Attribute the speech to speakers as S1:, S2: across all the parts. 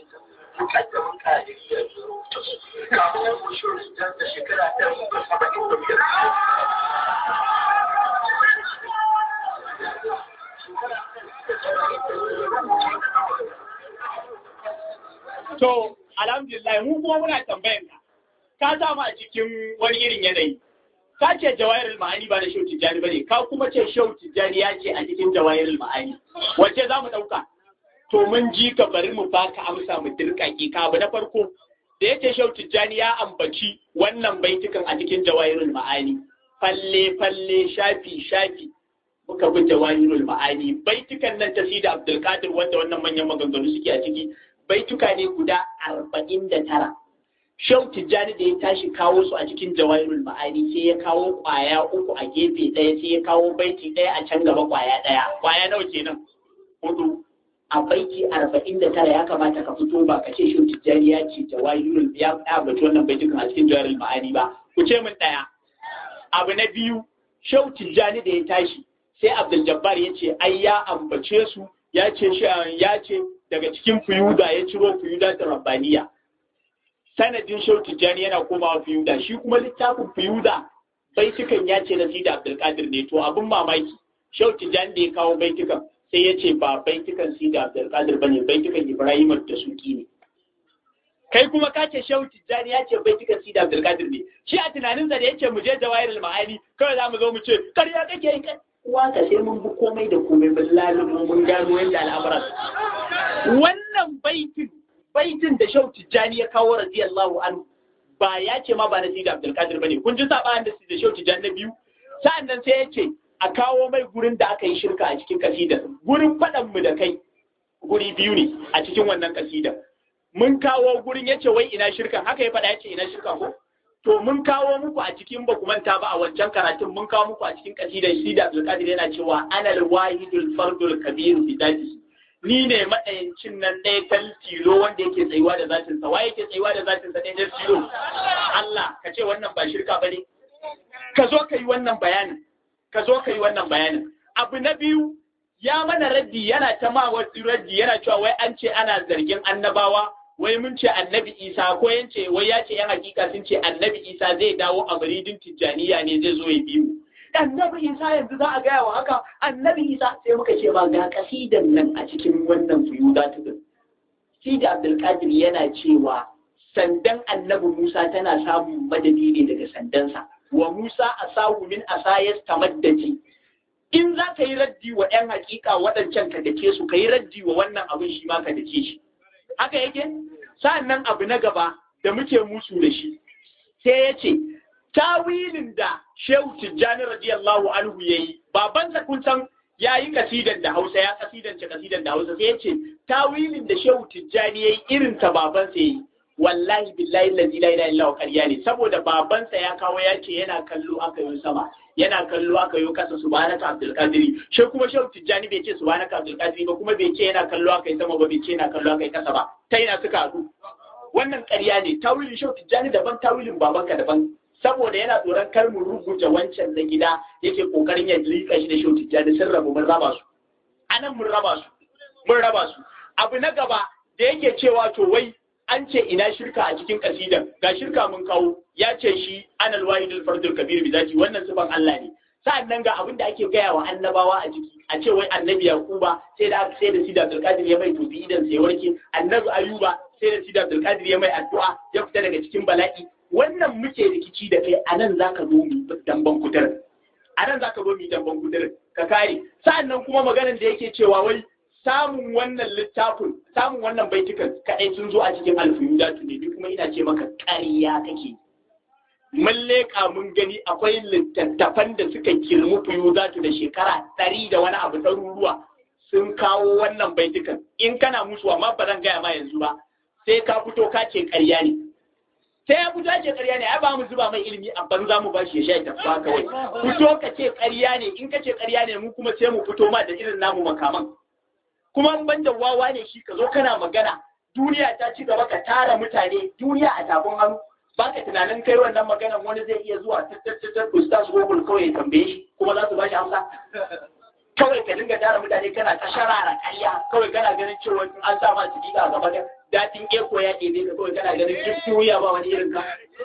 S1: mukaddamin kadiriya ya rubuta su kafin yan kushurin jan da shekara ɗari da saba'in da biyar
S2: To, alhamdulillah mu kuma muna tambayan ka. Ka sa mu a cikin wani irin yanayi. Ka ce jawahirul ma'ani ba na Shehu Tijjani ba ne, ka kuma ce Shehu Tijjani ya ce a cikin jawahirul ma'ani. Wace za mu ɗauka? To mun ji ka bari mu baka amsa mu dirƙaƙi ka abu na farko. Da yake Shehu Tijjani ya ambaci wannan baitukan a cikin jawahirul ma'ani. Falle falle shafi shafi muka bi jawahirul ma'ani baitukan nan ta Sida Abdulkadir wanda wannan manyan maganganu suke a ciki baituka ne guda arba'in da tara. Shau Tijjani da ya tashi kawo su a cikin jawahirul ma'ani sai ya kawo kwaya uku a gefe ɗaya sai ya kawo baiti ɗaya a can gaba kwaya ɗaya. Kwaya nawa kenan? Hudu. A baiti arba'in da tara ya kamata ka fito ba ka ce Shau Tijjani ya ce jawahirul ya ambaci wannan baitukan a cikin jawahirul ma'ani ba. Ku ce min ɗaya. Abu na biyu, Shau Tijjani da ya tashi sai Abdul Jabbar ya ce ai ya ambace su ya ce ya ce daga cikin fuyuda ya ciro fuyuda ta rabbaniya sanadin Shehu Tijjani yana komawa fuyuda shi kuma littafin fuyuda baitukan ya ce na Sida Abdulkadir ne to abin mamaki Shehu Tijjani da ya kawo baitukan sai ya ce ba baitukan Sida Abdulkadir bane baitukan Ibrahim da suki ne kai kuma ka ce Shehu Tijjani ya ce baitukan Sida Abdulkadir ne shi a tunaninsa da ya ce mu je Jawahirul Ma'ani kawai za mu zo mu ce karya kake yi uwa ka sai mun bi komai da komai bin lalibin mun gano yadda al'amuran wannan baitin baitin da shau tijjani ya kawo radiyallahu anhu ba ya ce ma ba na sida abdulkadir bane kun ji sabanin da da shau tijjani na biyu sa'annan sai ya ce a kawo mai gurin da aka yi shirka a cikin kasidar gurin faɗan mu da kai guri biyu ne a cikin wannan kasidar mun kawo gurin ya ce wai ina shirkan haka ya faɗa ya ce ina shirkan ko to mun kawo muku a cikin ba ku manta ba a wancan karatun mun kawo muku a cikin kasidar shi da Abdulkadir yana cewa anal wahidul fardul kabir bi dadi ni ne madayancin nan ɗaya tal tilo wanda yake tsayuwa da zatin sa waye yake tsayuwa da zatin sa ɗaya tilo Allah ka ce wannan ba shirka bane ka zo ka yi wannan bayanin ka zo ka yi wannan bayanin abu na biyu ya mana raddi yana ta ma wasu raddi yana cewa wai an ce ana zargin annabawa wai mun ce annabi isa ko yance wai ya ce yan hakika sun ce annabi isa zai dawo a muridin tijjaniya ne zai zo ya bi mu annabi isa yanzu za a gaya wa haka annabi isa sai muka ce ba ga kasidan nan a cikin wannan fuyuda tudun sida abdulkadir yana cewa sandan annabi musa tana samun madadi ne daga sandansa wa musa asahu min asayas tamaddaji in za ka yi raddi wa 'yan hakika waɗancan ka dake su ka yi raddi wa wannan abin shi ma ka dake shi haka yake sa'annan abu na gaba da muke musu da shi sai ya ce tawilin da shehu tijjani radiyallahu anhu ya yi babansa kun san ya yi kasidan da hausa ya kasidance kasidan da hausa sai ya ce tawilin da shehu tijjani ya yi irin ta babansa ya yi wallahi billahi lazi la ilaha illa ƙarya ne saboda babansa ya kawo ya ce yana kallo aka yi sama yana kallo aka yi kasa subhanaka abdul qadiri shi kuma shehu tijjani bai ce subhanaka abdul qadiri ba kuma bai ce yana kallo aka yi sama ba bai ce yana kallo aka yi kasa ba ta yana suka haɗu wannan ƙarya ne tawilin shehu tijjani daban tawilin babanka daban saboda yana tsoron kar mu rubuta wancan na gida yake kokarin ya rika shi da shehu tijjani sun rabu mun raba su anan mun raba su mun raba su abu na gaba da yake cewa to wai an ce ina shirka a cikin kasidan ga shirka mun kawo ya ce shi anal wahidul fardul kabir bi zati wannan sifan Allah ne sa'annan ga abin da ake gaya wa annabawa a ciki a ce wai annabi yakuba sai da sai da sida abdulkadir ya mai tofi idan sai warke annabi ayuba sai da sida abdulkadir ya mai addu'a ya fita daga cikin bala'i wannan muke rikici da kai anan zaka zo mu damban kutar anan zaka zo mu damban kutar ka kare sa'annan kuma maganar da yake cewa wai samun wannan littafin samun wannan baitukan kaɗai sun zo a cikin alfiyudatu ne ni kuma ina ce maka ƙarya kake mun leƙa mun gani akwai littattafan da suka girmi fiyudatu da shekara ɗari da wani abu ɗaruruwa sun kawo wannan baitukan in kana musu amma ba zan gaya ma yanzu ba sai ka fito ka ce ƙarya ne sai ya fito ce ƙarya ne ai ba mu zuba mai ilimi a banza mu bashi ya sha tafiya kawai fito ka ce ƙarya ne in ka ce ƙarya ne mu kuma sai mu fito ma da irin namu makaman kuma in banda wawa ne shi ka zo kana magana duniya ta ci gaba ka tara mutane duniya a tafin hannu ba ka tunanin kai wannan maganan wani zai iya zuwa tattattattar ustaz google kawai ya tambaye shi kuma za su ba shi amsa kawai ka dinga tara mutane kana ta sharara ƙarya kawai kana ganin cewa an sa ma ciki a gaba da daɗin eko ya ɗebe ka kawai kana ganin gifti wuya ba wani irin ka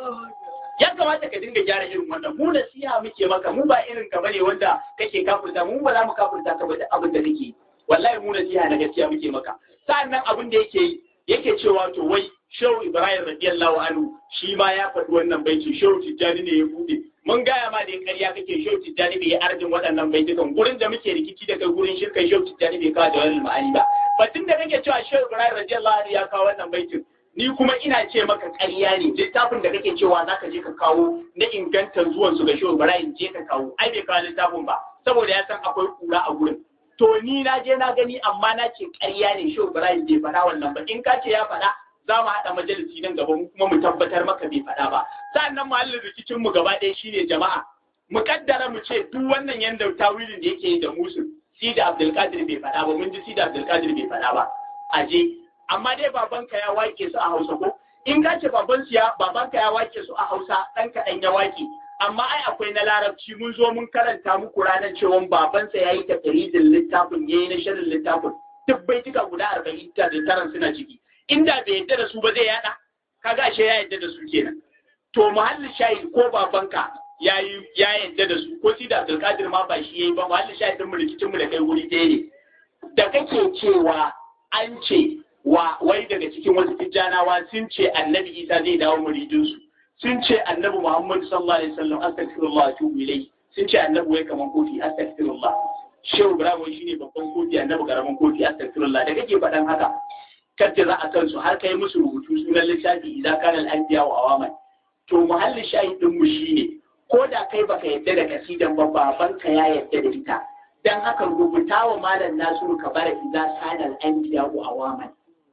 S2: ya kamata ka dinga gyara irin wannan mu da siya muke maka mu ba irin ka bane wanda kake kafurta mu ba za mu kafurta ka ba da abin da kake wallahi mu da siya na gaskiya muke maka sa'annan abin da yake yi yake cewa to wai shehu ibrahim radiyallahu anhu shi ma ya faɗi wannan baiti shehu tijjani ne ya bude mun gaya ma da ƙarya kake shehu tijjani bai arjin waɗannan baitukan gurin da muke rikici daga gurin shirkan shehu tijjani bai kawo da wani ma'ani ba batun da kake cewa shehu ibrahim radiyallahu anhu ya kawo wannan baitin ni kuma ina ce maka ƙarya ne littafin da kake cewa zaka je ka kawo na ingantar zuwan su ga shehu ibrahim je ka kawo ai bai kawo littafin ba saboda ya san akwai kura a gurin to ni na je na gani amma na ce ƙarya ne shehu ibrahim bai faɗa wannan ba in ka ce ya faɗa za mu haɗa majalisi nan gaba kuma mu tabbatar maka bai faɗa ba sa'annan muhallin rikicin mu gaba ɗaya shine jama'a mu kaddara mu ce duk wannan yanda tawilin da yake yi da musu sida abdulkadir bai faɗa ba mun ji sida abdulkadir bai faɗa ba aje amma dai babanka ya wake su a hausa ko in ka ce baban ya babanka ya wake su a hausa ɗan kaɗan ya wake amma ai akwai na larabci mun zo mun karanta muku ranar cewa babansa ya yi tafiridin littafin ya yi na shirin littafin duk baituka guda arba'in da taran suna ciki inda bai yadda da su ba zai yada kaga ashe ya yadda da su kenan to muhallin shahid ko babanka ya yi ya yadda da su ko sida abdulkadir ma ba shi yayi ba muhallin shahid mu rikicin mu da kai wuri ɗaya ne da kake cewa an ce wa wai daga cikin wasu tijjanawa sun ce annabi isa zai dawo muridinsu sun ce annabi muhammadu sallallahu alaihi wasallam astaghfirullah wa tubu ilayhi sun ce annabi wai kaman kofi astaghfirullah shehu ibrahim shine babban kofi annabi karaman kofi astaghfirullah da kake faɗan haka kacce za a kansu har kai musu rubutu sunan littafi idan kana al-anbiya wa awaman to muhallin shahidin mu shine ko da kai baka yadda da kasidan ba babanka ya yadda da ita dan haka rubuta wa malam nasiru kabara idan kana al-anbiya wa awaman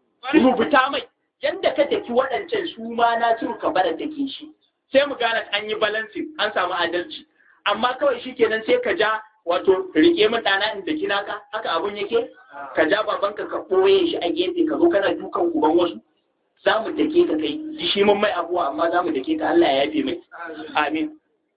S2: rubuta mai yadda ka taki waɗancan su ma nasiru kabara take shi sai mu gane an yi balancing an samu adalci amma kawai shikenan sai ka ja wato rike min ɗana in daki naka haka abun yake ka ja babanka ka ɓoye shi a gefe ka zo kana dukan uban wasu za mu dake ka kai shi mun mai abuwa amma za mu dake ka Allah ya yafe mai amin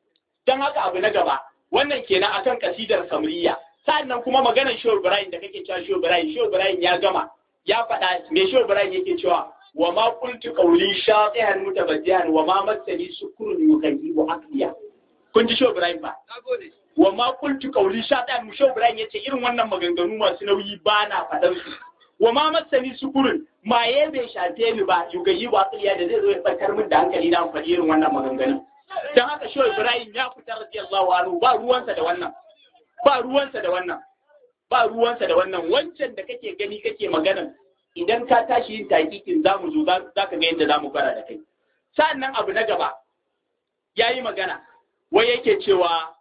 S2: don haka abu na gaba wannan kenan akan kasidar samriya sa'annan kuma maganar shehu ibrahim da kake cewa shehu ibrahim shehu ibrahim ya gama ya faɗa me shehu ibrahim yake cewa wa ma qultu qawli shatihan mutabajjihan wa ma massani sukrun yughayyibu aqliya kun ji shehu ibrahim ba wa ma qultu qawli shatihan mu shehu ibrahim yace irin wannan maganganu masu nauyi ba na faɗan su wa ma massani sukurun maye bai shafe ni ba yughayyibu aqliya da zai zo ya tsakar min da hankali na faɗi irin wannan maganganu dan haka shehu ibrahim ya fita radiyallahu anhu ba ruwansa da wannan ba ruwansa da wannan ba ruwansa da wannan wancan da kake gani kake magana idan ka tashi yin takikin za mu zo za ka ga yadda za mu fara da kai sa'annan abu na gaba ya yi magana wai yake cewa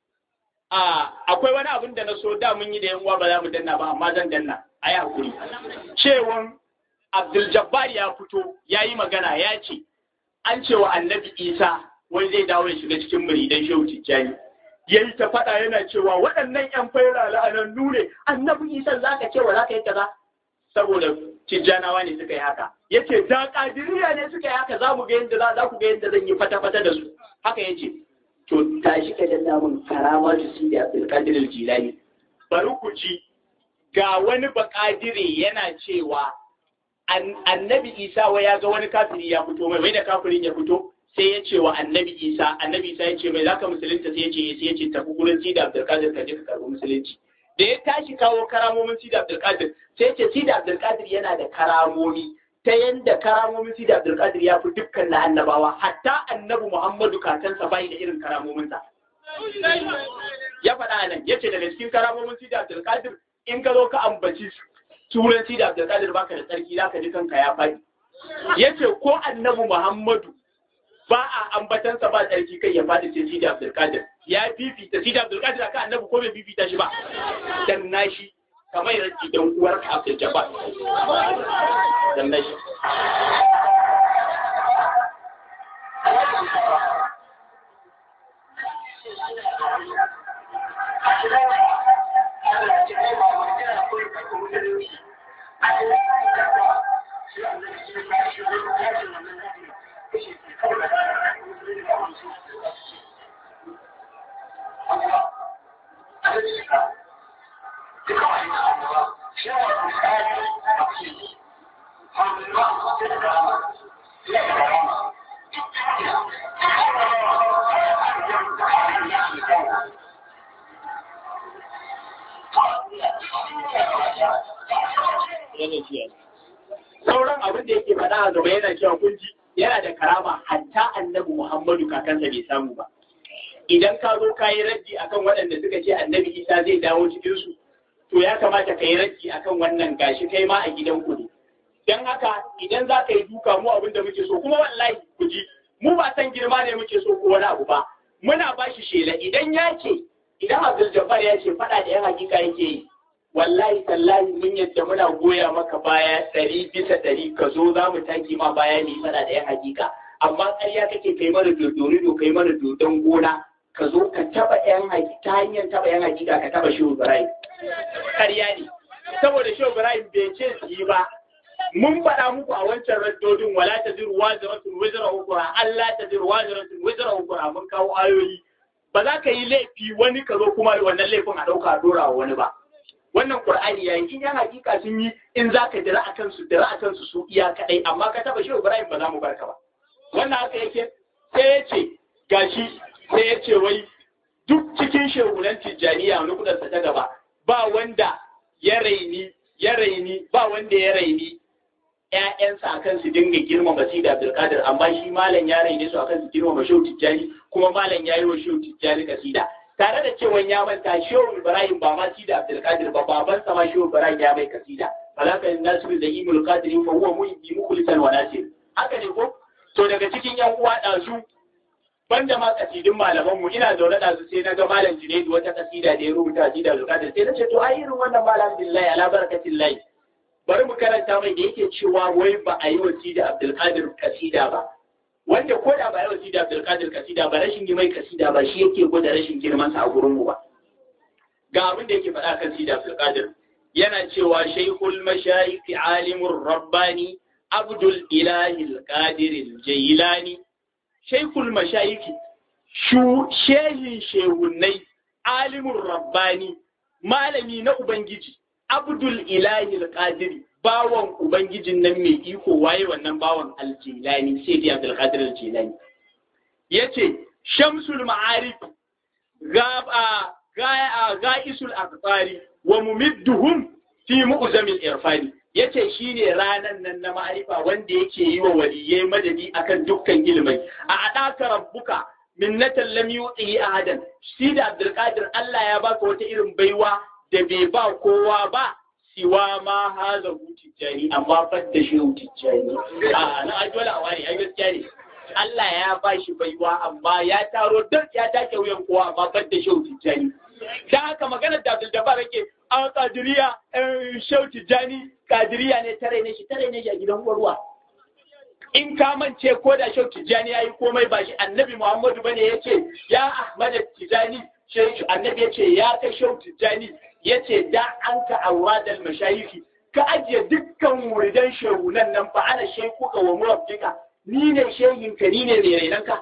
S2: akwai wani abin da na so da mun yi da yan uwa ba za mu danna ba amma zan danna a yi hakuri cewan abdul jabbar ya fito ya yi magana ya ce an cewa annabi isa wai zai dawo ya shiga cikin muridan shehu tijjani ya yi ta faɗa yana cewa waɗannan ‘yan faira la'anannu ne annabi isa za ka cewa za ka yi kaza saboda tijjanawa ne suka yi haka ya ce da ƙadiriya ne suka yi haka za mu ga yadda za ku ga yadda zan yi fata-fata da su haka ya ce to tashi ka danna mun karama su si da abdulkadir jilani bari ku ji ga wani bakadire yana cewa annabi isa wa ya ga wani kafiri ya fito mai wai da kafirin ya fito sai ya ce wa annabi isa annabi isa ya ce mai zaka musulunta sai ya ce sai ya ce tafi gurin sida abdulkadir ka je ka karbi musulunci da ya tashi kawo karamomin sida abdulkadir sai ya ce sida abdulkadir yana da karamomi ta yanda karamomin sida abdulkadir ya fi dukkan na annabawa hatta annabi muhammadu kakansa bai da irin karamominsa ya faɗa nan ya ce daga cikin karamomin sida abdulkadir in ka zo ka ambaci turan sida abdulkadir baka da tsarki zaka ji kanka ya faɗi ya ce ko annabi muhammadu ba a ambatansa ba tsarki kai ya faɗi sai Sidi Abdulkadir ya fifita Sidi Abdulkadir akan annabi ko bai fifita shi ba dan nashi kamar yadda dan uwar Abdul Jabbar dan nashi
S1: duka wani annabawa shi ne misali a cikin Alhamdulillah, sai da karama, sai da karama.
S2: sauran abin da yake faɗa a gaba yana cewa kunji yana da karama hatta annabi Muhammadu kakansa bai samu ba idan ka zo ka yi raddi akan waɗanda suka ce annabi Isa zai dawo cikin su to ya kamata ka yi raddi akan wannan gashi kai ma a gidan ku ne dan haka idan za ka yi duka mu abin da muke so kuma wallahi ku ji mu ba san girma ne muke so ko wani abu ba muna ba shi shela idan ya ce idan Abdul Jabbar ya ce faɗa da yan hakika yake yi wallahi tallahi mun yadda muna goya maka baya ɗari bisa ɗari ka zo za mu taki ma baya ne faɗa da yan hakika amma ƙarya kake kai mana dodorido kai mana dodon gona ka zo ka taɓa yan hakika ta hanyar taɓa yan hakika ka taɓa shehu Ibrahim ƙarya ne saboda shehu Ibrahim bai ce su yi ba mun faɗa muku a wancan raddodin wala ta ziru waziratun wizra ukura Allah ta ziru waziratun wizra ukura mun kawo ayoyi ba za ka yi laifi wani ka zo kuma wannan laifin a ɗauka a dora wa wani ba wannan qur'ani yayin in yan hakika sun yi in za ka dira akan su dira akan su su iya kadai amma ka taba shi Ibrahim ba za mu barka ba wannan haka yake sai ya ce gashi sai ya ce wai duk cikin shehunan tijjaniya wani kudansa ta gaba ba wanda ya raini ya raini ba wanda ya raini ‘ya'yansa a kan su dinga girmama Sidi Abdulkadir, amma shi malam ya raine su a kan su girmama Shehu Tijjani, kuma malam ya yi wa Shehu Tijjani kasida. Tare da cewa ya manta Shehu Ibrahim ba ma Sidi Abdulkadir ba, babansa ma Shehu Ibrahim ya mai kasida. Falaka yin nasiru da imul kadirin fa huwa muhimmi mukhlisan wa nasir. Haka ne ko? To daga cikin ‘yan uwa ɗazu banda ma kasidin malamanmu ina zaune da su sai na ga malam Junaidu wata kasida da ya rubuta Sidi Abdulkadir sai na ce to ai irin wannan malam billahi ala barakatillahi bari mu karanta mai da yake cewa wai ba a yi wa Sida Abdulkadir kasida ba. Wanda ko da ba a yi wa Sida Abdulkadir kasida ba rashin yi mai kasida ba shi yake gwada rashin girman sa a gurin mu ba. Ga abin da yake faɗa kan Sida Abdulkadir. Yana cewa Shaykhul Mashayikh Alimur Rabbani Abdul Ilahi Al-Qadir Al-Jailani. Shaykhul Mashayikh shu shehin shehunai Alimur Rabbani malami na Ubangiji Abdul Ilahi al-Qadiri bawan Ubangijin nan mai iko waye wannan bawan al-Jilani sai dai Abdul Qadir al-Jilani yace Shamsul Ma'arif gaba ga ga'isul aqtari wa mumidduhum fi mu'zamil irfani yace shine ranan nan na ma'arifa wanda yake yi wa waliyai madadi akan dukkan ilmai a adaka rabbuka minnatan lam yuti ahadan shi da Abdul Qadir Allah ya baka wata irin baiwa da bai ba kowa ba siwa ma haza tijjani amma fadda shi tijjani a na dole a wani ai gaskiya ne Allah ya ba shi baiwa amma ya taro duk ya take wuyan kowa amma fadda shi tijjani dan haka maganar da Abdul Jabbar yake a kadiriya shehu tijjani kadiriya ne tare ne shi tare ne shi a gidan ruwa in ka mance ko da shehu tijjani yayi komai ba shi annabi Muhammadu bane yace ya Ahmad tijjani shehu annabi yace ya kai shehu tijjani ya ce da an ka aura da mashayiki ka ajiye dukkan wuridan shehunan nan fa ana shekuka wa murabbika ni ne shehinka ni ne mai rainanka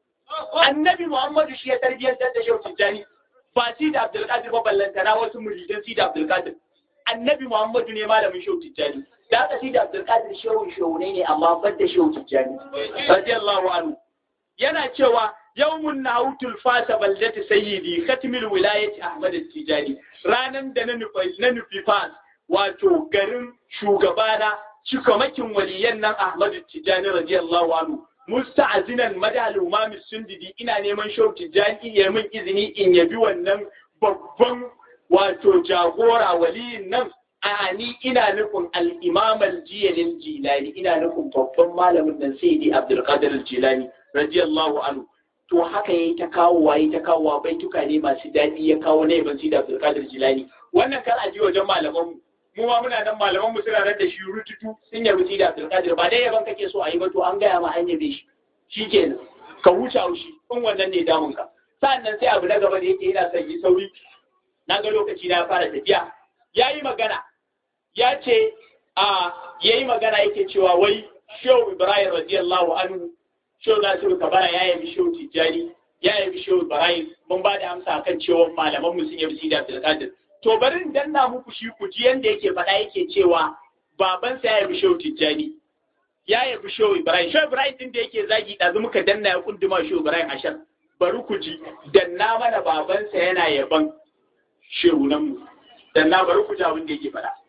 S2: annabi muhammadu shi ya tarbiyyantar da shehu tijjani ba si da abdulkadir ba ballantana wasu muridan si da abdulkadir annabi muhammadu ne malamin shehu tijjani da aka si da abdulkadir shehu shehunai ne amma ban da shehu tijjani radiyallahu anhu yana cewa yawmun nahutul fasa baldati sayyidi khatmil wilayati ahmad tijani ranan da na nufi na nufi fas wato garin shugabana cikamakin waliyan nan ahmad tijani radiyallahu anhu musta'zinan madal umam sundidi ina neman shau tijani ya min izini in yabi wannan babban wato jagora waliyin nan a ni ina nufin al-imam al-jilani jilani ina nufin babban malamin nan sayyidi abdul qadir al-jilani radiyallahu anhu to haka yayi ta kawo waye ta kawo baituka ne masu daɗi ya kawo na yaban sida Abdulkadir Jilani wannan kar a ji wajen malaman mu mu ma muna nan malaman mu suna da shi rututu sun yabi sida Abdulkadir ba dai yaban kake so a yi ba to an gaya ma an yabe shi shikenan ka huce haushi in wannan ne damun ka sannan sai abu na gaba da yake yana son yi sauri na ga lokaci na fara tafiya yayi magana ya ce a yayi magana yake cewa wai Shehu Ibrahim radiyallahu anhu Shehu Nasiru Kabara ya yabi Shehu Tijjani, ya yabi Shehu Ibrahim, mun ba da amsa kan cewa malaman mu sun yabi Sidi Abdulkadir. to bari in danna muku shi ku ji yanda yake faɗa yake cewa babansa ya yabi shehu tijjani ya yabi shehu ibrahim shehu ibrahim din da yake zagi ɗazu muka danna ya kunduma shehu ibrahim ashar bari ku ji danna mana babansa yana yaban shehunan mu danna bari ku ji abin da yake faɗa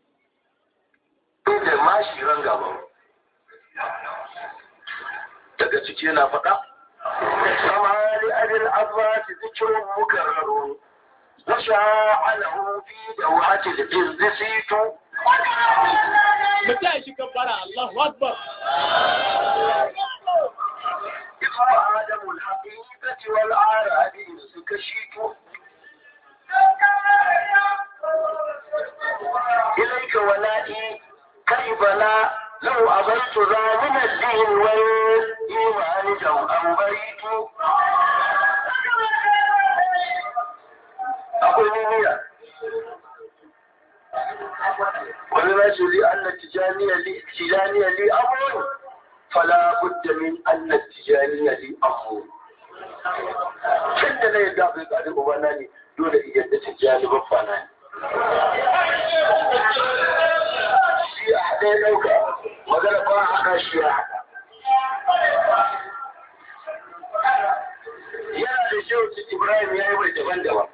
S1: da mashi ran gaban daga ciki yana faɗa samari abin abbas zikirun mukarrarun وشاعله في دوحة الجز سيت
S2: متى شي كبر الله أكبر
S1: إخوة آدم الحقيقة والعرب سكشيت إليك ولائي كيف لا لو أبيت ذا من الدين والإيمان جو أوبيت akwai niyya wani rashin li anna tijaniya li tijaniya li amrun fala budda min anna tijaniya li amrun tun da na yadda bai tsari ubana ne dole in yadda tijani babba na ne shi a haɗe ya ɗauka magana ba a haɗa shi ya haɗa yana da shehu ibrahim ya yi mai daban-daban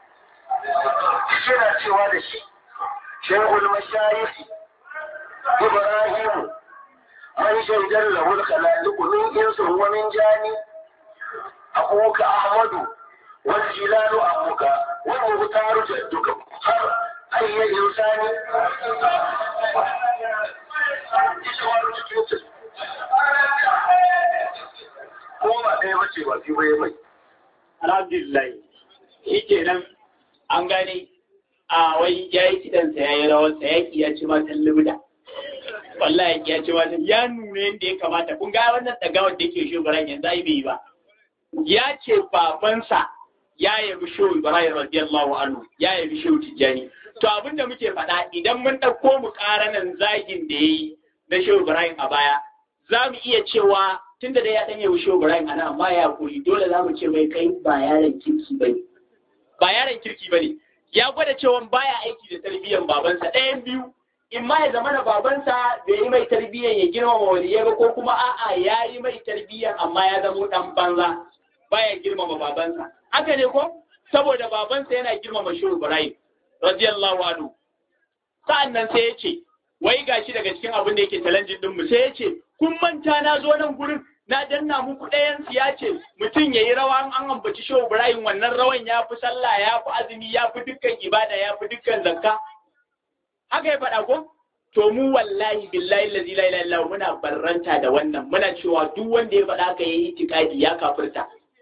S1: yana cewa da shi shehul mashayikh ibrahim man shaidar lahul khalaiq min insin wa min jani abuka ahmadu wal jilalu abuka wal muhtaru jadduka har ayya insani ko ba ɗaya bace ba fi bai mai
S2: alhamdulillah shi kenan an gane a wai ya yi kidansa ya yi rawarsa ya ki ya ci matan libda wallahi ya ci matan ya nuna yadda ya kamata kun ga wannan dagawar da ke shugaban yanzu ai bai ba ya ce babansa ya yabi shehu ibrahim radiyallahu anhu ya yabi shehu tijjani to abin da muke faɗa idan mun ɗauko mu ƙaranan zagin da ya yi na shehu ibrahim a baya za mu iya cewa tun da dai ya ɗan yabi shehu ibrahim ana amma ya kuri dole za mu ce mai kai ba yaron kirki ba ne ba yaron kirki ba ne ya gwada cewa baya aiki da tarbiyyar babansa ɗayan biyu in ma ya zama da babansa bai yi mai tarbiyyar ya girmama waliyai ba ko kuma a'a ya yi mai tarbiyyar amma ya zama ɗan banza baya girmama babansa haka ne ko saboda babansa yana girmama shehu ibrahim radiyallahu anhu sa'an nan sai ya ce wai gashi daga cikin abin da yake challenging din mu sai ya ce kun manta na zo nan gurin na danna muku ɗayan ya ce mutum ya yi rawa an ambaci shehu ibrahim wannan rawan ya fi sallah ya fi azumi ya fi dukkan ibada ya fi dukkan zakka haka ya faɗa ko to mu wallahi billahi lazi la ilaha illa muna barranta da wannan muna cewa duk wanda ya faɗa ka yayi itikadi ya kafirta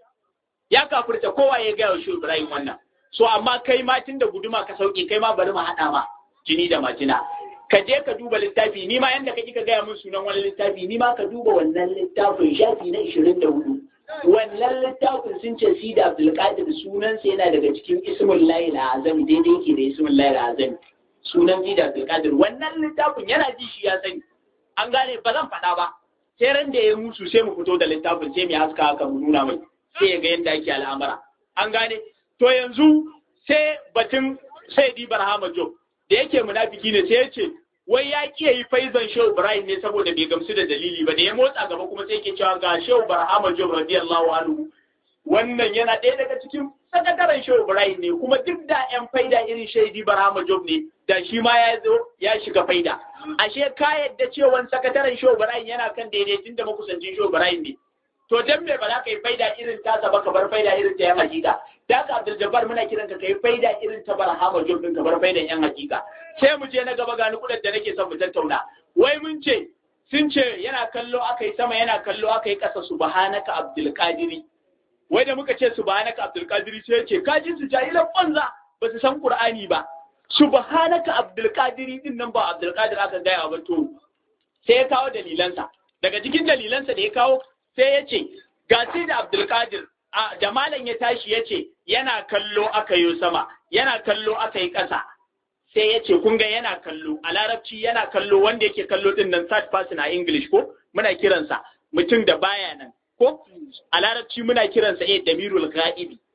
S2: ya kafirta kowa ya gaya wa shehu ibrahim wannan so amma kai ma tun da guduma ka sauke kai ma bari mu haɗa ma jini da majina ka je ka duba littafi ni ma yanda kake ka gaya min sunan wani littafi ni ma ka duba wannan littafin shafi na 24 wannan littafin sun ce si da abdulkadir sunansa yana daga cikin ismul lahi azami daidai yake da ismul lahi azami sunan si da abdulkadir wannan littafin yana ji shi ya sani an gane ba zan faɗa ba sai ran da ya musu sai mu fito da littafin sai mu haska haka mu nuna mai sai ya ga yadda ake al'amura an gane to yanzu sai batun sai di barhama job da yake munafiki ne sai ya ce wai ya kiyaye yi faizan shehu ibrahim ne saboda bai gamsu da dalili ba da ya motsa gaba kuma sai yake cewa ga shehu barhama job radiyallahu anhu wannan yana ɗaya daga cikin sakataren shehu ibrahim ne kuma duk da yan faida irin shaidi barhama job ne da shi ma ya zo ya shiga faida ashe ka yadda cewa sakataren shehu ibrahim yana kan daidai tunda makusancin shehu ibrahim ne to dan me ba za ka yi faida irin tasa ba ka bar faida irin ta yan hakika da ka Abdul Jabbar muna kiran ka kai faida irin ta Barhama Job din ka bar faidan yan hakika sai mu je na gaba ga ni kudin da nake son mu tattauna wai mun ce sun ce yana kallo aka yi sama yana kallo aka yi kasa subhanaka Abdul Qadiri wai da muka ce subhanaka Abdul Qadiri sai ce ka ji su jahilan banza ba su san Qur'ani ba subhanaka Abdul Qadiri din nan ba Abdul Qadir aka gaya ba to sai ya kawo dalilansa daga cikin dalilansa da ya kawo sai ya ce ga sai da Abdulkadir da malam ya tashi ya ce yana kallo aka yi sama yana kallo aka yi ƙasa sai ya ce kun ga yana kallo a larabci yana kallo wanda yake kallo din nan third person a English ko muna kiransa mutum da baya nan ko a larabci muna kiransa eh damirul ghaibi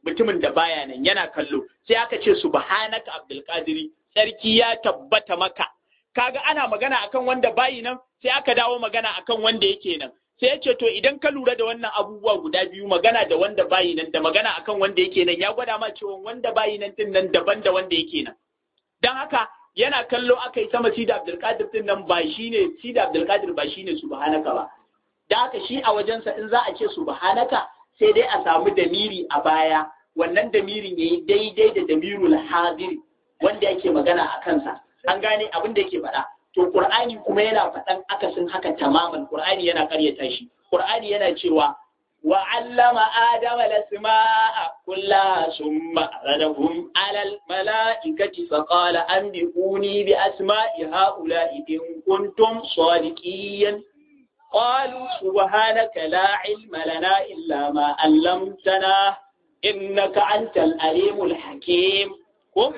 S2: mutumin da baya nan yana kallo sai aka ce subhanaka abdul qadiri sarki ya tabbata maka kaga ana magana akan wanda bayi nan sai aka dawo magana akan wanda yake nan sai ya ce to idan ka lura da wannan abubuwa guda biyu magana da wanda bayi nan da magana akan wanda yake nan ya gwada ma cewa wanda bayi nan din nan daban da wanda yake nan dan haka yana kallo aka yi sama Sida Abdulkadir din nan ba shine Sida Abdulkadir ba shine subhanaka ba da haka shi a wajensa in za a ce subhanaka sai dai a samu damiri a baya wannan damirin yayi daidai da damirul hadiri wanda yake magana a kansa an gane abin da yake faɗa to qur'ani kuma yana faɗan akasin haka tamaman qur'ani yana karyata shi qur'ani yana cewa wa allama adama lasma'a kullaha summa radahum alal mala'ikati fa qala anbiquni bi asma'i ha'ula'i in kuntum sadiqin قالوا سبحانك لا علم لنا إلا ما علمتنا إنك أنت الأليم الحكيم ko?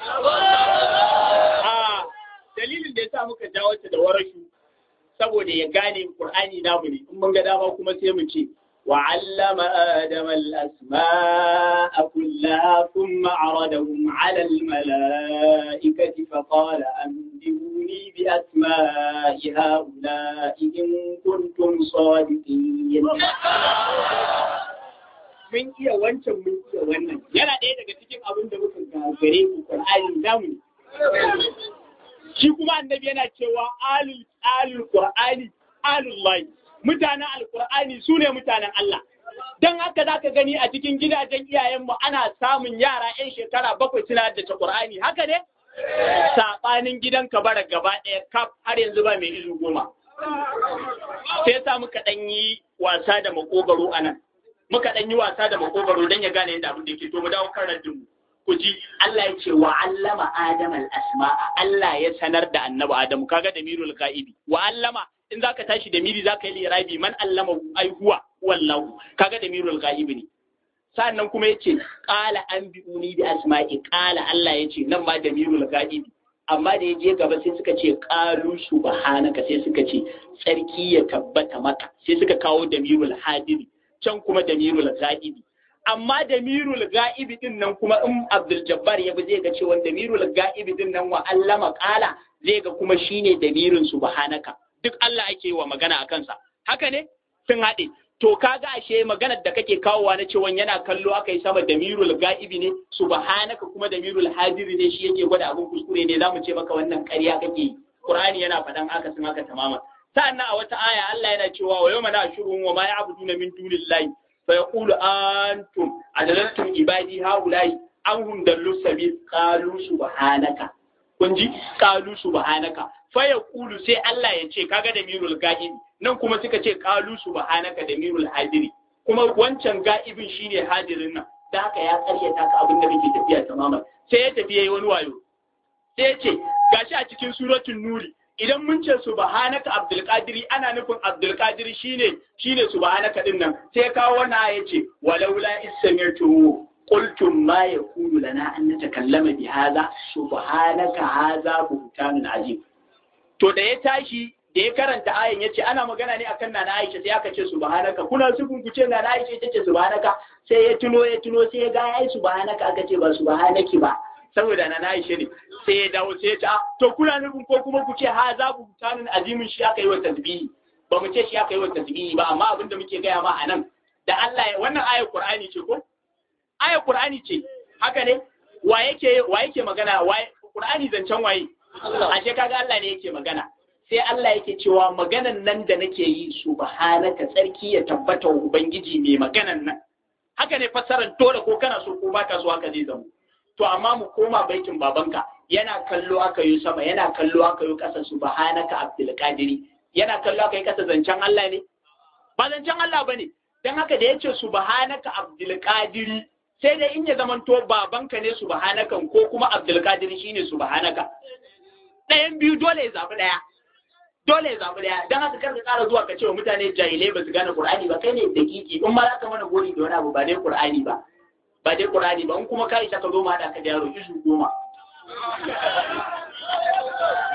S2: A dalilin da ya sa muka jawo ta da warashu saboda ya gane Qur'ani namu ne in mun ga dama kuma sai mu ce wa allama adama al-asma'a kullaha thumma aradahum 'ala al-mala'ikati fa qala anbihuni bi asma'i ha'ula'i in kuntum sadiqin mun iya wancan mun iya wannan yana ɗaya daga cikin abin da muka gagare ku Qur'ani namu shi kuma annabi yana cewa alul alul Qur'ani alul lahi mutanen alqur'ani sune mutanen Allah dan haka zaka gani a cikin gidajen iyayenmu ana samun yara 'yan shekara bakwai suna da Qur'ani haka ne saɓanin gidan bara gaba ɗaya kaf har yanzu ba mai izu goma sai sa muka ɗan yi wasa da makogaro a nan muka ɗan yi wasa da makogaro don ya gane yadda abin da ke to mu dawo kan raddin ku ji Allah ya ce wa allama adam al asma'a Allah ya sanar da annabi Adamu kaga da mirul ga'ibi wa allama in zaka tashi da miri zaka yi lirabi man allama ai huwa wallahu kaga da mirul ga'ibi ne sannan kuma yace qala anbi'uni bi asma'i qala Allah yace nan ma da mirul ga'ibi amma da ya je gaba sai suka ce qalu subhanaka sai suka ce tsarki ya tabbata maka sai suka kawo damirul hadiri can kuma damirul ga'ibi amma damirul ga'ibi din nan kuma in Abdul Jabbar ya bi zai ga cewa damirul ga'ibi din nan wa allama qala zai ga kuma shine damirin subhanaka duk Allah ake wa magana a kansa haka ne sun haɗe to kaga ashe maganar da kake kawowa na cewa yana kallo aka yi sama damirul ga'ibi ne subhanaka kuma damirul hadiri ne shi yake gwada abin kuskure ne zamu ce maka wannan ƙarya kake yi Qur'ani yana faɗan haka sun haka tamama sa'annan a wata aya Allah yana cewa wa yawma na'shuruhum wa ma ya'buduna min dunillahi fa yaqulu antum adlaltum ibadi haula'i an hum dallu sabil qalu subhanaka kun ji qalu subhanaka fa yaqulu sai Allah ya ce kaga da mirul ga'ibi nan kuma suka ce qalu subhanaka da mirul hadiri kuma wancan ga'ibin shine hadirin nan da haka ya karyata ka abin da kake tafiya tamaman sai ya tafi yayi wani wayo sai ya ce gashi a cikin suratul nuri idan mun ce subhanaka abdul qadiri ana nufin abdul qadiri shine shine subhanaka din nan sai kawo wannan aya ce walaula isami'tu qultum ma yakunu lana an natakallama bi hadha subhanaka hadha buhtanun azim to da ya tashi da ya karanta ayan yace ana magana ne akan nana Aisha sai aka ce subhanaka kuna sukun ku ce nana Aisha ita ce subhanaka sai ya tuno ya tuno sai ya ga ai subhanaka aka ce ba subhanaki ba saboda na Aisha ne sai ya dawo sai ya ce to kuna nufin ko kuma ku ce ha za ku tanin azimin shi aka yi wa tasbihi ba mu ce shi aka yi wa tasbihi ba amma abin da muke gaya ma anan da Allah wannan ayar Qur'ani ce ko ayar Qur'ani ce haka ne wa yake wa yake magana wa Qur'ani zancen waye ashe kaga Allah ne yake magana sai Allah yake cewa maganan nan da nake yi subhanaka tsarki ya tabbata wa ubangiji mai maganan nan haka ne fassarar dole ko kana so ko baka so haka zai zama to amma mu koma baitin babanka yana kallo aka yi sama yana kallo aka yi kasa subhanaka abdul qadiri yana kallo aka yi kasa zancen Allah ne ba zancen Allah bane dan haka da yace subhanaka abdul qadiri sai dai in ya zamanto babanka ne subhanakan ko kuma abdul qadiri shine subhanaka ɗayan biyu dole ya zabi ɗaya dole ya zabi ɗaya dan haka karka ƙara zuwa ka ce wa mutane jahilai ba su gane qur'ani ba kai ne dakiki in ma za ka mana gori da wani abu ba dai qur'ani ba ba dai Qur'ani ba in kuma ka isa ka zo ma haɗa ka da yaro isu goma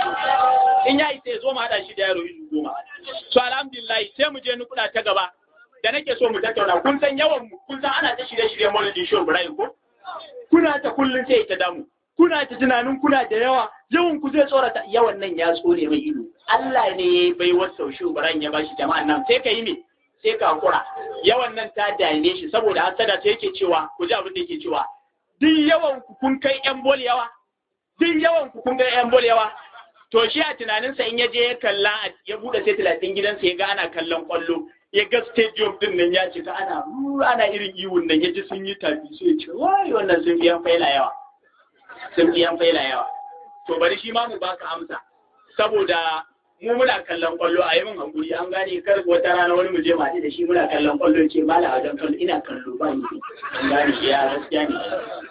S2: in ya isa ya zo ma haɗa shi da yaro isu goma so alhamdulillah sai mu je nukuda ta gaba da nake so mu tattauna kun san yawan mu kun san ana ta shirye-shirye Maulidi Show Ibrahim ko kuna ta kullun sai ta damu kuna ta tunanin kuna da yawa yawan ku zai tsorata yawan nan ya tsore mai ido Allah ne ya bai wasa shi Ibrahim ya bashi jama'an nan sai ka yi me sai ka hakura yawan nan ta dame shi saboda hasada sai yake cewa ku ji abin da yake cewa duk yawan ku kun kai yan bol yawa duk yawan ku kun kai yan bol yawa to shi a tunaninsa in ya je ya kalla ya bude sai talatin gidansa ya ga ana kallon kwallo ya ga stadium din nan ya cika ana ana irin iwun nan ya ji sun yi tafi sai ya ce wai wannan sun fi yan faila yawa sun fi yan faila yawa to bari shi ma mu baka amsa saboda mu muna kallon kwallo a yi min hankuri an gane kar wata rana wani mu je ma da shi muna kallon kwallo ce mala a wajen kallo ina kallo ba ni an gane shi ya gaskiya ne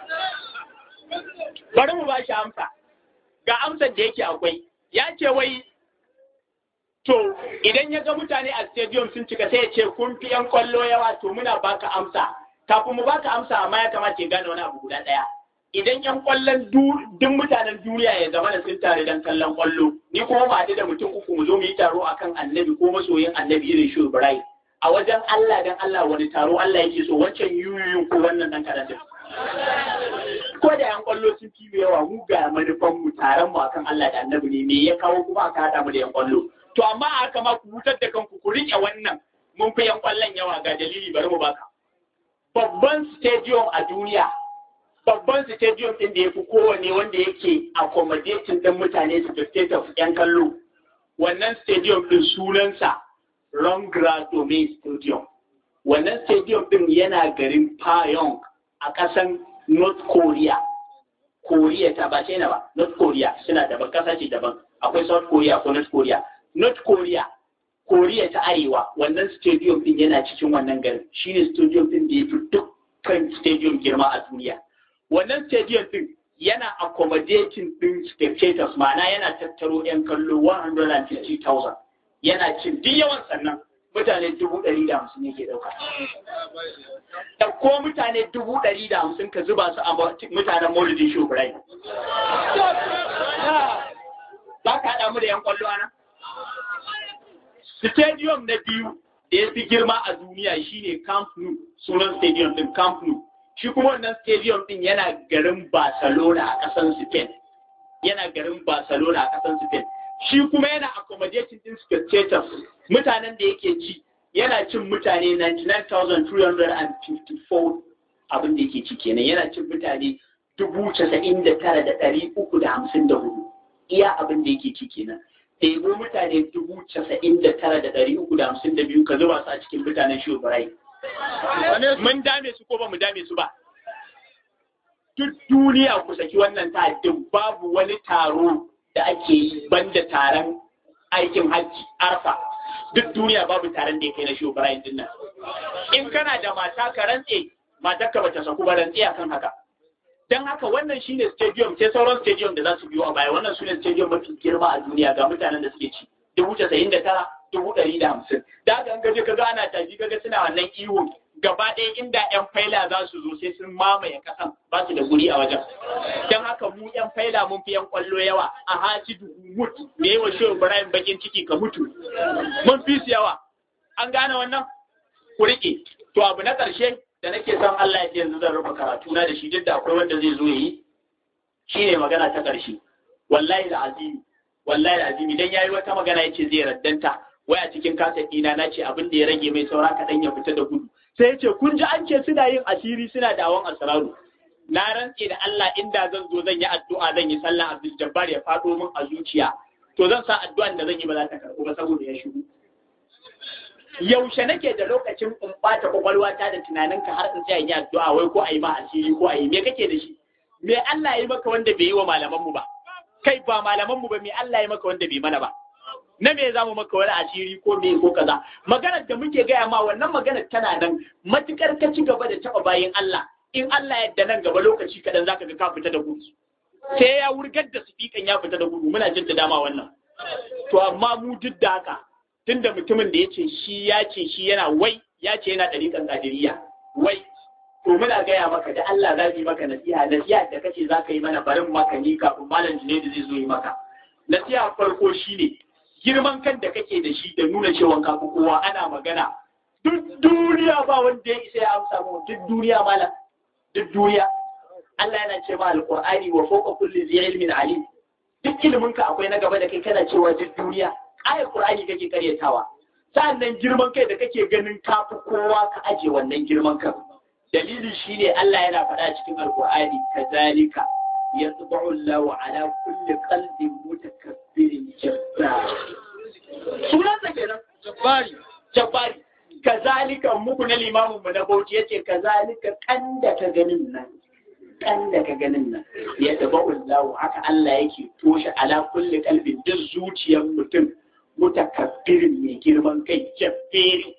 S2: bari mu ba shi amsa ga amsar da yake akwai ya ce wai to idan ya ga mutane a stadium sun cika sai ya ce kun fi yan kwallo yawa to muna baka amsa kafin mu baka amsa amma ya kamata ya gane wani abu guda ɗaya idan yan kwallon duk mutanen duniya ya zama da sun tare don kallon kwallo ni kuma ba da mutum uku mu zo mu yi taro akan annabi ko masoyin annabi irin shi Ibrahim a wajen Allah dan Allah wani taro Allah yake so wancan yuyuyun ko wannan dan karatun ko da yan kwallo sun fi yawa mu ga manufan mu taron mu akan Allah da annabi ne me ya kawo kuma aka hada mu da yan kwallo to amma a haka ma ku hutar da kanku ku rike wannan mun fi yan kwallon yawa ga dalili bari mu baka babban stadium a duniya babban stadium din da ya fi kowane wanda yake accommodating din mutane su state of yan kallo wannan stadium din sunansa Rongra Domain Stadium wannan stadium din yana garin Pyong a ƙasan North Korea. Korea ta ba China ba, North Korea suna daban ƙasa ce daban. Akwai South Korea ko North Korea. North Korea, Korea ta Arewa, wannan stadium din yana cikin wannan garin. Shi ne stadium din da ya fi dukkan stadium girma a duniya. Wannan stadium din yana accommodating din spectators, ma'ana yana tattaro 'yan kallo 150,000. Yana cin duk yawan sannan mutane dubu ɗari da hamsin yake ɗauka. Ɗauko mutane dubu ɗari da hamsin ka zuba su a mutanen Maulidin Shubrai. Ba ka haɗa mu da ‘yan ƙwallo ana? Stadium na biyu da ya fi girma a duniya shine Camp Nou, sunan stadium ɗin Camp Nou. Shi kuma wannan stadium ɗin yana garin Barcelona a ƙasar Spain. Yana garin Barcelona a ƙasar Spain. shi kuma yana accommodating din spectators mutanen da yake ci yana cin mutane 99,354 abin da yake ci kenan yana cin mutane 99,354 iya abin da yake ci kenan ɗebo mutane 99,352 ka zuba su a cikin mutanen shi mun dame su ko ba mu dame su ba duk duniya ku saki wannan ta babu wani taro da ake yi banda taron aikin hajji arfa duk duniya babu taron da ya kai na shi Ibrahim din nan in kana da mata ka rantse matar ka bata saku ba rantse akan haka dan haka wannan shine stadium sai sauran stadium da za su biyo a baya wannan sune stadium mafi girma a duniya ga mutanen da suke ci dubu casa'in da tara dubu ɗari da hamsin da haka in gaje kaga ana tafi kaga suna wannan iwo gaba ɗaya inda 'yan faila za su zo sai sun mamaye ƙasan ba su da guri a wajen. Don haka mu 'yan faila mun fi 'yan ƙwallo yawa a haji mut da yawa shi Ibrahim bakin ciki ka mutu. Mun fi su yawa. An gane wannan? Ku riƙe. To abu na ƙarshe da nake son Allah ya ce yanzu zan rufe karatu na da shi duk da akwai wanda zai zo ya yi. Shi ne magana ta ƙarshe. Wallahi da azimi. Wallahi da azimi dan yayi wata magana ya ce zai raddanta. Waya cikin kasa ɗina na ce abin da ya rage mai saura kaɗan ya fita da gudu. sai ya ce kun ji an ce suna yin asiri suna dawon asararu na rantse da Allah inda zan zo zan yi addu'a zan yi sallah Abdul Jabbar ya faɗo min a zuciya to zan sa addu'an da zan yi ba za ta karɓo ba saboda ya shigo yaushe nake da lokacin in ɓata kwakwalwata da tunaninka har in tsaya yi addu'a wai ko a yi ma asiri ko a yi me kake da shi me Allah ya yi maka wanda bai yi wa malamanmu ba kai ba malamanmu ba me Allah ya yi maka wanda bai mana ba na me za mu maka wani asiri ko me ko kaza maganar da muke gaya ma wannan maganar tana nan matukar ka ci gaba da taba bayin Allah in Allah yadda nan gaba lokaci kadan zaka ga ka fita da gudu sai ya wurgar da sifikan ya fita da gudu muna jin da dama wannan to amma mu duk da haka tunda mutumin da yace shi ya ce shi yana wai ya ce yana dariƙan qadiriyya wai to muna gaya maka da Allah za yi maka nasiha nasiha da kace za ka yi mana barin maka ni kafin malam Junaidu zai zo yi maka nasiha farko shine girman kan da kake da shi da nuna cewa ka kowa ana magana duk duniya ba wanda ya isa ya amsa mu duk duniya malam duk duniya Allah yana ce ma alqur'ani wa fawqa kulli zi ilmin alim duk ilimin ka akwai na gaba da kai kana cewa duk duniya ayar qur'ani kake karyatawa sa'annan girman kai da kake ganin kafi kowa ka aje wannan girman kan dalili shine Allah yana faɗa cikin alqur'ani kazalika yatba'u Allahu ala kulli qalbin mutakabbirin jabbar sunan sa kenan jabbari jabbari kazalika muku na limamin mu na bauchi yace kazalika kan da ka ganin nan kan da ka ganin nan ya taba ullahu haka Allah yake toshe ala kulli kalbin duk zuciyar mutum mutakabbirin mai girman kai jabbiri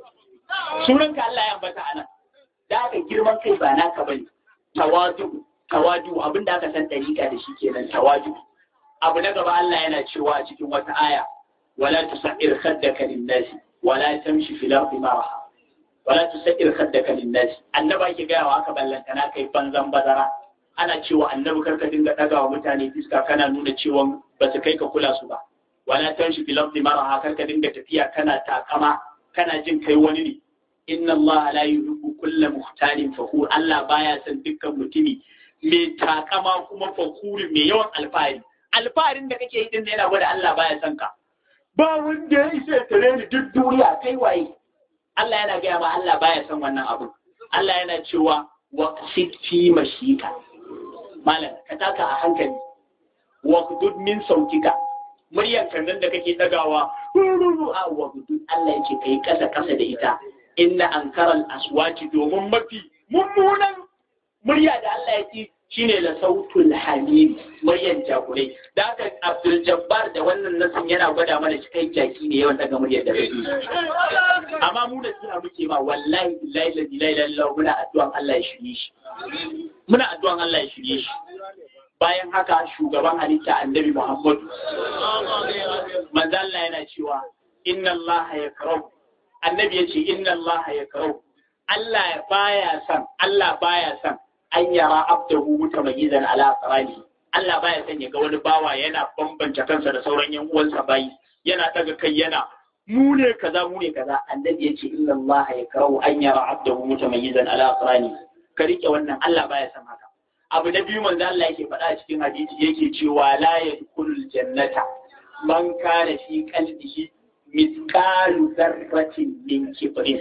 S2: sunan ka Allah ya ambata anan da aka girman kai ba naka bane tawadu tawadu abinda aka san dariƙa da shi kenan tawadu abu na gaba Allah yana cewa a cikin wata aya wala tusair khaddaka lin-nasi wala tamshi fil ardi maraha wala tusair khaddaka lin-nasi annaba ke gaya wa aka ballanta na kai banzan bazara ana cewa annabi karka dinga daga wa mutane fiska kana nuna cewa ba su kai ka kula su ba wala tamshi fil ardi maraha karka dinga tafiya kana takama kana jin kai wani ne inna Allah la yuhibbu kulla muhtalin fakhur Allah baya son dukkan mutumi mai takama kuma fakurin mai yawan alfahari alfaharin da kake yi din yana gwada Allah baya son ka ba wanda ya isa ya tare ni duk duniya kai waye Allah yana gaya ma Allah baya son wannan abu Allah yana cewa wa qasid fi mashika malam ka taka a hankali wa qudud min sautika muryar kan da kake dagawa a wa qudud Allah yake kai kasa kasa da ita inna ankaral aswati domin mafi mummunan murya da Allah ya ci shine la sautul hamim muryan jakurai da haka Abdul Jabbar da wannan nasin yana gwada mana shi kai jaki ne yawan daga muryar da kake amma mu da suna muke ma wallahi billahi la ilaha illallah muna addu'an Allah ya shirye shi muna addu'an Allah ya shirye shi bayan haka shugaban halitta annabi Muhammad manzo Allah yana cewa inna Allah yakrahu annabi yace inna Allah yakrahu Allah baya son Allah baya son an yara abdahu mutamayyizan ala qarani Allah baya son ya ga wani bawa yana bambanta kansa da sauran yan uwansa bayi yana daga kai yana mu ne kaza mu ne kaza annabi yace inna Allah yakrahu an yara abdahu mutamayyizan ala qarani ka rike wannan Allah baya son haka abu na biyu manzo Allah yake faɗa cikin hadisi yake cewa la yadkhulul jannata man kana fi qalbihi mithqalu dharratin min kibrin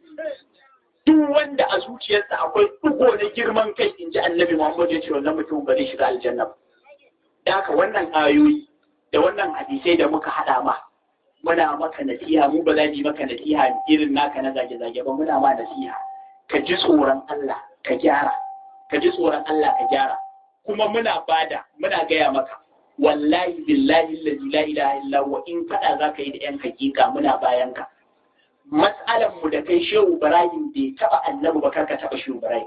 S2: duk wanda a zuciyarsa akwai dugo na girman kai in ji annabi Muhammad ya ce wannan mutum ba zai shiga aljanna ba da haka wannan ayoyi da wannan hadisai da muka haɗa ma muna maka nasiha mu ba za mu yi maka nasiha irin naka na zage-zage ba muna ma nasiha ka ji tsoron Allah ka gyara ka ji tsoron Allah ka gyara kuma muna bada muna gaya maka wallahi billahi la ilaha illa wa in kada zaka yi da yan hakika muna bayan ka matsalan mu da kai shehu Ibrahim bai taba annabi ba karka taba shehu Ibrahim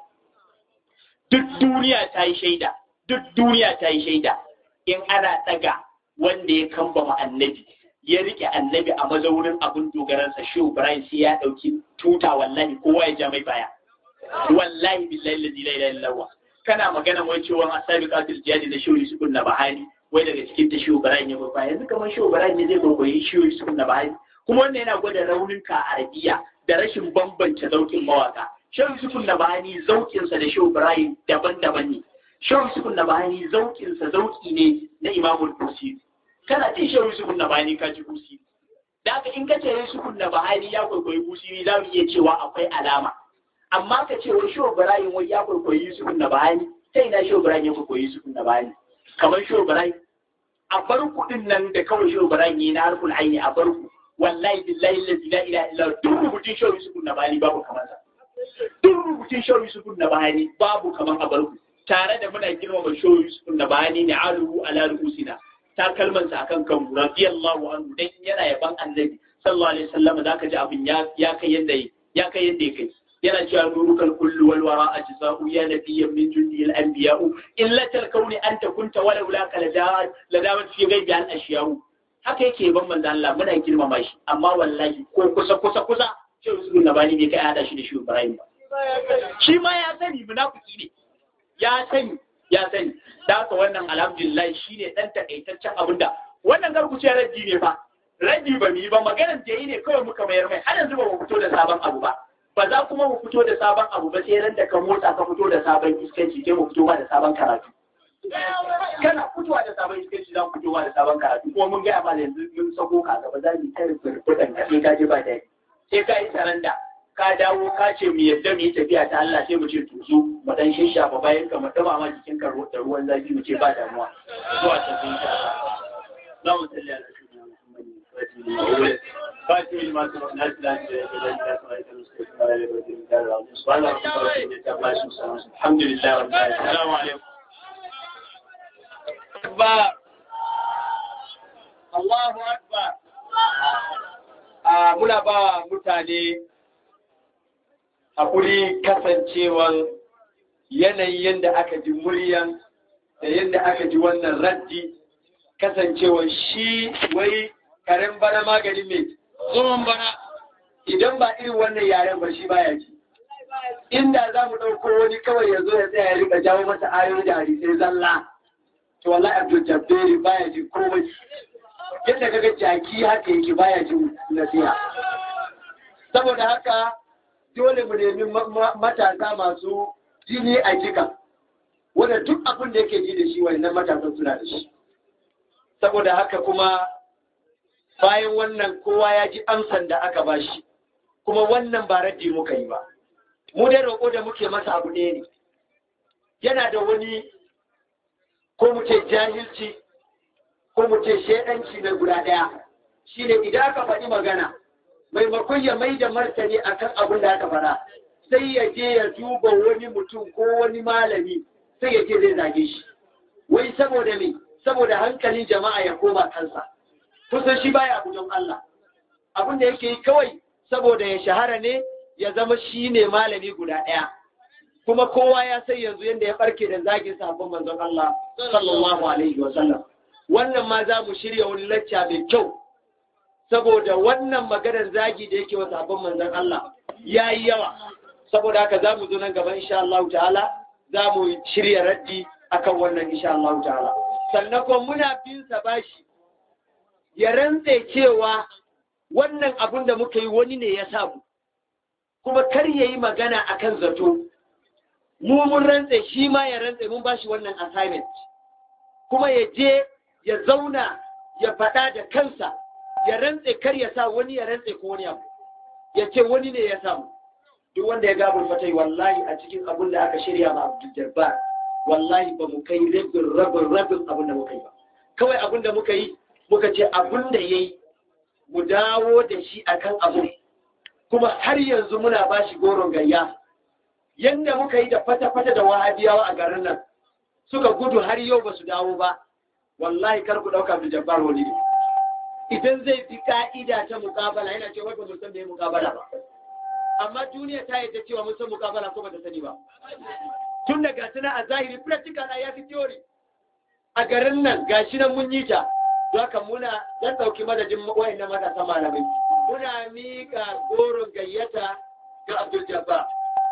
S2: duk duniya ta yi shaida duk duniya ta yi shaida in ana daga wanda ya kambama annabi ya rike annabi a mazaurin abin dogaransa shehu Ibrahim sai ya dauki tuta wallahi kowa ya ja mai baya wallahi billahi la ilaha illallah kana magana wai cewa asabi qatil jihadi da shehu Yusuf na bahani wai daga cikin ta shehu Ibrahim ya bai yanzu kamar shehu Ibrahim ne zai gogoyi shehu Yusuf na bahani kuma wannan yana gwada raunin ka a arabiya da rashin bambance zaukin mawaka shehu Yusuf na bahani zaukin sa da shehu Ibrahim daban-daban ne shehu Yusuf na bahani zaukin sa zauki ne na Imamul Busi kana jin shehu Yusuf na bahani ka ji Busi da haka in ka ce Yusuf na bahani ya kwaikwayi Busi za mu iya cewa akwai alama amma ka ce wai shehu Ibrahim wai ya kwaikwayi Yusuf na bahani sai na shehu Ibrahim ya kwaikwayi Yusuf na bahani kamar shehu Ibrahim a bar kuɗin nan da kawai shehu Ibrahim yi na harkul aini a bar ku wallahi billahi allazi la ilaha illa duk rubutun shehu Yusuf na bahani babu kamar sa duk rubutun shehu Yusuf na bahani babu kamar a bar ku tare da muna girmama shehu Yusuf na bahani ne aluhu ala ruusina ta kalmansa akan kan radiyallahu anhu dan yana yaban annabi sallallahu alaihi wasallam zaka ji abin ya ya kai yadda ya kai yadda ya kai yana cewa nurukal kullu wal wara ajza'u ya nabiyyan min jundi al anbiya'u illa tal kauni anta kunta walau la kala dawat la dawat fi ghaibi al ashya'u haka yake ban manzo Allah muna girmama shi amma wallahi ko kusa kusa kusa shi Yusuf na bani bai kai hada shi da shi Ibrahim ba shi ma ya sani munafiki ne ya sani ya sani da haka wannan alhamdulillah shine dan takaitaccen abinda wannan garkuce raddi ne fa ragi ba mu yi ba maganar da yi ne kawai muka mayar mai har yanzu ba mu fito da sabon abu ba ba za kuma mu fito da sabon abu ba sai ran da ka motsa ka fito da sabon iskanci sai mu fito ba da sabon karatu kana fitowa da sabon iskanci za mu fitowa da sabon karatu kuma mun gaya ma yanzu mun sako ka gaba za mu yi ta rubutan ka sai ka ji ba daɗi sai ka yi saranda ka dawo ka ce mu yadda mu yi tafiya ta Allah sai mu ce to zo mu dan shishafa bayan ka mu dama ma jikin ka da ruwan zafi mu ce ba damuwa zuwa ta sun sha za mu salli ala sayyidina Muhammadin فاتي لما سبقنا الإسلام الحمد لله رب العالمين السلام عليكم أكبر الله أكبر muna ba mutane haƙuri kasancewan yanayin yadda aka ji muryan da yadda aka ji wannan raddi kasancewan shi wai karen bana maganin mai tsohon bana idan ba irin wannan yaren ba shi baya ji inda za mu ɗauko wani kawai ya zo ya tsaya ya rika jawo masa ayoyi da hadisai zalla to wallahi abdul jabberi baya ji komai yadda kaga jaki haka yake baya ji nasiha saboda haka dole mu nemi matasa masu jini a jika wanda duk abin da yake ji da shi wannan matasan suna da shi saboda haka kuma bayan wannan kowa ya ji amsan da aka ba shi kuma wannan ba raddi muka yi ba mu dai roƙo da muke masa abu ɗaya ne yana da wani ko mu ce jahilci ko mu ce shaidanci na guda ɗaya shine idan aka faɗi magana maimakon ya mai da martani akan abin da aka faɗa sai ya je ya duba wani mutum ko wani malami sai ya je zai zage shi wai saboda me saboda hankalin jama'a ya koma kansa kusan shi baya abu don Allah abin da yake yi kawai saboda ya shahara ne ya zama shi ne malami guda ɗaya kuma kowa ya sai yanzu yadda ya barke da zagin sahabban manzon Allah sallallahu alaihi wa sallam wannan ma za mu shirya wani lacca mai kyau saboda wannan maganar zagi da yake wa sahabban manzon Allah ya yi yawa saboda haka za mu zo nan gaba insha Allah ta'ala za mu shirya raddi akan wannan insha Allah ta'ala sannan kuma muna bin sa bashi ya rantse cewa wannan abun da muka yi wani ne ya samu kuma kar ya yi magana akan zato mu mun rantse shi ma ya rantse mun bashi wannan assignment kuma ya je ya zauna ya faɗa da kansa ya rantse kar ya sa wani ya rantse ko wani abu ya ce wani ne ya samu duk wanda ya gabul fatai wallahi a cikin abun da aka shirya ma Abdul Jabbar wallahi ba mu kai rabin rabin rabin abun da muka yi ba kawai abun da muka yi muka ce abun da yayi mu dawo da shi akan abu kuma har yanzu muna ba shi goron gayya yanda muka yi da fata-fata da wahabiyawa a garin nan suka gudu har yau ba su dawo ba wallahi kar ku ɗauka da jabbar wani ne idan zai fi ka'ida ta mukabala yana cewa ba mu san me mukabala ba amma duniya ta yadda cewa mun san mukabala ko ba ta sani ba tun da gashi na a zahiri practical a yafi theory a garin nan gashi nan mun yi ta haka muna dan ɗauki madadin wayannan matasa malamai muna miƙa goron gayyata ga Abdul Jabbar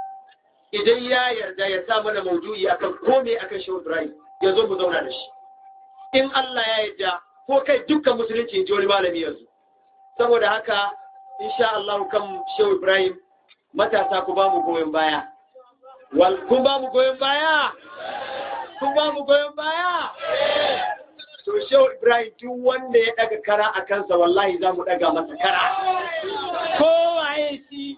S2: idan ya yarda ya sa mana maudu'i akan kome akan Shehu Ibrahim ya zo mu zauna da shi in Allah ya yarda ko kai dukkan musulunci in ji wani malami yanzu saboda haka insha Allah kan Shehu Ibrahim matasa ku ba mu goyon baya wal kun ba mu goyon baya kun ba mu goyon baya to Shehu Ibrahim duk wanda ya daga kara a kansa wallahi za mu daga masa kara kowaye shi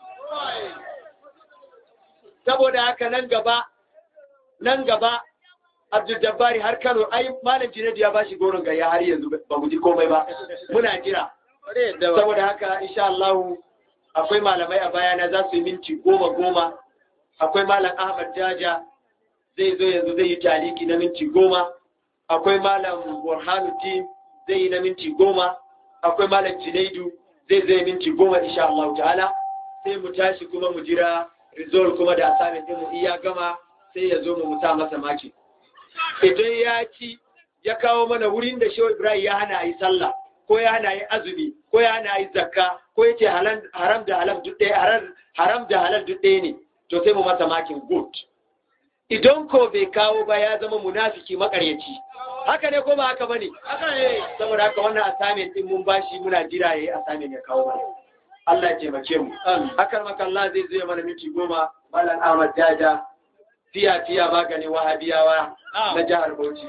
S2: saboda haka nan gaba nan gaba Abdul Jabbari har Kano ai malam Junaidu ya bashi goron gayya har yanzu ba mu ji komai ba muna jira saboda haka insha Allah akwai malamai a bayana za su yi minti goma goma akwai malam Ahmad Jaja zai zo yanzu zai yi taliki na minti goma akwai malam Burhanuddin zai yi na minti goma akwai malam Junaidu zai zai minti goma insha Allah ta'ala sai mu tashi kuma mu jira result kuma da assignment din mu iya gama sai ya zo mu musa masa maki idan ya ci ya kawo mana wurin da Shehu Ibrahim ya hana yi sallah ko ya hana yi azumi ko ya hana yi zakka ko yace haram da halal duk ɗaya haram da halal duk ɗaya ne to sai mu masa makin good idan ko bai kawo ba ya zama munafiki makaryaci
S3: haka ne ko ba haka bane haka ne saboda haka wannan assignment din mun bashi muna jira yayi assignment ya kawo mana Allah ya taimake mu hakan maka Allah zai zo mana minti goma Malam Ahmad Jaja fiya fiya maganin wahabiyawa na jihar Bauchi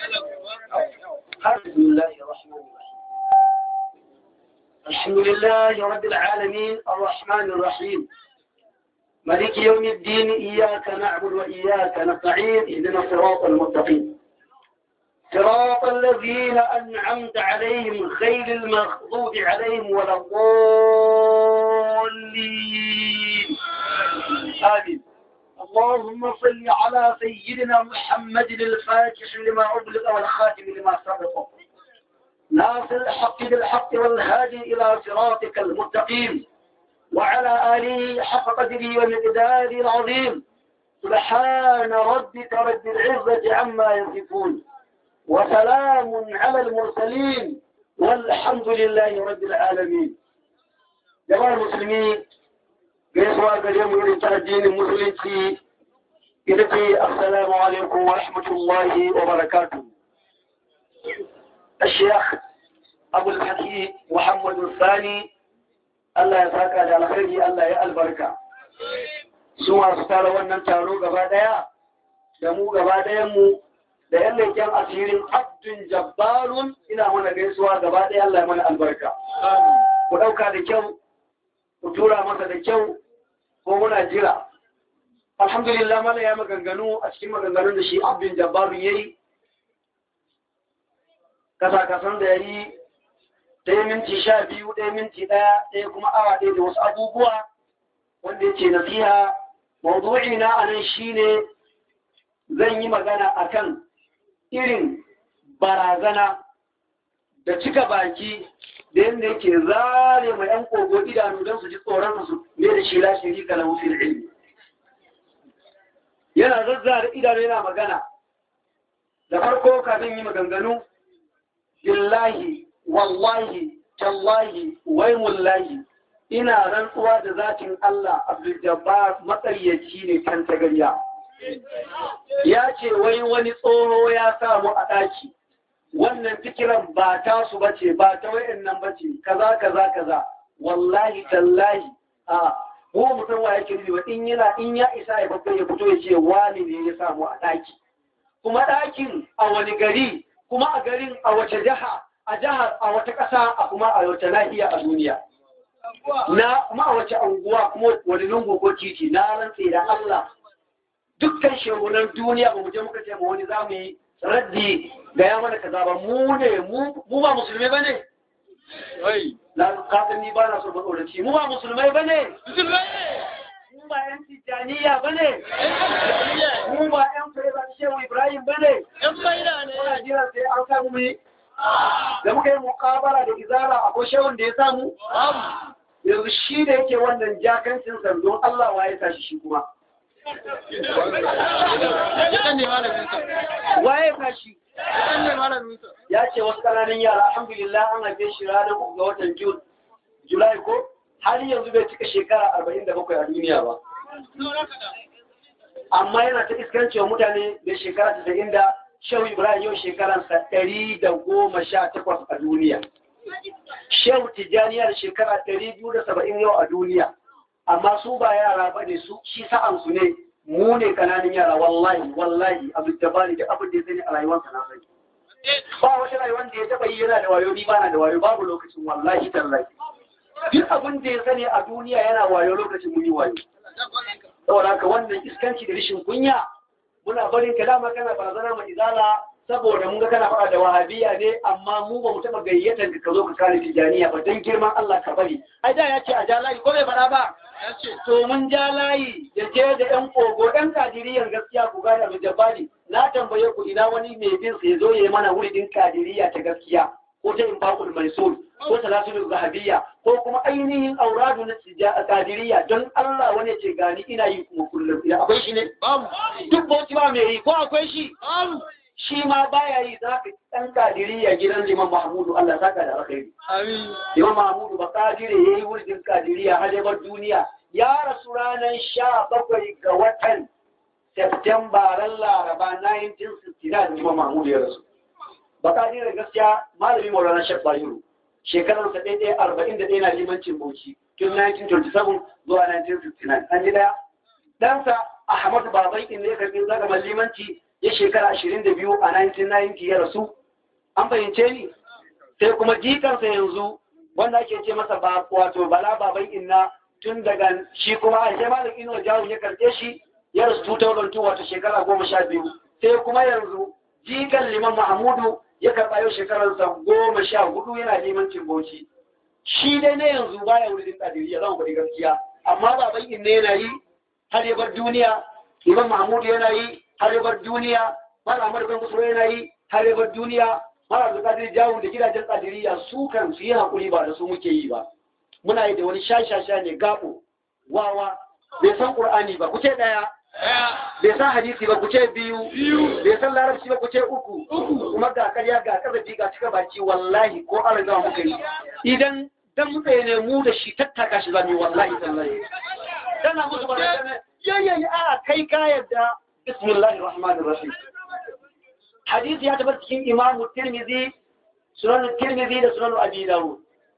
S4: بسم الله الرحمن الرحيم الحمد لله رب العالمين الرحمن الرحيم ملك يوم الدين إياك نعبد وإياك نستعين اهدنا الصراط المستقيم صراط الذين أنعمت عليهم غير المغضوب عليهم ولا الضالين آمين اللهم صل على سيدنا محمد الفاتح لما أغلق والخاتم لما سبق ناصر الحق بالحق والهادي إلى صراطك المستقيم وعلى آله حق قدره ومقداره العظيم سبحان ربك رب العزة عما يصفون وسلام على المرسلين والحمد لله رب العالمين جماعة المسلمين gaisuwa gare mu irin ta addinin musulunci ita ce assalamu alaikum wa rahmatullahi wa barakatu الشيخ أبو الحكيم محمد الثاني Allah ya saka da alkhairi Allah ya albarka su masu tara wannan taro gaba daya da mu gaba dayan mu da yan leken asirin abdun jabbarun ina mana gaisuwa gaba daya Allah ya mana albarka ku dauka da kyau ku tura masa da kyau ko muna jira alhamdulillah mala ya maganganu a cikin maganganun da shi abdun jabbarun yayi kasa-kasan da yayi ɗaya minti sha biyu ɗaya minti ɗaya ɗaya kuma awa ɗaya da wasu abubuwa wanda ya ce nasiha mawdu'i na anan shine zan yi magana akan irin barazana da cika baki da yadda yake zare mai yan kogo idanu don su ji tsoron su ne da shi lashe ga lahufin ilmi yana zazzare idanu yana magana da farko kafin yi maganganu billahi wallahi tallahi waimullahi ina rantsuwa da zatin Allah Abdul-Jabbar matsaryaci ne kan tagariya ya ce wai wani tsoho ya samu a ɗaki wannan fikiran ba ta su bace ba ta wayannan bace kaza kaza kaza wallahi tallahi a ko mutum wa yake nufi in yana in ya isa ya babba ya fito ya ce wani ne ya samu a ɗaki kuma ɗakin a wani gari kuma a garin a wace jiha a jihar a wata ƙasa a kuma a wata nahiya a duniya na kuma a wace anguwa kuma wani lungu ko titi na rantse da Allah dukkan shehunan duniya ba mu je muka ce ma wani zamu yi raddi ga ya mana kaza ba mu ne mu ba musulmai ba ne na kasan ni ba na so ba tsoraci mu ba musulmai ba ne mu ba yan tijjaniya ba ne mu ba yan fere shehu ibrahim ba ne yan faida ne muna jira sai an samu mu yi da muka yi mukabara da izara akwai shehun da ya samu yanzu shi da yake wannan jakancin sandon Allah wa ya tashi shi kuma waye tashi ya ce wasu ƙananan yara alhamdulillah an haife shi ranar uku ga watan Jun Julai ko har yanzu bai cika shekara arba'in da bakwai a duniya ba amma yana ta iskancewa mutane da shekara tasa'in da Shehu Ibrahim yau shekaransa ɗari da goma sha takwas a duniya. Shehu Tijjaniya da shekara ɗari biyu da saba'in yau a duniya. Amma su ba yara ba ne su shi sa'ansu ne mu ne kananan yara wallahi wallahi abu da bani da abin da ya sani a rayuwarsa na sani. Ba wata rayuwar da ya taɓa yi yana da wayo ni bana da wayo babu lokacin wallahi tallahi. Duk abin da ya sani a duniya yana wayo lokacin mun yi wayo. Saboda haka wannan iskanci da rashin kunya muna barin ka dama kana barazana ma izala saboda mun ga kana faɗa da wahabiya ne amma mu ba mu taɓa gayyatar ka zo ka kare tijaniya ba dan girman Allah ka bari ai da ya ce a ja layi ko bai faɗa ba to mun ja layi da je da yan kogo yan kadiriyan gaskiya ku gane abu jabali na tambaye ku ina wani mai bin sai zo ya yi mana wuridin kadiriya ta gaskiya ko ta infaqul maisur ko talatul zahabiyya ko kuma ainihin auradu na kadiriya don Allah wani ce gani ina yi kuma kullum ina akwai shi ne duk bauchi ba mai yi ko akwai shi shi ma baya yi za ka ɗan kadiriya gidan liman mahmudu Allah saka da alkhairi liman mahmudu ba kadire ya yi wurin kadiriya har duniya ya rasu ranar sha bakwai ga watan Septemba ran Laraba 1969 liman mahmudu ya rasu baka da gaskiya malami maulana shek bayiru shekarar sa ɗaya arba'in da ɗaya na limancin bauchi tun 1927 zuwa 1959 an ji daya ɗansa ahmadu babai in ne karɓi zagamar limanci ya shekara ashirin da biyu a 1990 ya rasu an fahimce ni sai kuma jikansa yanzu wanda ake ce masa ba wato bala baban inna tun daga shi kuma a shi malam ino jawo ya karɓe shi ya rasu 2002 wato shekara goma sha biyu sai kuma yanzu jikan liman mahmudu ya karɓa yau shekararsa goma sha hudu yana limancin bauchi shi dai na yanzu baya wurin tsadiriya zan faɗi gaskiya amma baban inna yana yi har ya bar duniya liman mahmudu yana yi har ya bar duniya mara amur bin kusuro yana yi har ya bar duniya mara abdulkadir jawo da gidajen tsadiriya su kan su yi haƙuri ba da su muke yi ba muna yi da wani shashasha ne gabo wawa bai san ƙur'ani ba kuce ɗaya bai san hadisi ba kuce biyu bai san larabci ba kuce uku kuma ga karya ga kazafi ga cika baki wallahi ko an riga muka yi idan dan muka ne mu da shi tattaka shi zamu wallahi tallahi tana musu barazana yayyayi a kai ka yadda bismillahir rahmanir rahim hadisi ya tabbata cikin imamu tirmidhi sunan tirmidhi da sunan abi dawud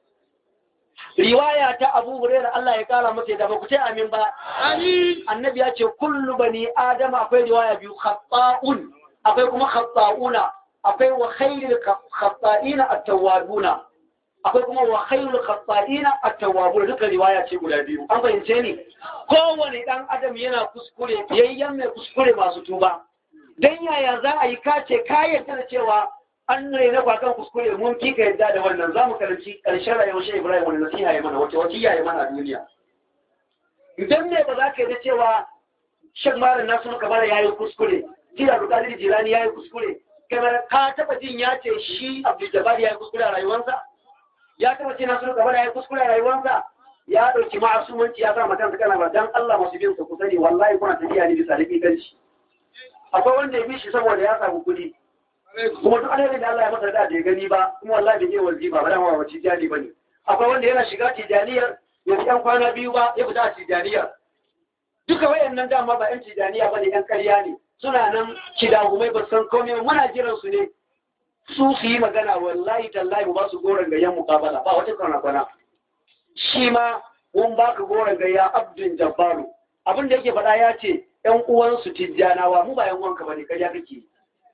S4: riwaya ta abu hurairah Allah ya kara masa da ba ku ce amin ba amin annabi ya ce kullu bani adama akwai riwaya biyu khata'un akwai kuma khata'una akwai wa khairul khata'ina at-tawwabuna akwai kuma wa khairul khata'ina at-tawwabuna duka riwaya ce guda biyu an fahimce ni kowane dan adam yana kuskure yayyan mai kuskure masu tuba dan yaya za a yi kace ka yarda da cewa an raina kwakan kuskure mun fi ka yadda da wannan za mu karanci ƙarshen rayuwar shi Ibrahim wani nasiha ya mana wace wace ya mana a duniya idan ne ba za ka yadda cewa shan malam nasu kamar ya yi kuskure Tira Bukadir Jilani ya yi kuskure kamar ka taba jin ya ce shi Abdul Jabbar ya yi kuskure a rayuwarsa ya taba ce nasu kamar ya yi kuskure a rayuwarsa ya ɗauki ma'asumanci ya sa makansa kana ba dan Allah masu bin sa ku sani wallahi kuna tafiya ne bisa da kanci akwai wanda ya bi shi saboda ya samu kuɗi kuma duk alherin da Allah ya masa da ya gani ba kuma wallahi bai je wazi ba ba dama ba tijani bane akwai wanda yana shiga tijaniyar ya fi yan kwana biyu ba ya fita a tijaniyar duka wayannan dama ba yan tijaniya bane yan ƙarya ne suna nan kidahumai ba san komai muna jiran su ne su su yi magana wallahi tallahi ba su goron gayyan mukabala ba wata kwana kwana shi ma mun baka goron gayya abdun jabbaru abin da yake faɗa ya ce ‘yan uwansu tijjanawa mu ba ‘yan uwanka ba ne karya kake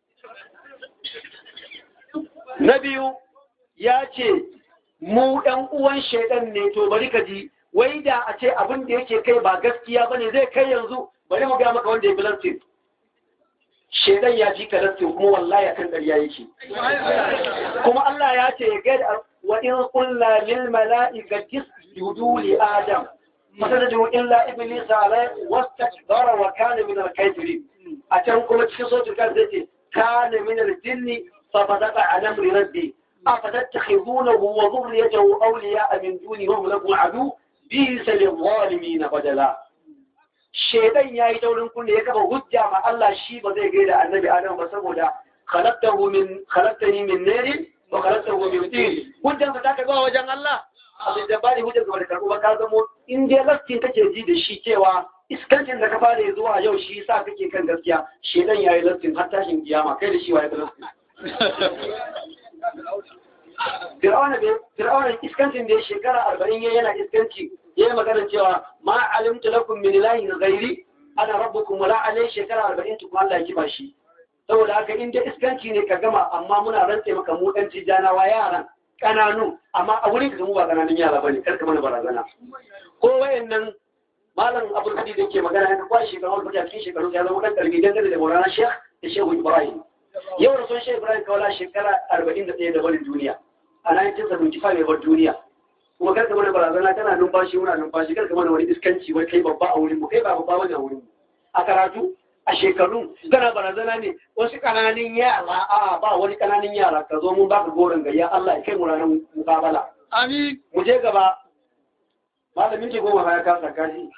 S4: na biyu ya ce mu ‘yan uwan shaidan ne to bari ka ji wai da a ce abin da yake kai ba gaskiya ba ne zai kai yanzu bari mu gaya maka wanda ya fi lantin shaidan ya fi ka lantin kuma wallahi akan ƙarya yake kuma Allah ya ce ya gaida wa in kulla lil mala'ikati isjudu li adam فسجدوا إلا إبليس عليه واستكبر وكان من الكافرين أتم كما تخصوص الكافرين كان من الجن ففتق عن أمر ربي أفتتخذونه وذريته أولياء من دونهم لكم عدو بئس للظالمين بدلا shaitan yayi daurin kunne ya kafa hujja ma Allah shi ba zai gaida annabi Adam ba saboda khalaqtahu min khalaqtani min narin wa khalaqtahu min tin hujjan ka ta ga wajen Allah abin da ba da hujjar gaba da karɓo ba ka zamo in dai lastin kake ji da shi cewa iskancin da ka fara zuwa yau shi sa kake kan gaskiya shedan yayi lastin har tashin kiyama kai da shi waye lastin Fir'auna bai Fir'auna iskancin da ya shekara arba'in ya yana iskanci ya yi magana cewa ma alimtu lakum min ilahin ghairi ana rabbukum wala alai shekara arba'in tukun Allah ya kiba shi saboda haka in dai iskanci ne ka gama amma muna rantse maka mu dan tijanawa yaran kananu amma a wurin ka mu ba kananun yara bane karka mana barazana ko wayannan malam abul hadi da yake magana ya kwashi shekaru wani fata cikin shekaru ya zama dan karbi dangane da Maulana Sheikh da Shehu Ibrahim yau da sun Sheikh Ibrahim kawala shekara 41 da barin duniya a 1975 ya bar duniya kuma karka mana barazana kana numfashi muna numfashi karka mana wani iskanci wai kai babba a wurin mu kai ba babba bane a wurin mu a karatu a shekaru kana barazana ne wasu kananin yara a ba wani kananin yara ka zo mun baka goron gayya Allah ya kai mu ranar mukabala
S2: Amin.
S4: mu je gaba malamin ke goma ya kasa kashi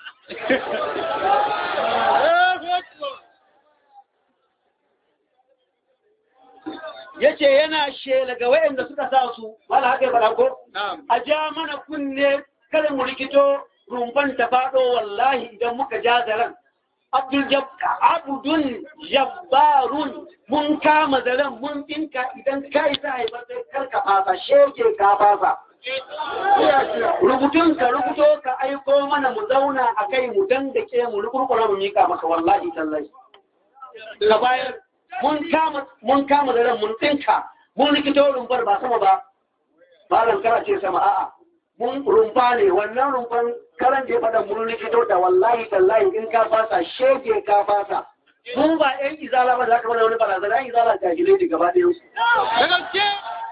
S4: yace yana shela ga wayanda suka sa su mala haka ya fara ko
S2: Na'am.
S4: a ja mana kunne kada mu rikito rumfan ta faɗo wallahi idan muka ja zaren abdul jabba abdun jabbarun mun kama zaren mun dinka idan kai sa haifar sai karka fasa shege ka fasa rubutun ka rubuto ka aiko mana mu zauna a kai mu dandake mu rukurkura mu mika maka wallahi tallahi ka bayar mun kama mun kama zaren mun dinka mun rikito rumfar ba sama ba malam kana ce sama a'a mun rumfa ne wannan rumfan karan da ya faɗa mun rikito da wallahi tallahi in ka fasa shege ka fasa mu ba yan izala ba za ka wani barazana yan izala jahilai ne gaba ɗaya su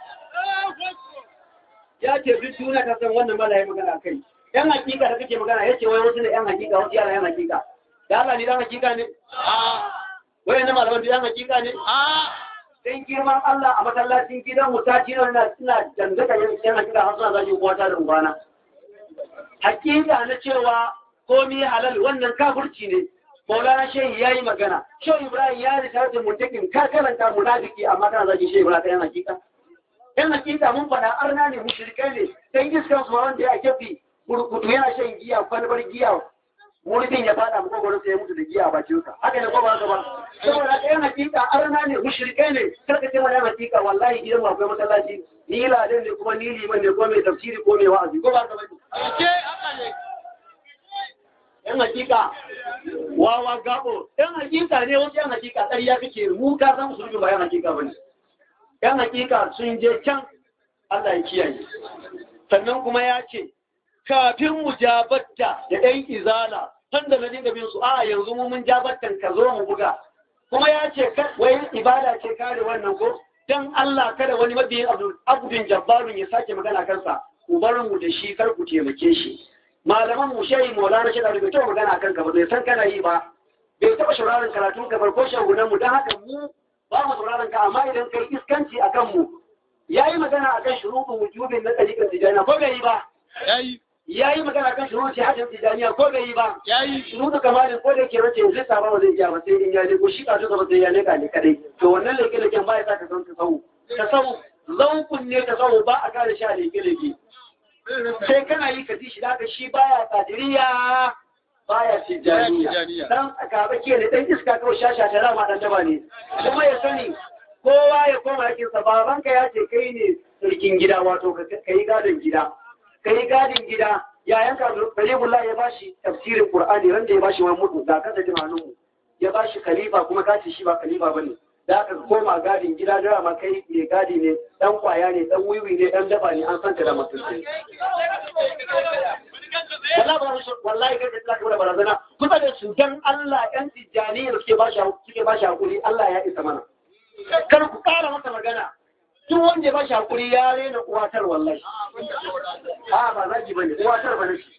S4: ya ce duk duniya ta san wannan mala ya magana kai yan hakika da kake magana ya ce wai wasu ne yan hakika wasu yara yan hakika da Allah ni dan hakika ne wai na malaman yan hakika ne dan girman Allah a masallacin gidan mu ta kira na suna dangata yan hakika har suna zaki uwata da ubana hakika na cewa komi halal wannan kafirci ne Maulana Shehu ya yi magana, Shehu Ibrahim ya rita da muntakin ka karanta munafiki amma kana zaki Shehu Ibrahim ta yan hakika. yan hakika mun faɗa arna ne mushrikai ne dan iskan su wanda ya kefi burkutu yana shan giya kwalbar giya muridin ya fada mu kokorin sai ya mutu da giya a bakin sa haka ne ko ba haka ba saboda haka yan hakika arna ne mushrikai ne karka ce mana yan hakika wallahi gidan mu akwai masallaci ni ladan ne kuma ni liman ne ko mai tafsiri ko mai wa'azi ko ba haka ba yan hakika wawa gabo yan hakika ne wasu yan hakika ƙarya kake mu ka san musulmi ba yan hakika bane ‘yan hakika sun je can Allah ya kiyaye. Sannan kuma ya ce, kafin mu jabatta da ‘yan izala, tun da na dinga bin su, a yanzu mu mun jabattan ka zo mu buga. Kuma ya ce, wai ibada ce kare wannan ko, don Allah kada wani mabiyin abudin jabbarun ya sake magana kansa, ku bar mu da shi kar ku taimake shi. Malaman mu shayi maulana shi da bai taɓa magana kan ka ba, bai san kana yi ba, bai taɓa shauraron karatun ka ko shagunan mu don haka mu ba mu sauraron ka amma idan kai iskanci a kanmu ya yi magana a kan shuruɗin wujubin na ɗariƙar tijaniya ko bai yi ba ya yi magana kan shuruɗin shahadin tijaniya ko bai yi ba shuruɗin kamalin ko da yake race yanzu ta ba zai iya ba sai in ya ko shi ka tuka ba sai ya leka ne kadai to wannan leke leken ba ya sa ka san ka sau ka sau zaukun ne ka sau ba a kare shi a leke leke sai kana yi ka ji shi da shi baya kadiriya baya tijaniya dan gaba ke ne dan iska kawai shasha ta rama dan daba ne kuma ya sani kowa ya koma yakin sa babanka ya ce kai ne sarkin gida wato kai gadon gida kai gadin gida yayan ka Kalimullah ya bashi tafsirin Qur'ani ran da ya bashi wani mutu da kasa jin hannun mu ya bashi khalifa kuma ka ce shi ba khalifa bane da aka koma gadin gida da ma kai ne gadi ne dan kwaya ne dan wiwi ne dan daba ne an san ka da mutunci wallahi kai da tsaka da barazana kusa da su dan Allah yan tijjani da suke bashi suke bashi hakuri Allah ya isa mana kar ku kara masa magana duk wanda ya bashi hakuri ya rena uwatar wallahi a ba zaki bane uwatar bane shi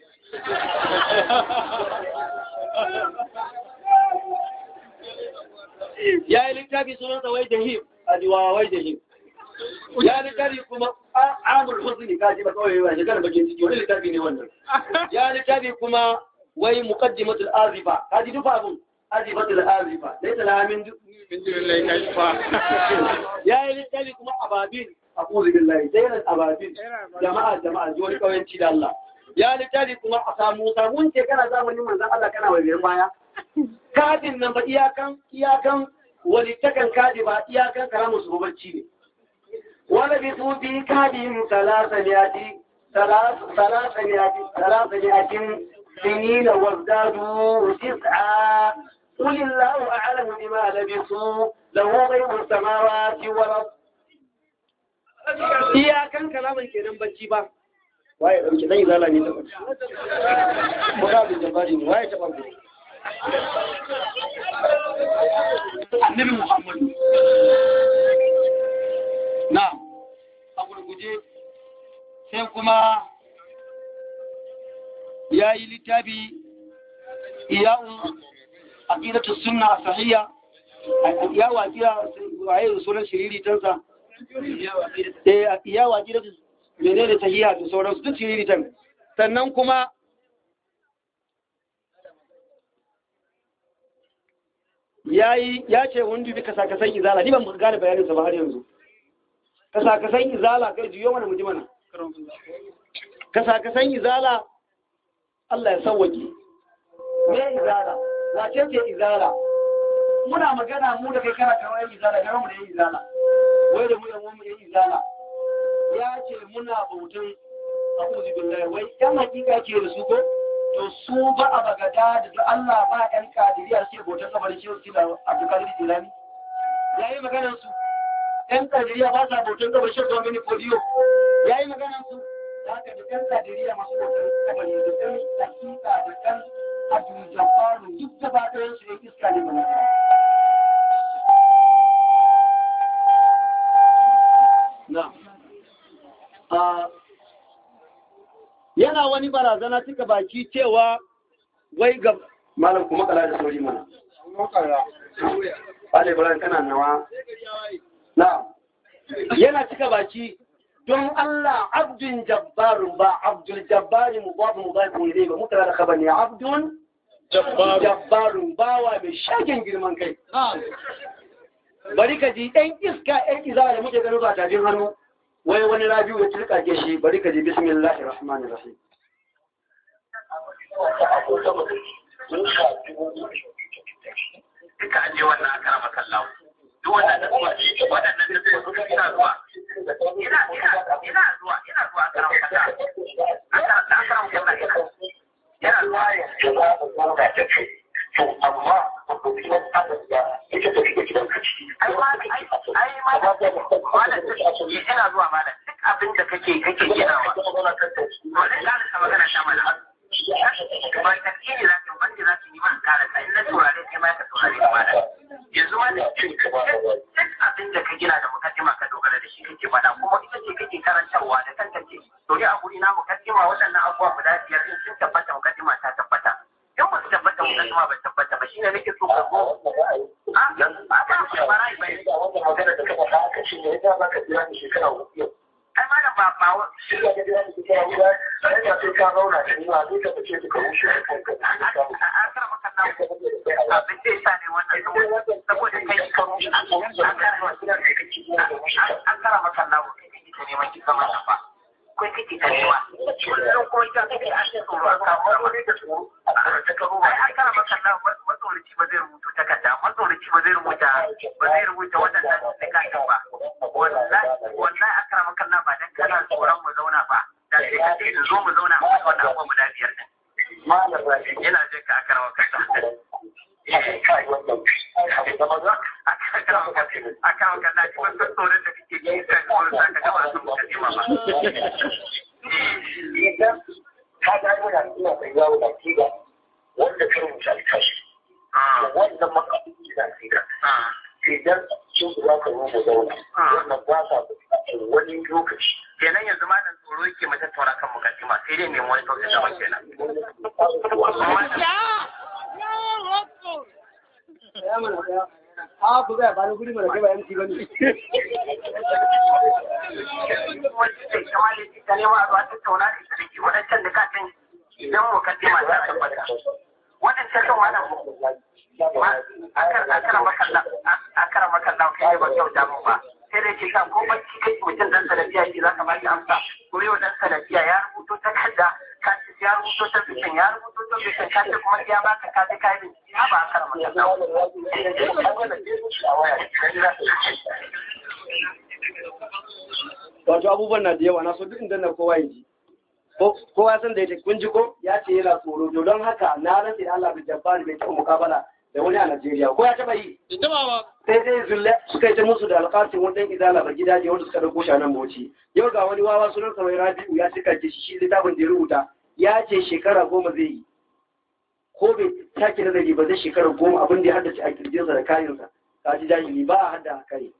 S4: ya yi littafi sunan sa wai jahim a jiwa wai jahim ya littafi kuma amur husni ka ji ba kawai ba shekara bakin ciki wani littafi ne wannan ya littafi kuma wai muqaddimatul azifa ka ji dufa abun azifatul azifa dai ta min min lillahi kashfa ya yi littafi kuma ababil aqulu billahi dai ababil jama'a jama'a ji wani kawanci da Allah ya littafi kuma a samu samun ce kana zamanin manzon Allah kana wajen baya kadin nan ba iyakan iyakan walittakan kadi ba iyakan karamu su bacci ne ولبثوا في كادهم ثلاثمائة ثلاثمائة ثلاثمائة سنين وازدادوا تسعا قل الله أعلم بما لبثوا له غيب السماوات والأرض iyakan kalaman kenan bacci ba waye dauke zai zala ne ta bacci ko da bin jabari ne waye ta bacci annabi muhammadu na a gurguje sai kuma ya yi littafi iyawun aqidatu sunna sahiya iyawu aqida waye sunan shiriri tansa eh iyawu aqidatu menene sahiya da sauransu duk shiriri tan sannan kuma yayi ya ce wanda bi kasa kasan izala ni ban gane bayanin sa ba har yanzu kasa kasan izala kai juyo mana muji mana kasa kasan izala Allah ya sauwake me izala wace ce izala muna magana mu da kai kana kawai izala ga mu da yin izala wai da mu da mu yin izala ya ce muna bautan a'udhu billahi wai yan hakika ke da su ko to su ba a bagada da Allah ba yan kadiriya suke bautan kabarin shehu sila abdulkadir jilani yayi maganar su yan kadiriya ba sa bautan kabarin shehu domini fodiyo yayi maganar su da haka da yan kadiriya masu bautan kabarin da yan hakika da yan abdul jabbaru duk gaba ɗayan su yan iska ne mana na yana wani barazana cika baki cewa wai ga malam kuma kala da sauri mana Ale Ibrahim kana nawa na yana cika baki don Allah abdun jabbarun ba abdul jabbari mubafu mubafu ne ba mutara da kaba ne abdun jabbarun bawa mai shagen girman kai bari ka ji ɗan iska ɗan izara da muke gano ba tajin hannu wai wani rabiu ya turka ke shi bari ka ji bismillahir rahmanir rahim
S5: duka aje wannan akara makallahu duk wannan da kuma waɗannan da kuma ina zuwa ina ina ina zuwa ina zuwa akara makallahu akara akara makallahu ina yana zuwa
S1: to amma abubuwan adam da ita tafi da gidan ka ciki
S5: ai ma ai ai ma malam ina zuwa malam duk abin da kake kake ginawa to ne za ka magana ta malam ba ta kiri za ta banda za ta yi man kara ta in na turare sai ma ka turare ni malam yanzu ma da duk abin da ka gina da mukaddima ka dogara da shi kake faɗa kuma ita ce kake karantarwa da tantance to ni a guri na mukaddima waɗannan abubuwa guda biyar in sun tabbata mukaddima ta tabbata in ba su tabbata mukaddima ba tabbata ba shine nake so ka zo a a ba shi barai bai
S1: wannan magana da ka faɗa aka ce ne ya za ka jira ni shekara hudu
S5: ai ma da ba ba
S1: shi ya ga jira ni shekara hudu sai ka sai ka zauna da ni ba sai ka fice ka rushe kanka
S5: a kara maka na abin da yasa ne wannan saboda kai ka rushe an kara maka na kai kake ta neman ki zama ba kai kake ta nema kullum kuma ita kake an yi tsoro a kawo wani da tsoro ta karo ba an kara maka na matsorici ba zai rubuta takarda matsorici ba zai rubuta ba zai rubuta waɗannan takarda ba wallahi wallahi an kara maka na ba dan kana tsoron mu zauna ba da sai ka ce zo mu zauna a wannan abubuwa guda biyar din
S1: malam rabi
S5: yana jin ka akara maka
S1: kai wannan da maza
S5: akara maka akara maka na ji wasu tsoron da kake ji sai tsoron sa ka gaba sun muka jima ba
S1: idan ka ga yana ina mai yawo da kiga wanda ka rubuta alkashi wannan makaɗi da kiga idan sun za ka zo mu zauna wannan ba sa buƙatar wani lokaci
S5: kenan yanzu ma dan tsoro yake mu tattauna kan mukaddima sai dai nemi wani sauƙin daban kenan
S4: a ku zai bani guri mana kai ba MC bane
S5: idan mukaddima ta tabbata waɗancan kan wannan akara makalla kai ba kyauta mu ba sai dai ke sa ko bacci kai mutum dan salafiya yake za ka ba shi amsa ko yau dan salafiya ya rubuto takarda ka ce ya rubuto ta bisin ya rubuto ta bisin ka ce kuma ya baka ka ce kai bincike ya ba akara makalla
S4: wato abubuwan na da yawa na so duk inda na kowa ya ji kowa san da yake kun ji ko ya ce yana tsoro to don haka na rantsi da Allah bai jabbari bai taɓa mukabala da wani a Najeriya ko ya taɓa yi sai dai zulle suka yi ta musu da alƙasin wani ɗan izala ba gidaje wanda suka ɗauko shi a nan bauchi yau ga wani wawa sunan sa Rabi'u ya cika shi shi littafin da ya rubuta ya ce shekara goma zai yi ko bai sake nazari ba zai shekara goma abin da ya haddace a kirjinsa da kayansa ka ji jahili ba a hadda a kai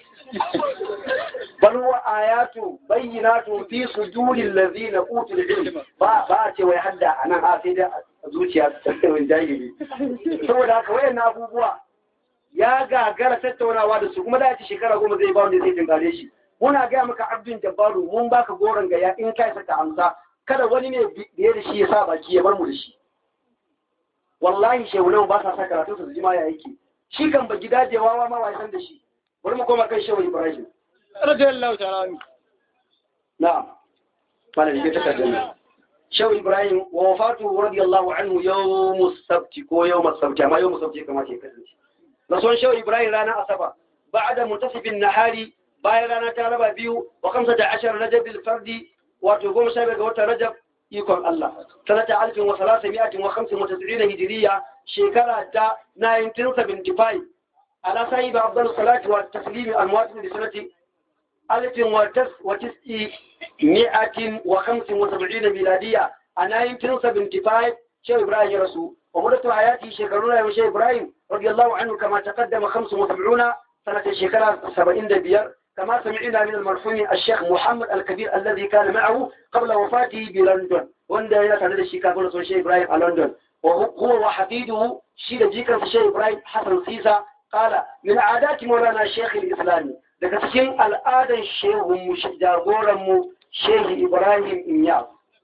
S4: bal wa ayatu bayyinatu fi suduril ladina utul ilm ba ba a ce wai hadda anan a sai da zuciya ta wani jahili saboda haka wayan abubuwa ya gagara tattaunawa da su kuma da ci shekara goma zai ba wanda zai tinkare shi muna gaya maka abdin jabbaru mun baka goron gaya in kai saka amsa kada wani ne biye da shi ya sa baki ya bar mu da shi wallahi shehunan ba sa sa karatu su ji ma ya yake shi kan ba gidajewa ma wai san da shi bari mu koma kan shehu ibrahim
S2: radiyallahu ta'ala anhu
S4: na'am malam ke takardar nan shehu ibrahim wa wafatu radiyallahu anhu yawmus sabti ko yawmus sabti amma yawmus sabti kamar ke kasance rasuwan shehu ibrahim ranar asaba ba'da muntasifin nahari bayan rana ta raba biyu wa kamsa da ashar rajab fardi wato goma sha biyar ga watan rajab ikon Allah sanata alfin wa salasa mi'atin wa khamsin wa tasirina hijiriya shekara ta 1975 على صاحب أفضل الصلاة والتسليم المواطن لسنة ألف وتس وتسع مئة وخمس وسبعين ميلادية أنا يمكن سبنتفايف شيخ إبراهيم رسول ومدة حياتي شكرنا يا شيخ إبراهيم رضي الله عنه كما تقدم خمس وسبعون سنة شكرا سبعين دبير كما سمعنا من المرحوم الشيخ محمد الكبير الذي كان معه قبل وفاته بلندن وندى إلى سنة الشيكا شيخ إبراهيم على لندن وهو وحفيده شيد جيكا شيخ إبراهيم حسن سيسا قال من عادات مولانا الشيخ الإسلامي daga cikin al'adar shehunmu jagoranmu shehi Ibrahim Inyas.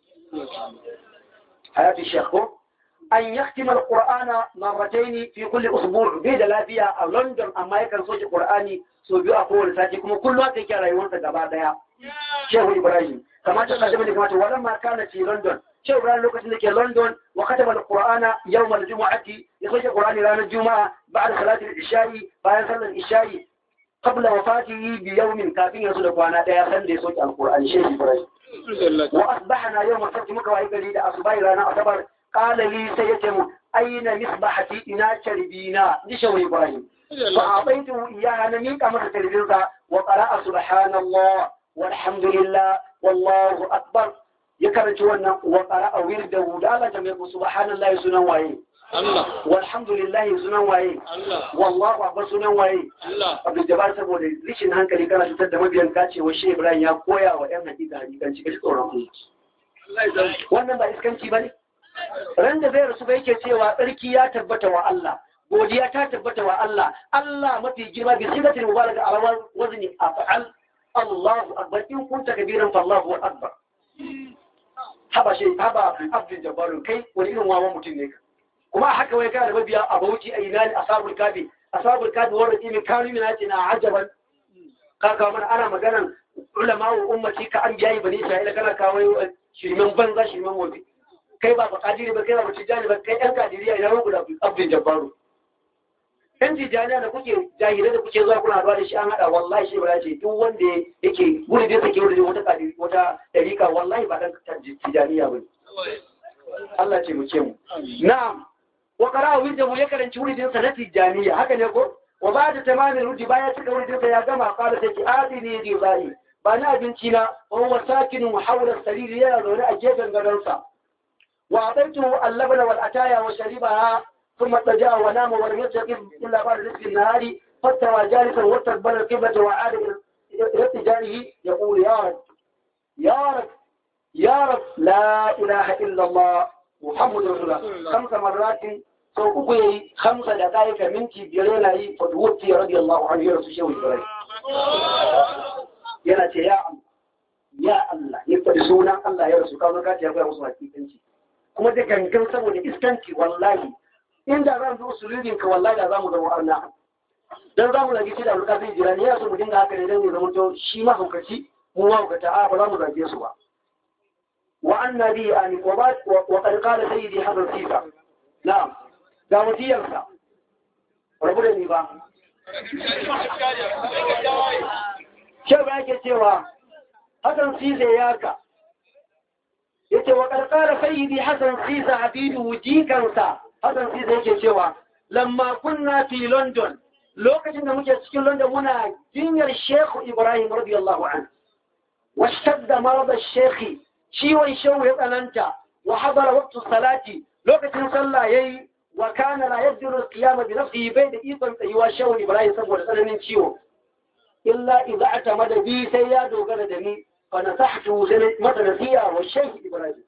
S4: Hayati Shekho, an yaktima al-Qur'ana marrataini fi kulli usbu' bai da lafiya a London amma yakan soke Qur'ani so biyu a kowane sati kuma kullum aka yake rayuwarsa gaba daya. Shehu Ibrahim, kamata ka zama da kamata wannan ma kana ci London. Shehu Ibrahim lokacin da ke London wa kataba al-Qur'ana yawm al-jum'ati ya soke Qur'ani ranar Juma'a ba'da salatul isha'i bayan sallar isha'i قبل وفاته بيوم كافين يسود قوانا ديا سند سوج القرآن شيخ إبراهيم وأصبحنا يوم السبت مكوا إبراهيم أصبحنا لنا أصبر قال لي سيتم أين مصبحتي إنا شربينا دي شو إبراهيم فأعطيته إياها نميك أمر تلبيرك وقرأ سبحان الله والحمد لله والله أكبر يكرت وانا وقرأ ورده دالة جميع سبحان الله سنة وعيه
S6: Allah
S4: walhamdulillah sunan waye
S6: Allah
S4: wallahu akbar sunan waye
S6: Allah
S4: Abdul Jabbar saboda rishin hankali kana cutar da mabiyan ka ce wa Shehu Ibrahim ya koya wa ƴan hakika hakikanci kaji tsoron ku wannan ba iskanci bane ran da zai rasu ba yake cewa tsarki ya tabbata wa Allah godiya ta tabbata wa Allah Allah mafi girma bi sigatil mubaraka ala wazni af'al Allahu akbar in kunta kabiran fa Allahu akbar haba shi haba Abdul Jabbar kai wani irin wawan mutum ne ka kuma haka wai kana da mabiya a bauchi a ina ne asabul kafi asabul kafi wanda kimi kanu mina ce na ajaban ka kawo mana ana maganan ulama wa ummati ka an biyayi bani isra'ila kana kawo shirmen banza shirmen wofi kai ba ba kadiri ba kai ba tijani ba kai yan kadiriya ina rubu da abdul jabbaru yan tijaniya da kuke jahilai da kuke zuwa kuna haɗuwa da shi an haɗa wallahi shi ba ce duk wanda yake gudu da sake wurin wata kadiri wata ɗarika wallahi ba dan tijaniya ba Allah ce mu ce mu na'am wa qara'a wirdahu ya karanci wuridin sa na tijaniya haka ne ko wa ba'da tamamin wurdi baya cika wuridin sa ya gama qala sai adini di zai ba na abinci na wa huwa sakinun hawla sariri yana zaune a gefen gadon sa wa ataitu al-labna wal ataya wa sharibaha thumma taja'a wa nama wa lam yastaqim illa ba'da rizqi an-nahari fattawa jalisan wa taqbala al-qiblata wa 'ada ila tijanihi yaqulu ya rab ya rab ya rab la ilaha illa Allah محمد رسول الله خمس مرات sau uku ya yi hamsa da ƙa'ika minti biyar yana yi fatuwuti radi Allah an yi rasu shehu Ibrahim. Yana ce ya Allah, ya Allah, ya faɗi sunan Allah ya rasu kawo kaci ya koya musu hakikanci. Kuma da gangan saboda iskanci wallahi, inda za mu zo sulubin ka wallahi da za mu zama arna. Dan za mu zagi shi da alƙa zai jira ne ya so mu dinga haka ne dan ya zama to shi ma haukaci mu ma haukata a ba za mu zage su ba. وعن نبي آن وقد قال سيدي حسن سيسا نعم دعوتي يرسى ربنا نبا شاب ake cewa Hassan Sisa yaka yace wa qarqara sayyidi Hassan Sisa habibu jikansa Hassan Sisa yake cewa lamma kunna fi London lokacin da muke cikin London muna jinyar Sheikh Ibrahim radiyallahu anhu washtadda marad al-Sheikh ciwon shehu ya tsananta wa hadara waqtu salati lokacin sallah yayi wa kana la yajru al-qiyama bi nafsihi bai da ikon tsayuwa shehu Ibrahim saboda tsananin ciwo illa idza atamada bi sai ya dogara da ni fa nasahtu sai mata nasiya wa shehu Ibrahim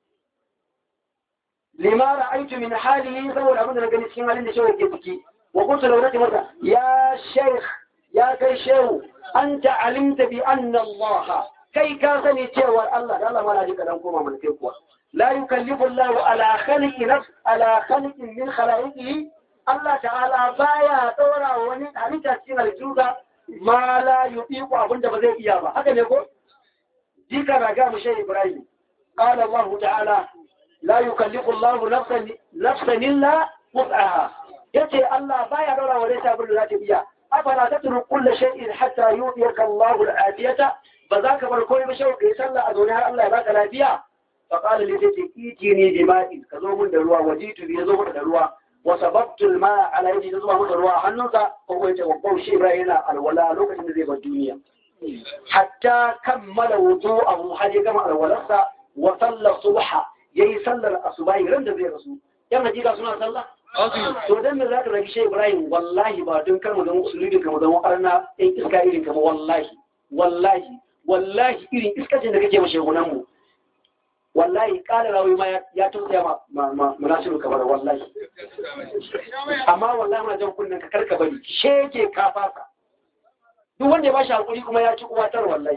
S4: lima ra'aytu min halihi saboda abin da na gani cikin halin da shehu yake ciki wa kuntu law nati mata ya sheikh ya kai shehu anta alimta bi anna Allah kai ka sani cewar Allah da Allah mana jika dan koma mana kai kuwa la yukallifu Allahu ala khaliqi nafs ala khaliqin min khalaiqihi Allah ta'ala baya daura wani halitta cikin halittunsa ma la yuqiqu abinda ba zai iya ba haka ne ko jika na ga mu shehu Ibrahim قال الله تعالى لا يكلف الله نفسا نفسا إلا وسعها yace Allah baya dora wa ta abin da za ta biya afala tatru kull shay'in hatta yu'tiyaka Allahu al-afiyata ba za ka bar komai ba shau kai sallah a zaune har Allah ya baka lafiya fa qala li tayti itini bima'in ka zo mun da ruwa wajitu bi zo mun da ruwa wa sababtu al-ma'a ala yadi zuba mun da ruwa hannunsa ko ko yace wa shi Ibrahim yana alwala lokacin da zai bar duniya hatta kammala wudu'ahu har ya gama alwalarsa wa salla subha yayi sallar asubahi ran da zai rasu yan hakika suna sallah to dan me zaka rage shi Ibrahim wallahi ba don kar mu zama usulubi kamar zama arna ɗan iska irin kama wallahi wallahi wallahi irin iskacin da kake mashi gunan mu wallahi kala rawi ma ya tausaya ma ma munasiru kamar wallahi amma wallahi muna jan kunnen ka karka bari sheke ka fasa duk wanda ya bashi hakuri kuma ya ci uwatar wallahi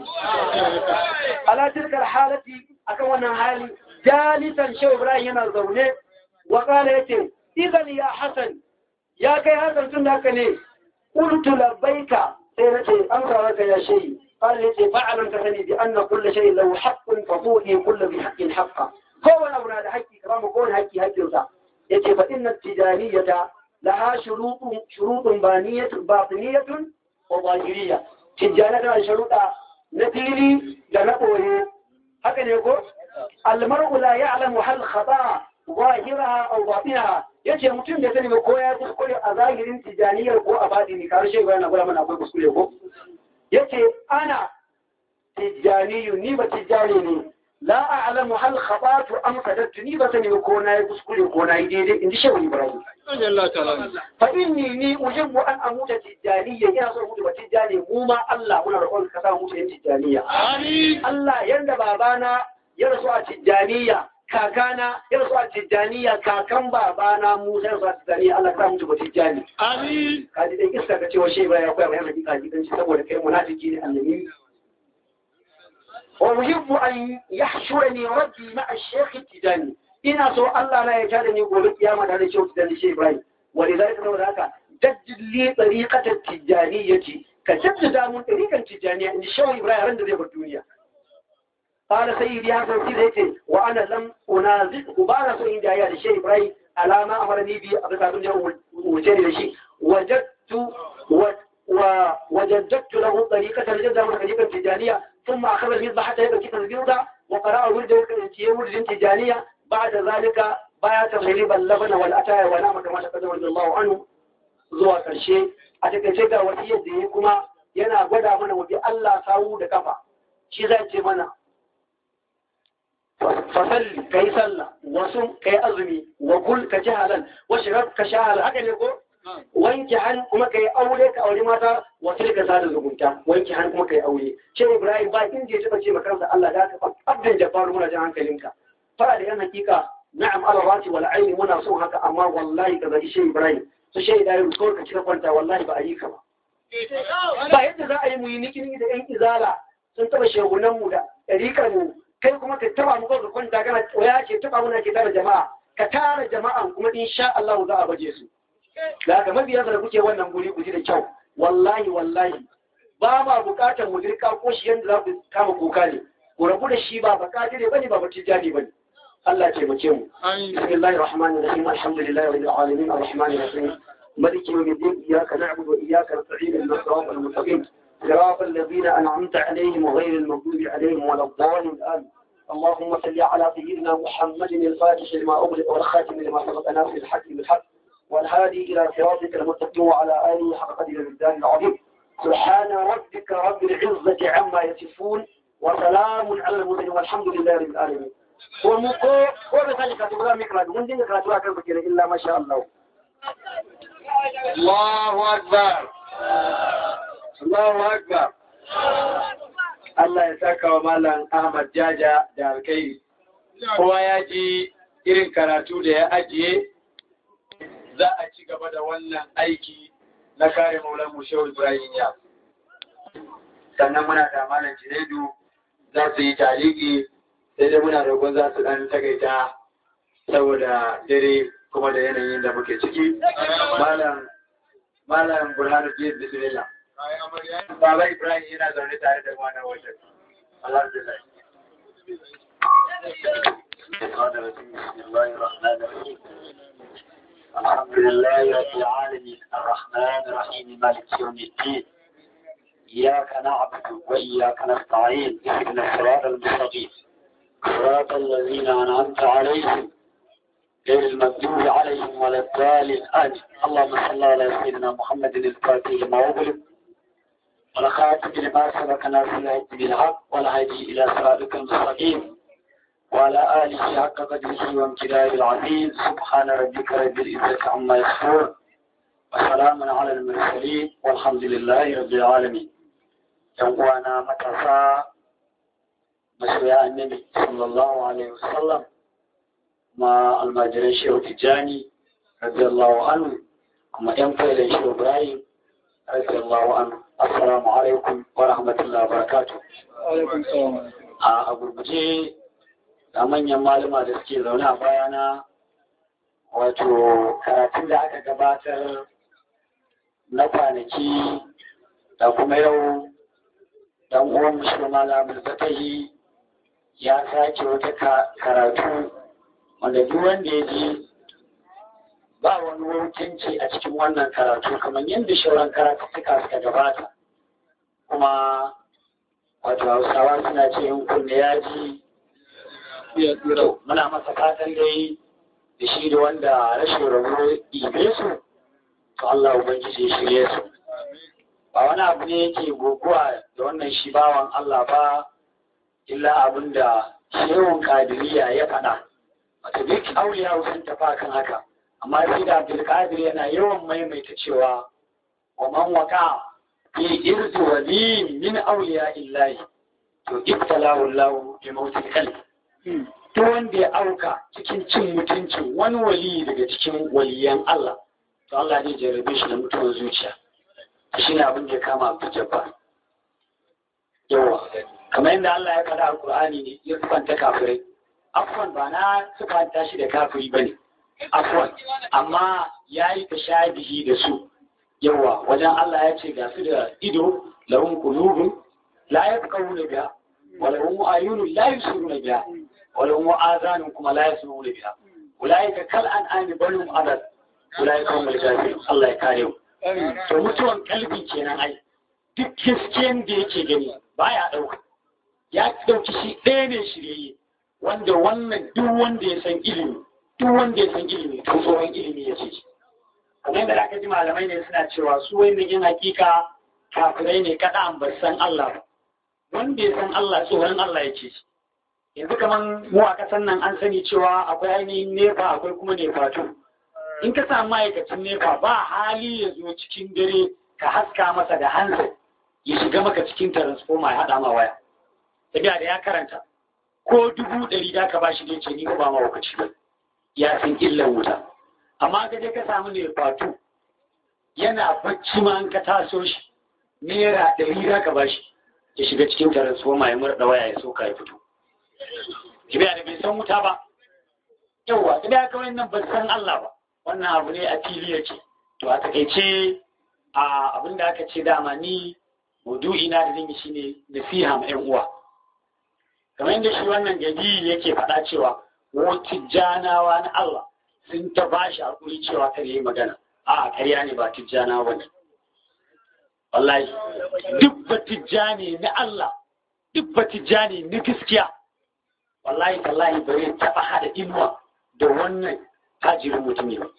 S4: ala tilkar halati akan wannan hali jalisan shehu ibrahim yana zaune wa kala yace idan ya hasan ya kai hasan tun da haka ne qultu labbaika sai nace an ka ya shehi قال يتي فعلا كفني بأن كل شيء له حق فطوئي كل بحق حقا هو أبنى لحقي كرام كون حقي حقي وسع يتي فإن التجارية لها شروط شروط بانية باطنية وظاهرية تجارة شروط نتيلي لنقوه هكذا يقول المرء لا يعلم هل خطأ ظاهرها أو باطنها yace mutum da sani ba ko ya kuskure a zahirin tijaniyar ko a batini kar shi bayan gura mana akwai kuskure ko yace ana tijaniyu ni ba tijani ne la a'lamu hal khatatu am kadattu ni ba sani ko na yi kuskure ko na yi daidai in ji shehu ibrahim fa inni ni ujibbu an amuta tijaniyya ina so mutu ba tijani mu ma Allah muna roƙon ka sa mutu yin tijaniya Allah yanda babana ya rasu a tijaniya kakana ya rasu a tijjaniya kakan babana Musa ya rasu a tijjaniya Allah ka mutu ba tijjani amin ka ji dai iska ka ce wa shehu ya koya mai hakika gidan shi saboda kai munafiki ne annabi wa yuhibbu an yahshurani rabbi ma'a shaykh tijani ina so Allah na ya tada ni gobe kiyama da shehu tijani shehu Ibrahim wa lidhalika saboda haka jaddid li tariqata tijaniyyati ka jaddada mun tariqan tijaniya in shehu Ibrahim ran da zai bar duniya قال سيدي هذا سيدي وأنا لم أنازعه بعد سوء جاية لشيء إبراهيم على ما أمرني به أبدا أبدا وجري لشيء وجدت و وجددت له طريقة الجدة من طريقة تجانية ثم أخذ المذبح حتى يبقى كتاب الجودة وقرأ ولد ولد تجانية بعد ذلك باية تغليب اللبن والأتايا ونام كما تقدم رضي الله عنه zuwa ƙarshe a takaice ga wasiyar da ya kuma yana gwada mana wabi Allah sawu da kafa shi zai ce mana fasalli ka yi sallah wasu ka yi azumi wa kul ka ci halal wa shirar ka sha halal haka ne ko wanke han kuma ka yi aure ka aure mata wasu ka sada zumunta wanke han kuma ka yi aure ce ibrahim ba inda ya taba ce makarsa Allah da ka abdan jafaru muna jan hankalinka fara da yan hakika na'am ala rati wal aini muna son haka amma wallahi ka zaki shi ibrahim su shi da yau ko ka cika kwanta wallahi ba a yi ka ba ba yadda za a yi mu yi nikini da yan izala sun taba shegunan mu da ɗarikar mu kai kuma ka taba mu ka kwanta kana waya ce taba muna ke tara jama'a ka tara jama'an kuma insha Allah za a baje su da haka mabiya da kuke wannan guri ku ji da kyau wallahi wallahi ba ma bukatar mu dirka ko shi yanda za ku kama kuka ne ku rabu da shi ba baka ne bane ba mutijani bane Allah ce mace mu bismillahir rahmanir rahim alhamdulillahi rabbil alamin arrahmanir rahim ملك يوم الدين إياك نعبد وإياك نستعين إلى الصراط المستقيم صراط الذين أنعمت عليهم وغير المغضوب عليهم ولا الضالين آمين اللهم صل على سيدنا محمد الفاتح لما أغلق والخاتم لما سبق ناصر الحق بالحق والهادي إلى صراطك المستقيم وعلى آله حق قدر الدار العظيم سبحان ربك رب العزة عما يصفون وسلام على المرسلين والحمد لله رب العالمين ومكو وبذلك تقول مكرا من دين كراتوا كان بكير إلا ما شاء الله
S3: الله أكبر Allahu Akbar. Allah ya saka wa Malam Ahmad Jaja da alkai. Kowa ya ji irin karatu da ya ajiye za a ci gaba da wannan aiki na kare Maulan Shehu Ibrahim ya. Sannan muna da Malam Jinedu za su yi taliki sai dai muna roƙon za su ɗan tagaita saboda dare kuma da yanayin da muke ciki. Malam Malam Burhanuddin Bismillah. Baba Ibrahim yana zaune tare da wannan wajen. Alhamdulillah.
S1: بسم الله الرحمن الرحيم الحمد لله رب العالمين الرحمن الرحيم مالك يوم الدين إياك نعبد وإياك نستعين اهدنا الصراط المستقيم صراط الذين أنعمت عليهم غير المغضوب عليهم ولا الضالين آمين اللهم صل على سيدنا محمد الفاتح لما أغلق والخاتم لما سبق ناصر العز بالحق والهادي إلى صراطك المستقيم وعلى آله حق قدره وامتداد العظيم سبحان ربك رب العزة عما يصفون وسلام على المرسلين والحمد لله رب العالمين يوانا متفا مسويا النبي صلى الله عليه وسلم مع المجرى شيخ تجاني رضي الله عنه كما ينفع شيخ إبراهيم رضي الله عنه السلام عليكم ورحمة الله وبركاته
S2: alaikum salam
S1: a gurguje da manyan malama da suke zaune a bayana wato karatun da aka gabatar na kwanaki da kuma yau dan uwan musulma lamar zatahi ya sake wata karatu wanda duk wanda ya ji ba wani wukinci a cikin wannan karatu kamar yadda shauran karatu suka suka gabata kuma wato hausawa suna ce yin kunne ya ji to muna masa fatan dai da shi da wanda rashin rabo ibe su to Allah ubangiji ya shirye su ba wani abu ne yake goguwa da wannan shi bawan Allah ba illa abin da shehun kadiriya ya faɗa wato duk auliya sun tafa kan haka amma sai da Abdulkadir yana yawan maimaita cewa wa man waka fi irzi wali min auliya illahi to ibtalahu Allah bi mautil qalbi to wanda ya auka cikin cin mutuncin wani wali daga cikin waliyan Allah to Allah zai jarrabe shi da mutuwar zuciya shi ne abin da ya kama Abdul Jabbar yawa kamar yadda Allah ya faɗa a Qur'ani ne ya sufanta kafirai afwan ba na sufanta shi da kafiri bane afwan amma yayi tashabihi da su yawa wajen Allah ya ce ga su da ido lahum qulubun la yafqahuna biha wa lahum ayunun la yusiruna biha wa lahum azanun kuma la yasma'una biha ulaika kal an'ami bal hum adad ulaika humul kafirun Allah ya kare mu to mutuwan kalbi kenan ai duk gaskiyan da yake gani baya dauka ya dauki shi ɗaya ne shirye wanda wannan duk wanda ya san ilimi duk wanda ya san ilimi to tsoron ilimi ya ce kamar yadda aka ji malamai ne suna cewa su wani yin hakika kafirai ne kada an bar san Allah ba wanda ya san Allah tsoron Allah ya ce yanzu kamar mu a kasan nan an sani cewa akwai ainihin nefa akwai kuma nefato in ka samu ma'aikacin nefa ba hali ya zo cikin dare ka haska masa da hansa ya shiga maka cikin transformer ya haɗa ma waya tafiya da ya karanta ko dubu ɗari da ka ba shi ne ce ni ba ma wakaci ba ya san illan wuta amma ka je ka samu ne fatu yana bacci ma an ka taso shi naira ɗari da ka ba shi ya shiga cikin transformer ya murɗa waya ya soka ya fito tafiya da bai san wuta ba yawwa tafiya kawai nan ba san Allah ba wannan abu ne a fili ya ce to a takaice a abin da aka ce dama ni maudu'i na da zan yi shine nasiha ma yan uwa kamar yadda shi wannan gadi yake faɗa cewa wata janawa na Allah sun ta bashi hakuri cewa kar yi magana a karya ne ba tijjana ba ne wallahi duk ba tijjani na Allah duk ba tijjani na gaskiya wallahi tallahi ba zai taɓa haɗa inuwa da wannan tajirin mutum ne ba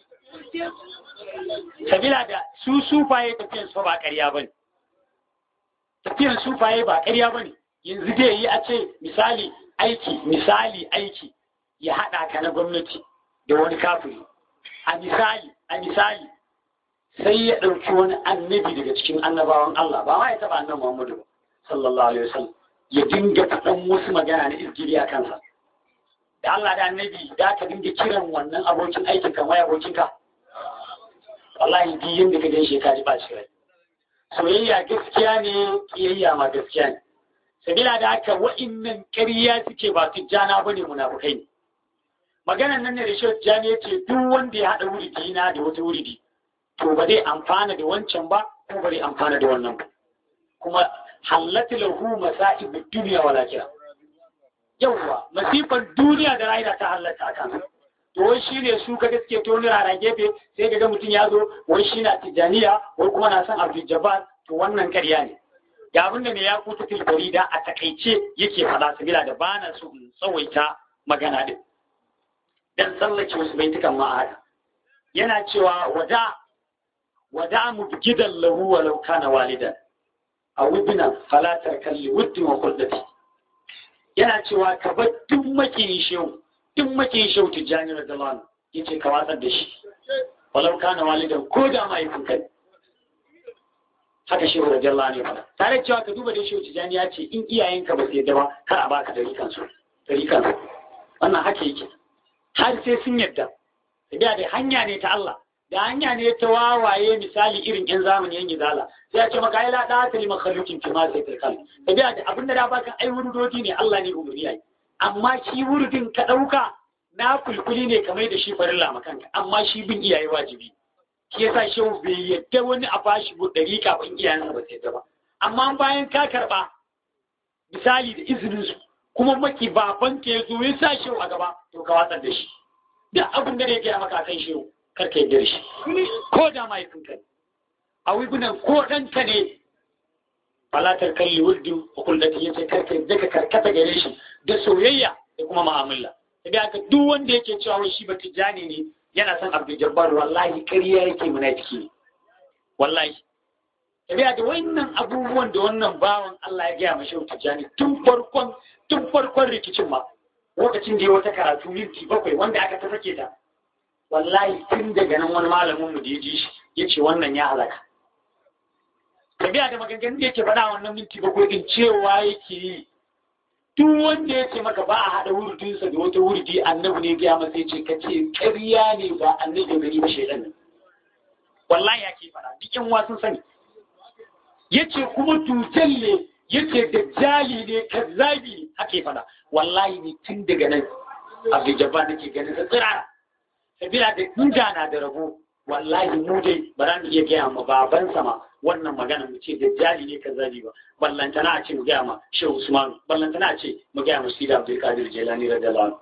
S1: sabila da su sufaye tafiyan su ba ƙarya ba ne tafiyan sufaye ba ƙarya ba ne yanzu dai yi a ce misali aiki misali aiki ya haɗa ka na gwamnati da wani kafiri a misali a misali sai ya ɗauki wani annabi daga cikin annabawan Allah ba ma ya taɓa annan Muhammadu ba sallallahu alaihi wasallam ya dinga faɗan wasu magana na izgiri a kansa da Allah da annabi da ka dinga kiran wannan abokin aikin kan wai abokinka wallahi duk yanda ka gan shi ka ji ba shi rai soyayya gaskiya ne kiyayya ma gaskiya ne sabila da haka wa'innan ƙarya suke ba tijjana ba ne munafukai ne maganan nan ne da shi tijjani ya ce duk wanda ya haɗa wuridi na da wata wuridi to ba zai amfana da wancan ba ko ba zai amfana da wannan ba kuma hallatu lahu masa'ib dunya wal akhirah
S2: yawwa masifan duniya da rayuwa ta halatta a kansa to wai shi ne su kaga suke toni rana gefe sai kaga mutum ya zo wai shi na tijaniya wai kuma na son abdul jabbar to wannan karya ne ga abin da ne ya kuta tilbari da a takaice yake faɗa sabila da ba na so in tsawaita magana din dan tsallake wasu baitukan ma'ada yana cewa wada wada mu gidan lahu walau kana walidan a wudina falatar kalli wuddin wa kullati yana cewa ka bar duk makiyin shehu duk makiyin shehu tijjani radiyallahu yace ka watsar da shi walau kana walidan ko da mahaifin kai haka shehu radiyallahu anhu fada tare cewa ka duba da shehu tijjani ya ce in iyayenka ba su yadda ba kar a baka dari kansu dari kansu wannan haka yake har sai sun yadda tabiya da hanya ne ta Allah da hanya ne ta wawaye misali irin yan zamani yan gizala sai ya ce maka ai la da ta liman khaluqin fi ma sai tilkal tabiya da abinda da baka ai wurudodi ne Allah ne umuri yayi amma shi wurudin ka dauka na kulkuli ne kamar da shi farilla makanka amma shi bin iyaye wajibi shi yasa shehu bai yadda wani a bashi bu dari kafin iyayensa ba sai ba amma bayan ka karba misali da izinin su kuma maki baban ka ya zo ya sa shehu a gaba to ka watsar da shi duk abin da ya gaya maka kan shehu kar ka yarda da shi ko da mahaifinka ne a wigunan ko ɗanka ne falatar kalli wuldin hukullati ya ce kar ka yarda ka karkata gare shi da soyayya da kuma ma'amala sai aka duk wanda yake cewa wai shi ba tijjani ne yana son abdul jabbar wallahi ƙarya yake munafiki ne wallahi sai da wannan abubuwan da wannan bawan Allah ya gaya mashi tijjani tun farkon tun farkon rikicin ma lokacin da ya wata karatu minti bakwai wanda aka ta sake ta wallahi tun daga nan wani malamin mu da ya ji shi ya ce wannan ya halaka tabiya da maganganun da yake faɗa wannan minti bakwai din cewa yake yi duk wanda ya ce maka ba a haɗa wurdinsa da wata wurdi annabi ne gaya masa ya ce ka ce ƙarya ne ba annabi gari ba shaidan nan wallahi ya ke faɗa duk yan wasun sani ya ce kuma tutal ne ya ce dajjali ne kazzabi ne ake faɗa wallahi ne tun daga nan abu jabba nake ganin sa tsirara sabila da inda na da rabo wallahi mu dai ba za mu iya gaya ma baban sama wannan magana mu ce dajjali ne kazzabi ba ballantana a ce mu gaya ma shehu usman ballantana a ce mu gaya ma sida abdul qadir jilani radiyallahu anhu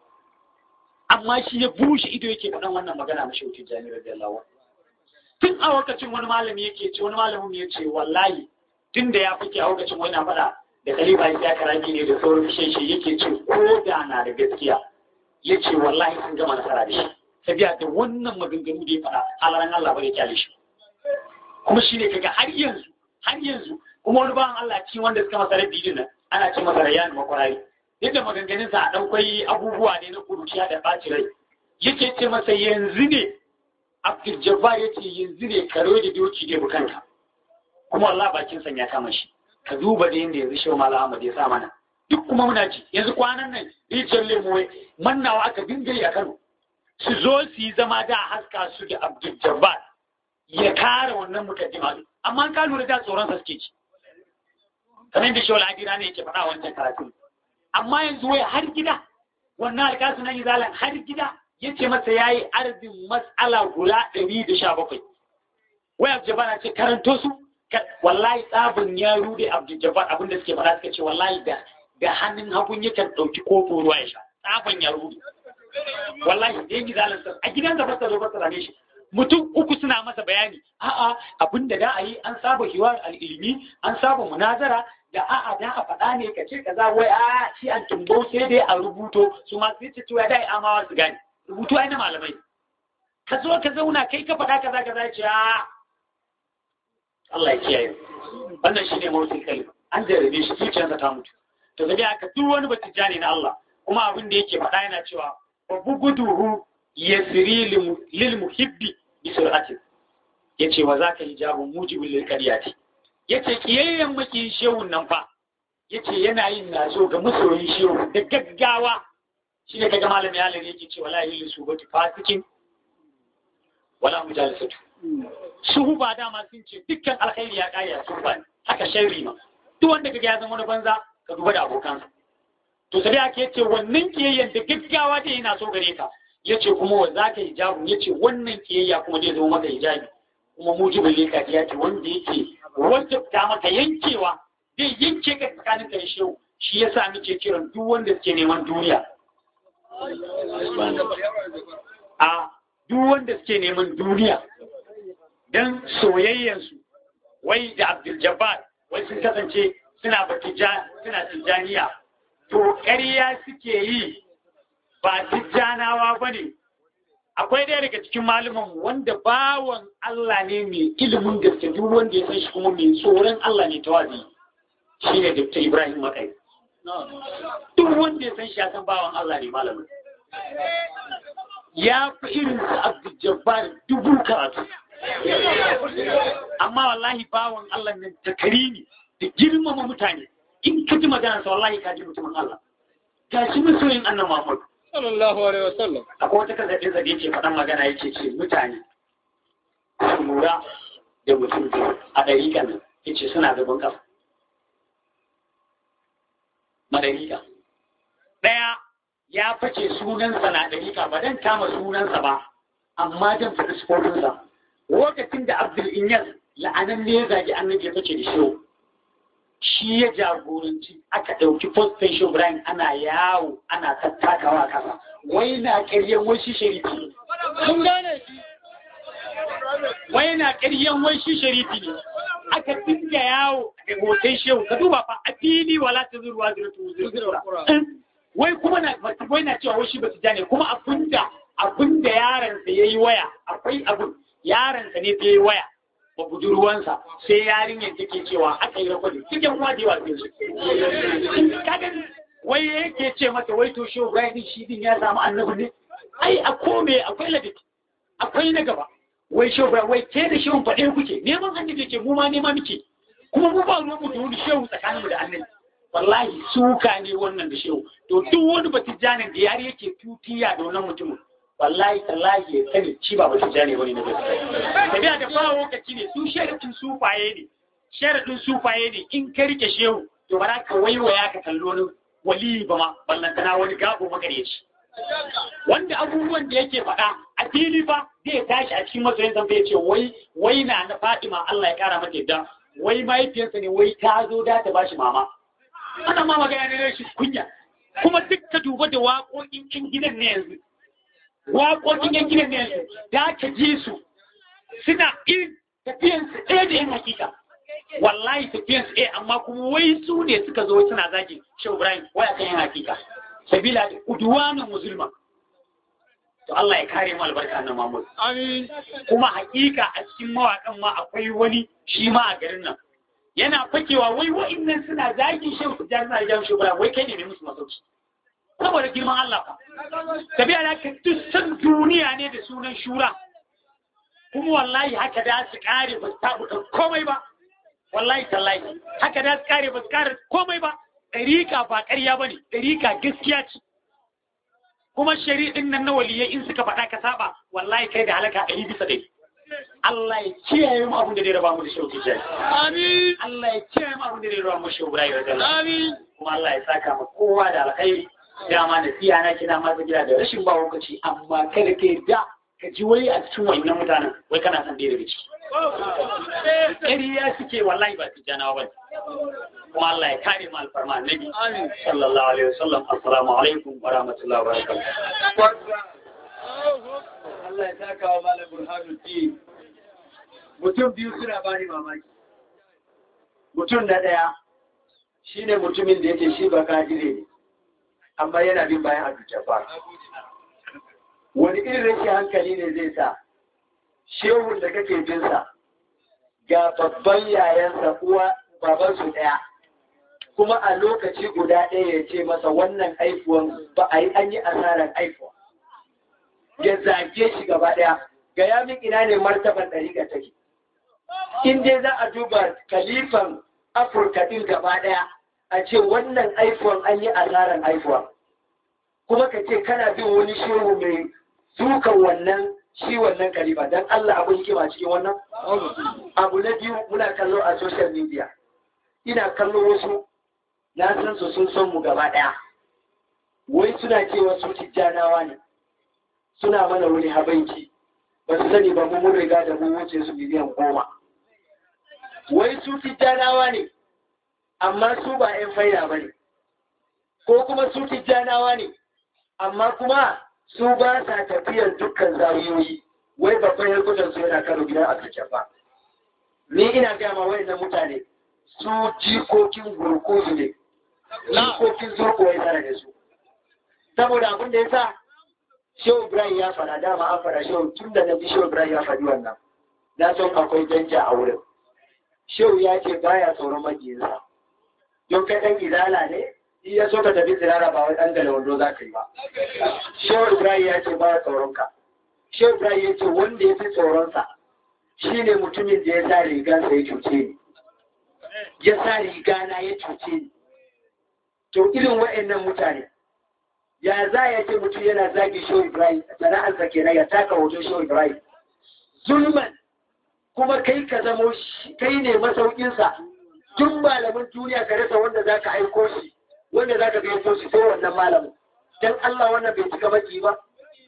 S2: amma shi ya bushe ido yake faɗan wannan magana ma shehu tijjani radiyallahu anhu tun a lokacin wani malami yake ce wani malamin ya ce wallahi tun da ya fike a lokacin wani faɗa da khalifa ya karaki ne da sauran shi yake ce ko da na da gaskiya ya ce wallahi sun gama nasara da shi tabiya da wannan maganganu da ya faɗa halaran Allah bai kyale shi kuma shi ne kaga har yanzu har yanzu kuma wani bawan Allah ci wanda suka masa rabbi din nan ana ce masa rayyan makwarari yadda maganganun sa a ɗaukwai abubuwa ne na kuruciya da ɓaci rai yake ce masa yanzu ne Abdul Jabbar ya ce yanzu ne karo da doki da bukanka kuma Allah bakin san ya kama shi ka duba da yanda yanzu Shehu Malam Ahmad ya sa mana duk kuma muna ci yanzu kwanan nan rijiyar lemo mannawa aka dinga yi a Kano su zo su yi zama da haska su da Abdul Jabbar ya kare wannan mukaddima amma ka lura da tsoron sa suke ci kamar da Shehu Ladira ne yake faɗa wancan karatu amma yanzu wai har gida wannan alƙasu na izalan har gida ya ce masa ya yi arzin matsala guda ɗari da sha bakwai wai Abdul Jabbar ce karanto su wallahi tsabin ya rude Abdul Jabbar abin da suke faɗa suka ce wallahi da da hannun hagun yakan ɗauki kofin ruwa ya sha tsabin ya rude wallahi da yanki zalan sa a gidan da fasa zo fasa rame shi mutum uku suna masa bayani a'a abin da da a yi an saba hiwar al'ilmi an saba munazara da a'a da a faɗa ne ka ce kaza wai a shi an tumbo sai dai a rubuto su ma sai ce to ya dai amawa su gane rubutu ai na malamai ka zo ka zauna kai ka faɗa kaza kaza ya ce a Allah ya kiyaye wannan shine mawutin kalma an jarabe shi zuciyarsa ta mutu to zabi aka duk wani batijani na Allah kuma abin da yake faɗa yana cewa wa buguduhu yasri lil muhibbi bi sur'ati yace wa zaka hijabu mujibul lil qadiyati yace kiyayyen maki shehun nan fa yace yana yin naso ga masoyin shehu da gaggawa shi ne kaga malami ya lare yake cewa la ilaha subatu fasikin wala mujalisatu su ba dama sun ce dukkan alkhairi ya kare su ba haka sharri ma duk wanda kaga ya zama wani banza ka duba da abokansa to sai ake yace wannan kiyayyen da gaggawa da yana so gare ka yace kuma wa zaka hijabu yace wannan kiyayya kuma zai zama maka hijabi kuma mujibul likati yace wanda yake wajabta maka yankewa zai yanke ka tsakanin ka da shehu shi yasa muke kiran duk wanda suke neman duniya a duk wanda suke neman duniya don soyayyansu wai da Abdul Jabbar wai sun kasance suna batija suna tijjaniya to ƙarya suke yi ba tijjanawa ba ne akwai ɗaya daga cikin malaman wanda bawan Allah ne mai ilimin gaske duk wanda ya san shi kuma mai tsoron Allah ne tawazi shi ne Dr. Ibrahim Makai duk wanda ya san shi ya san bawan Allah ne malamin ya fi irin su Abdul Jabbar dubu karatu amma wallahi bawan Allah nan takari ne da girmama mutane in ka ji magana sa wallahi ka ji mutumin Allah ga shi masoyin annan Muhammad
S6: sallallahu alaihi wasallam
S2: akwai wata kan zaɓe zaɓe ce faɗan magana yake ce mutane su lura da mutum a ɗariƙa nan yace suna gaban ƙafa madariƙa ɗaya ya face sunansa na ɗariƙa ba dan kama sunansa ba amma dan faɗi sufofinsa lokacin da Abdul Inyas la'anan ne ya zagi annabi ya fice da shi shi ya jagoranci aka ɗauki postan shi Ibrahim ana yawo ana tattakawa a kasa wai na ƙaryen wai shi sharifi
S6: mun gane shi
S2: wai na ƙaryen wai shi sharifi ne aka dinga yawo da hoton shehu ka duba fa a fili wala ta zuruwa zira tu zira wai kuma na wai na cewa wai shi ba su jane kuma abinda abinda yaron sa yayi waya akwai abin yaron sa ne yayi waya ba budurwansa sai yarinyar take cewa aka yi rakwadi cikin kuma da yawa sai su kaga wai yake ce mata wai to shi Ibrahim shi din ya samu annabi ne ai a kome akwai ladabi akwai na gaba wai shi Ibrahim wai ke da shehun faɗe kuke neman annabi yake mu ma nema muke kuma mu ba ruwan mu da wani shehu tsakanin mu da annabi wallahi suka ne wannan da shehu to duk wani batijanin da yari yake tutiya da wannan mutumin wallahi tallahi ya sani ci ba ba jane wani na gaskiya tafiya da fara lokaci ne su sharadin sufaye ne sharadin sufaye ne in ka rike shehu to ba za ka waiwaya ka kallo ni wali ba ma ballantana wani gabo magareci wanda abubuwan da yake faɗa a fili ba zai tashi a cikin masoyin san ya ce wai wai na na Fatima Allah ya kara mata yadda wai mahaifiyarsa ne wai ta zo da ta bashi mama ana ma magana ne shi kunya kuma duk ka duba da waƙoƙin cin gidan ne yanzu waƙoƙin yan gidan ne yanzu da ka ji su suna irin tafiyan su ɗaya da yan hakika wallahi tafiyan su ɗaya amma kuma wai su ne suka zo suna zagi shi Ibrahim wai akan yan hakika sabila da uduwanin musulma to Allah ya kare mu albarka na Mahmud
S6: amin
S2: kuma hakika a cikin mawaƙan ma akwai wani shi ma a garin nan yana fakewa wai wa'innan suna zagin shehu tijjani suna jan shugura wai kai ne mai musu masauki saboda girman Allah fa tabiya da ka duk san duniya ne da sunan shura kuma wallahi haka da su kare ba su tabuka komai ba wallahi tallahi haka da su kare ba su kare komai ba ɗarika ba ƙarya ba ne ɗarika gaskiya ce kuma shari'in nan na waliyai in suka faɗa ka saba wallahi kai da halaka ɗari bisa ɗari Allah ya kiyaye mu abin da zai raba mu da shauki jai
S6: amin
S2: Allah ya kiyaye mu abin da zai raba mu shauki Ibrahim radiyallahu
S6: amin
S2: kuma Allah ya saka ma kowa da alkhairi dama da siya na kina ma gida da rashin ba lokaci amma kada ka da ka ji wai a cikin wannan mutanen wai kana son dai daga ciki ƙariya suke wallahi ba su janawa ba kuma Allah ya kare mu alfarma annabi
S6: amin
S2: sallallahu alaihi wasallam assalamu alaikum wa rahmatullahi wa barakatuh
S3: Allah ya saka wa Malam Burhanuddin. Mutum biyu suna bani mamaki. Mutum na ɗaya shi ne mutumin da yake shi ba kadire ne, amma yana bin bayan Abu Jabbar. Wani irin rashin hankali ne zai sa, shehun da kake binsa ga babban yayansa uwa babansu ɗaya. Kuma a lokaci guda ɗaya ya ce masa wannan aifuwan ba a yi an yi asarar aifuwa. ya zage shi gaba ɗaya ga ya min ina ne martaban ɗariƙa take in dai za a duba kalifan afirka ɗin gaba ɗaya a ce wannan iphone an yi asarar iphone kuma ka ce kana bin wani shehu mai dukan wannan shi wannan kalifa don allah abin hikima cikin wannan abu na biyu muna kallo a social media ina kallo wasu na san su sun son mu gaba ɗaya wai suna cewa su tijjanawa ne suna mana wani habanci ba su sani ba mu mun riga da mun wuce su miliyan goma wai su tijjanawa ne amma su ba 'yan faida ba ne
S4: ko kuma su tijjanawa ne amma kuma su ba sa tafiyar dukkan zawiyoyi wai babban yarkutan su yana karo gidan abdul ni ina gaya ma wayannan mutane su jikokin gurkuzu ne jikokin zurko ya tare da su saboda abin da ya sa shehu ibrahim ya fara dama an fara shehu tun da na ji shehu ibrahim ya faɗi wannan na son akwai danja a wurin shehu ya ce baya tsoron majiyinsa don kai ɗan izala ne in ya so ka tafi tsirara ba wai ɗan gale wando za ka yi ba shehu ibrahim ya ce baya tsoron ka shehu ibrahim ya ce wanda ya fi tsoronsa shi ne mutumin da ya sa rigansa ya cuce ni ya sa rigana ya cuce ni to irin wa'annan mutane ya za ya ce mutum yana zagi shehu ibrahim sana'arsa kenan ya taka hoton shehu ibrahim zulman kuma kai ka zamo kai ne masaukinsa duk malamin duniya ka rasa wanda za ka aiko shi wanda za ka gaito shi sai wannan malamin don Allah wannan bai cika maki ba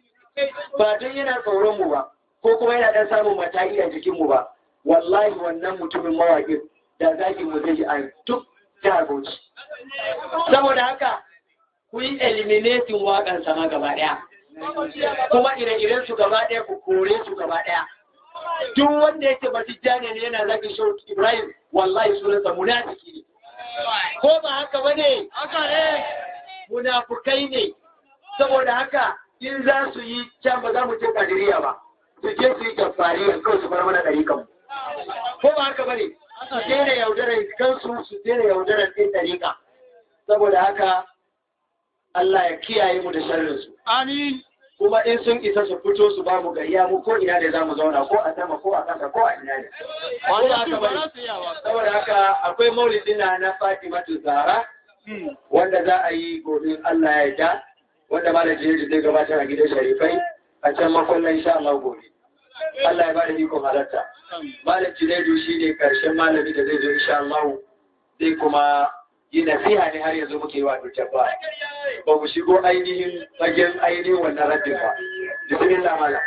S4: ba don yana tsoron mu ba ko kuma yana dan samun mata'i a jikin mu ba wallahi wannan mutumin mawaƙin da zaki mu zai a duk jihar Bauchi saboda haka ku yi eliminating waƙan sama gaba ɗaya kuma ire-iren su gaba ɗaya ku kore su gaba ɗaya duk wanda yake ba tijjani ne yana zagin shi Ibrahim wallahi sunansa munafiki ne ko ba haka bane haka ne munafukai ne saboda haka in za su yi can ba za mu ce kadiriya ba su je su yi jafariya kawai su bar mana ɗari kan ko ba haka bane su daina yaudarar kansu su daina yaudarar ɗin ɗariƙa saboda haka Allah ya kiyaye mu da sharrinsu.
S6: Amin.
S4: kuma in sun isa su fito su ba mu gayya mu ko ina da za mu zauna ko a sama ko a ƙasa ko a ina ne.
S6: Wanda aka ba su yawa.
S4: Saboda haka akwai maulidin na na Fatima Zahra wanda za a yi gobe Allah ya yarda wanda malam Jibril zai gabatar a gidan Sharifai a can makwallon insha Allah gobe. Allah ya bada ikon halarta. Malam Jibril shi ne karshen malami da zai zo insha Allah zai kuma yi nasiha ne har yanzu muke yi wa dukkan ba. Ba mu shigo ainihin fagen ainihin wannan raddin ba. Bismillah malam.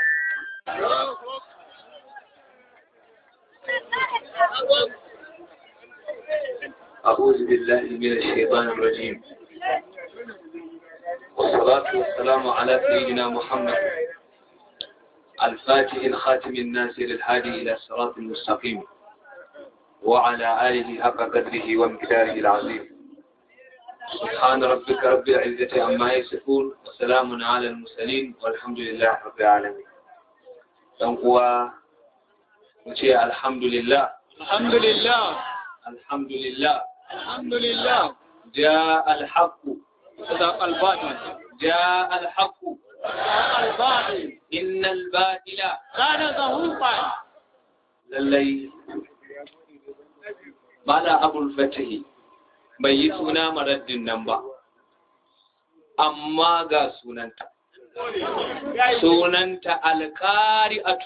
S7: أعوذ بالله من الشيطان الرجيم والصلاة والسلام على سيدنا محمد الفاتح الخاتم الناصر الهادي إلى الصراط المستقيم وعلى آله حق قدره وامتداره العظيم سبحان ربك رب العزة عما يصفون وسلام على المرسلين والحمد لله رب العالمين دنقوا وشيء الحمد لله
S6: الحمد لله
S7: الحمد لله
S6: الحمد لله
S7: جاء الحق
S6: صدق الباطل
S7: جاء الحق
S6: صدق الباطل
S7: إن الباطل
S6: كان زهوقا
S7: lallai mala abul fatahi bai yi suna maraddin nan ba amma ga sunanta sunanta alƙari'atu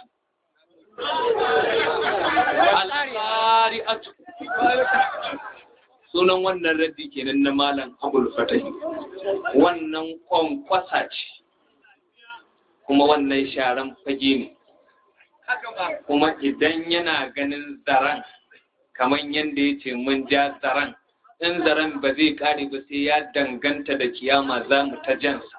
S7: alƙari'atu sunan wannan raddi kenan na malam abul fatahi wannan kwankwasa ce kuma wannan sharan fage ne kuma idan yana ganin zaren kamar yadda ya ce mun ja zaren in zaren ba zai kare ba sai ya danganta da kiyama za mu ta jansa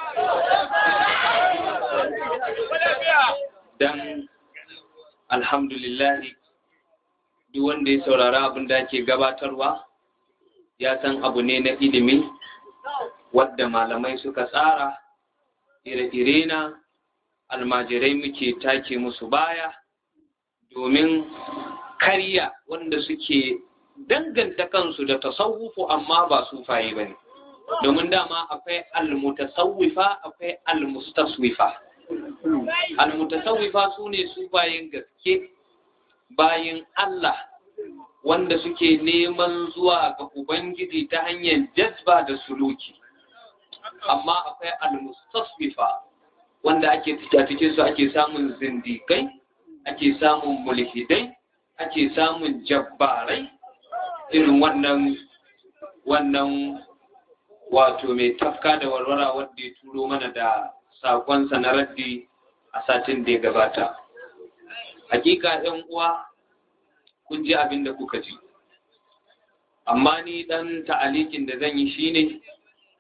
S7: don alhamdulillahi duk wanda ya saurara abin da ake gabatarwa ya san abu ne na ilimi wadda malamai suka tsara ire-ire na almajirai muke take musu baya domin karya wanda suke danganta kansu da tasawufu amma ba sufaye ba ne domin dama akwai almutasawwifa akwai almustaswifa almutasawwifa su ne sufayen gaske bayan Allah wanda suke neman zuwa ga Ubangiji ta hanyar jazba da suluki amma akwai almustaswifa wanda ake a cikin su ake samun zindikai ake samun mulhidai ake samun jabbarai irin wannan wannan wato mai tafka da warwara wanda ya turo mana da sakonsa na raddi a satin da ya gabata hakika yan uwa kun ji abin da kuka ji amma ni dan ta'alikin da zan yi shine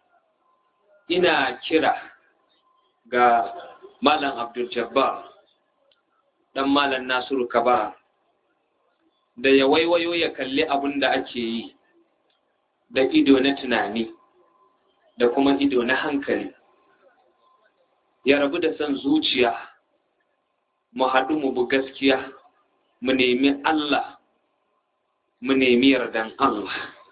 S7: ina kira ga malam abdul jabbar dan malam nasiru kabara da ya waiwayo ya kalli abin da ake yi da ido na tunani da kuma ido na hankali ya rabu da son zuciya mu haɗu mu bu gaskiya mu nemi Allah mu nemi yardan Allah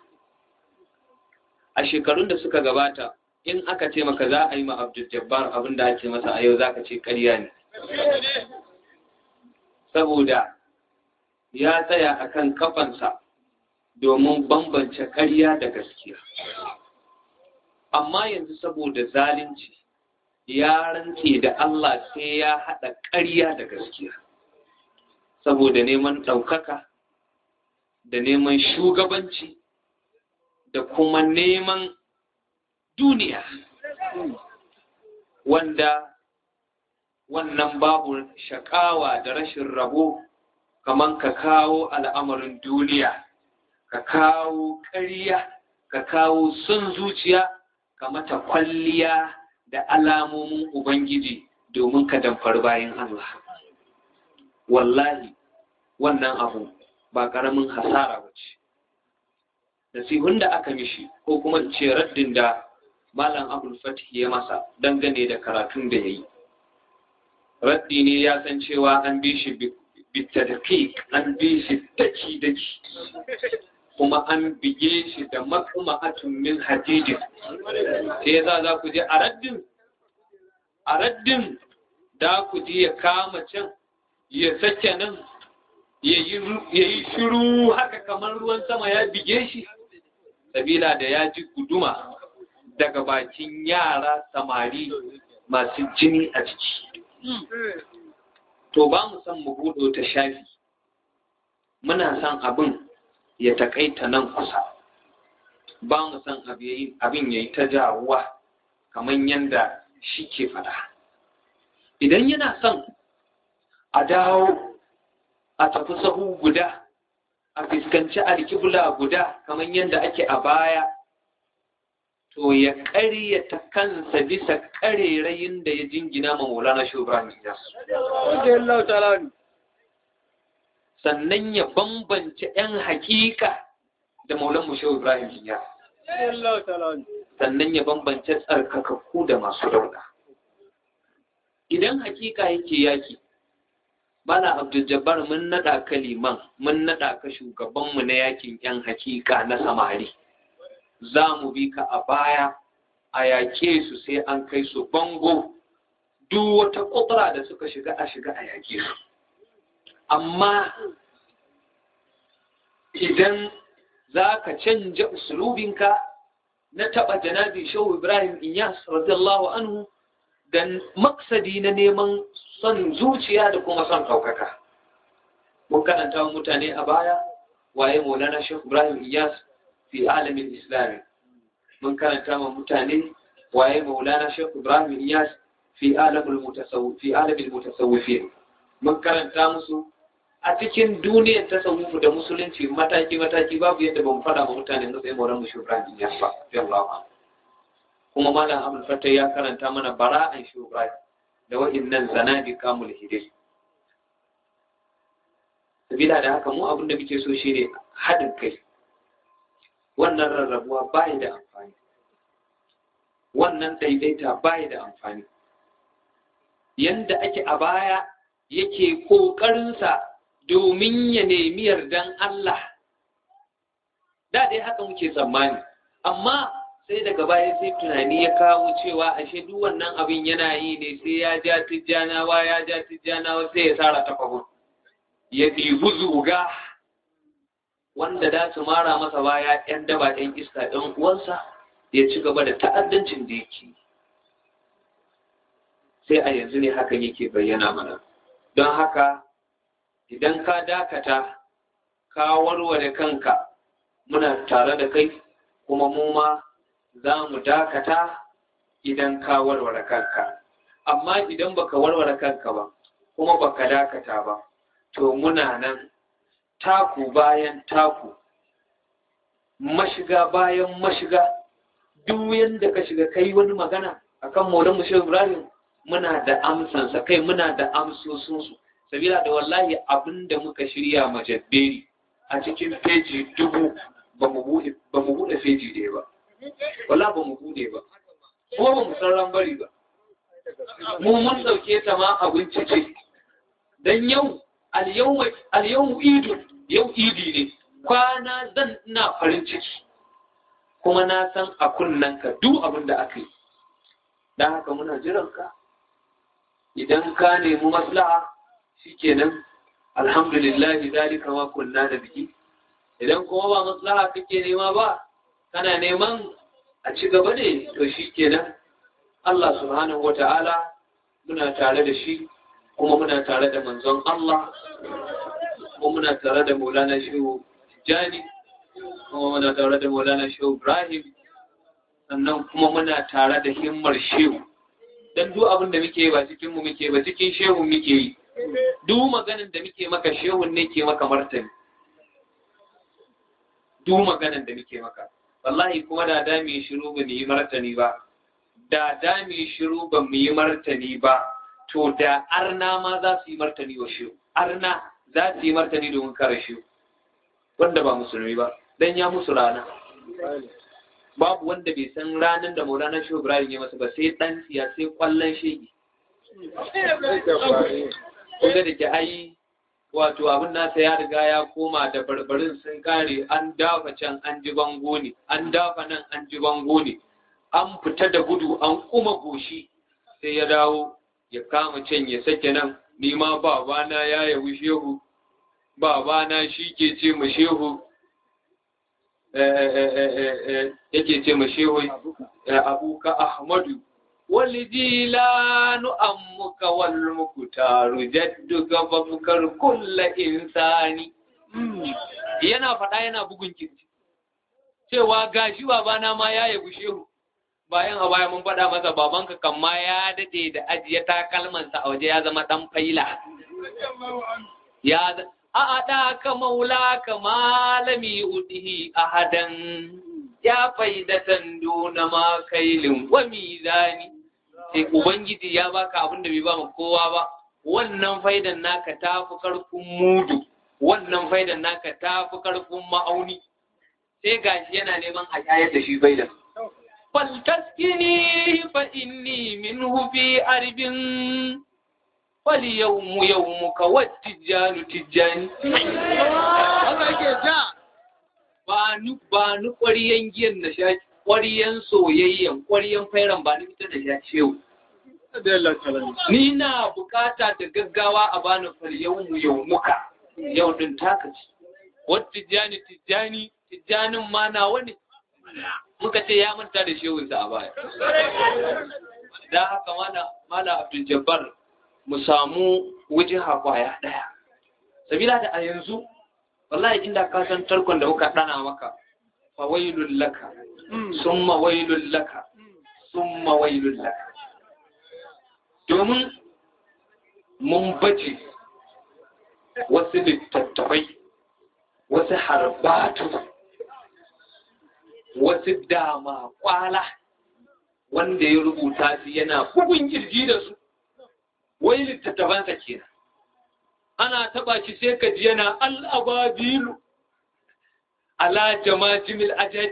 S7: a shekarun da suka gabata in aka ce maka za a yi ma Abdul Jabbar abin da ake masa a yau za ka ce ƙarya ne saboda ya tsaya akan kafansa domin bambance ƙarya da gaskiya amma yanzu saboda zalunci ya rantse da Allah sai ya haɗa ƙarya da gaskiya saboda neman ɗaukaka da neman shugabanci da kuma neman duniya wanda wannan babu shakawa da rashin rabo kamar ka kawo al'amarin duniya ka kawo ƙarya ka kawo son zuciya ka mata kwalliya da alamomin Ubangiji domin ka damfar bayan Allah. Wallahi, wannan abu ba ƙaramin hasara ba ce. Nasihun da aka mishi ko kuma ce raddin da Malam Abul Fatih ya masa dangane da karatun da ya yi. Raddi ne ya san cewa an bi shi bitadaki, an bi shi daki-daki. kuma an bige shi da makama'atun min hadidin sai za za ku je a raddin a raddin da ku ji ya kama can ya sake nan ya yi shiru haka kamar ruwan sama ya bige shi sabila da ya ji guduma daga bakin yara samari masu jini a ciki to ba mu san mu buɗe ta shafi muna san abin ya takaita nan kusa ba mu san abin ya yi ta jawuwa kamar yadda shi ke fada idan yana son a dawo a tafi sahu guda a fuskanci alkibla guda kamar yadda ake a baya to ya ƙaryata kansa bisa ƙarerayin da ya jingina ma maulana shubran sannan ya bambance 'yan hakika da maulan mushe ibrahim ya sannan ya bambance tsarkakakku da masu dauda idan hakika yake yaki bala abdul mun naɗa ka liman mun naɗa ka shugabanmu na yakin 'yan hakika na samari za mu bi ka a baya a yake su sai an kai su bango duk wata ƙudura da suka shiga a shiga a yake su amma idan za ka canja usulubinka na taɓa janabi shehu ibrahim inyas radiyallahu anhu da maksadi na neman son zuciya da kuma son ɗaukaka mun karanta wa mutane a baya waye maulana shehu ibrahim inyas fi alamin islami mun karanta wa mutane waye maulana shehu ibrahim inyas fi alamin mutasawwifin mun karanta musu a cikin duniyar tasawufu da musulunci mataki-mataki babu yadda ba mu fada wa mutane na tsaye mauran mu shubran ya ba yallawa kuma malam abul fatah ya karanta mana bara'an shubran da wa'innan zanabi kamul hidai sabila da haka mu abin da muke so shine haɗin kai wannan rarrabuwa bai da amfani wannan daidaita bai da amfani yanda ake a baya yake ƙoƙarinsa domin ya nemi yardan Allah. Da dai haka muke tsammani, amma sai daga baya sai tunani ya kawo cewa ashe duk wannan abin yana yi ne sai ya ja tijjanawa ya ja tijjanawa sai ya sara ta fagon. Ya ɗibu zuga wanda da su mara masa baya ‘yan daba ‘yan iska ɗan uwansa ya ci gaba da ta'addancin da yake. Sai a yanzu ne hakan yake bayyana mana. Don haka idan ka dakata ka warware kanka muna tare da kai kuma mu ma za mu dakata idan ka warware kanka amma idan baka warware kanka ba kuma baka dakata ba to muna nan taku bayan taku mashiga bayan mashiga duk yanda ka shiga kai wani magana akan maulan mushe ibrahim muna da amsansa kai muna da amsosinsu sabila da wallahi abin da muka shirya majabberi a cikin feji dubu ba mu buɗe feji ɗaya ba wala ba mu buɗe ba kuma ba mu san rambari ba mu mun ɗauke ta ma abinci ce don yau alyau idu yau idi ne kwana zan ina farin ciki kuma na san a ka duk abin da aka yi don haka muna jiran ka idan ka nemi maslaha shikenan alhamdulillah zalika ma kunna da biki idan kuma ba maslaha kake nema ba kana neman a ci gaba ne to shikenan Allah subhanahu wata'ala muna tare da shi kuma muna tare da manzon Allah kuma muna tare da Maulana Shehu Jani kuma muna tare da Maulana Shehu Ibrahim sannan kuma muna tare da himmar Shehu dan duk abin da muke ba cikin mu muke ba cikin Shehu muke yi duk maganin da muke maka Shehu ne ke maka martani duk maganin da muke maka wallahi kuma da da mu shiru ba mu yi martani ba da da mu shiru ba mu yi martani ba to da arna ma za su yi martani wa Shehu arna za su yi martani domin kare Shehu wanda ba musulmi ba dan ya musu rana babu wanda bai san ranar da Maulana Shehu Ibrahim ya masa ba sai dan siya sai kwallon shege kun da ke ai wato abin nasa ya riga ya koma da barbarin sun kare an dafa can an ji bango ne an dafa nan an ji bango ne an fita da gudu an kuma goshi sai ya dawo ya kama can ya sake nan ni ma babana ya yawi shehu babana shi ke ce mu shehu yake ce ma shehu abuka ahmadu wal jilanu ammuka wal muktaru jadduka fafkar kulla insani yana faɗa yana bugun kirji cewa gashi babana ma ya yabi shehu bayan a baya mun faɗa masa babanka kan ma ya daɗe da ajiye takalmansa a waje ya zama ɗan faila ya أعداك مولاك ما لم يؤته أحدا يا فايدة دون ما كيل وميزان sai ubangiji ya baka abin da bai ba ma kowa ba wannan faidan naka ta fi karfin mudu wannan faidan naka ta fi karfin ma'auni sai gashi yana neman a shayar da shi faidan faltaskini fa inni minhu fi arbin wali yawmu yawmuka wattijanu tijjani haka yake ja ba ni ba ni ƙwariyan giyan na sha ƙwariyan soyayyan ƙwariyan fairan ba ni fita da sha shehu ni na bukata da gaggawa a bani fal yawmu yawmuka yau din taka ci wattijani tijjani tijjanin ma na wani muka ce ya manta da shehunsa a baya da haka mana mala abdul jabbar mu samu wajen kwaya ɗaya. Sabila da a yanzu, wallahi inda ka san tarkon da muka ɗana maka, fa wailul laka, summa wailul laka, summa wailul laka. Domin mun baje wasu littattafai, wasu harbatu, wasu dama kwala, wanda ya rubuta su yana bugun kirji da su. wai littattafansa kenan ana taba shi sai ka ji yana al'ababilu ala jama'ajimil ajaj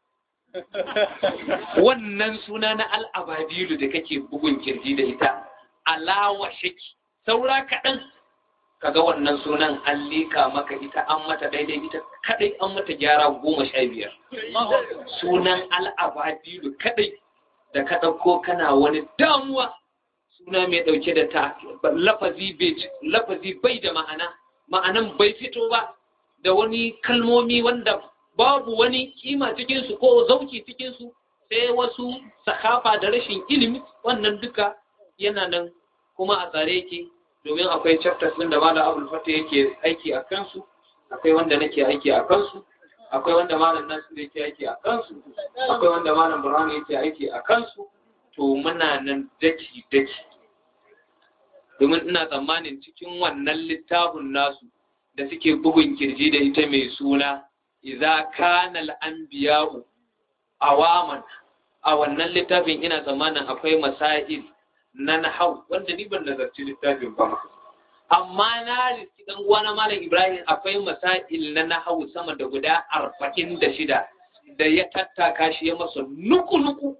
S7: wannan suna na al'ababilu da kake bugun kirji da ita alawa shaki saura kaɗan kaga wannan sunan an liƙa maka ita an mata daidai ita kaɗai an mata gyara goma sha biyar sunan al'ababilu kaɗai da ka ɗauko kana wani damuwa suna mai ɗauke da ta lafazi bai da ma'ana ma'anan bai fito ba da wani kalmomi wanda babu wani kima cikinsu ko zauki cikinsu sai wasu sakafa da rashin ilimi wannan duka yana nan kuma a tsare yake domin akwai chapters ɗin da malam abul fata yake aiki a kansu akwai wanda nake aiki a kansu akwai wanda malam nasu yake aiki a kansu akwai wanda malam burhan yake aiki a kansu to muna nan daki daki domin ina tsammanin cikin wannan littafin nasu da suke bugun kirji da ita mai suna idza kana al-anbiya'u awaman a wannan littafin ina tsammanin akwai masail na nahau wanda ni ban nazarci littafin ba amma na riski dan uwana malam Ibrahim akwai masail na nahau sama da guda arba'in da shida da ya tattaka shi ya masa nuku-nuku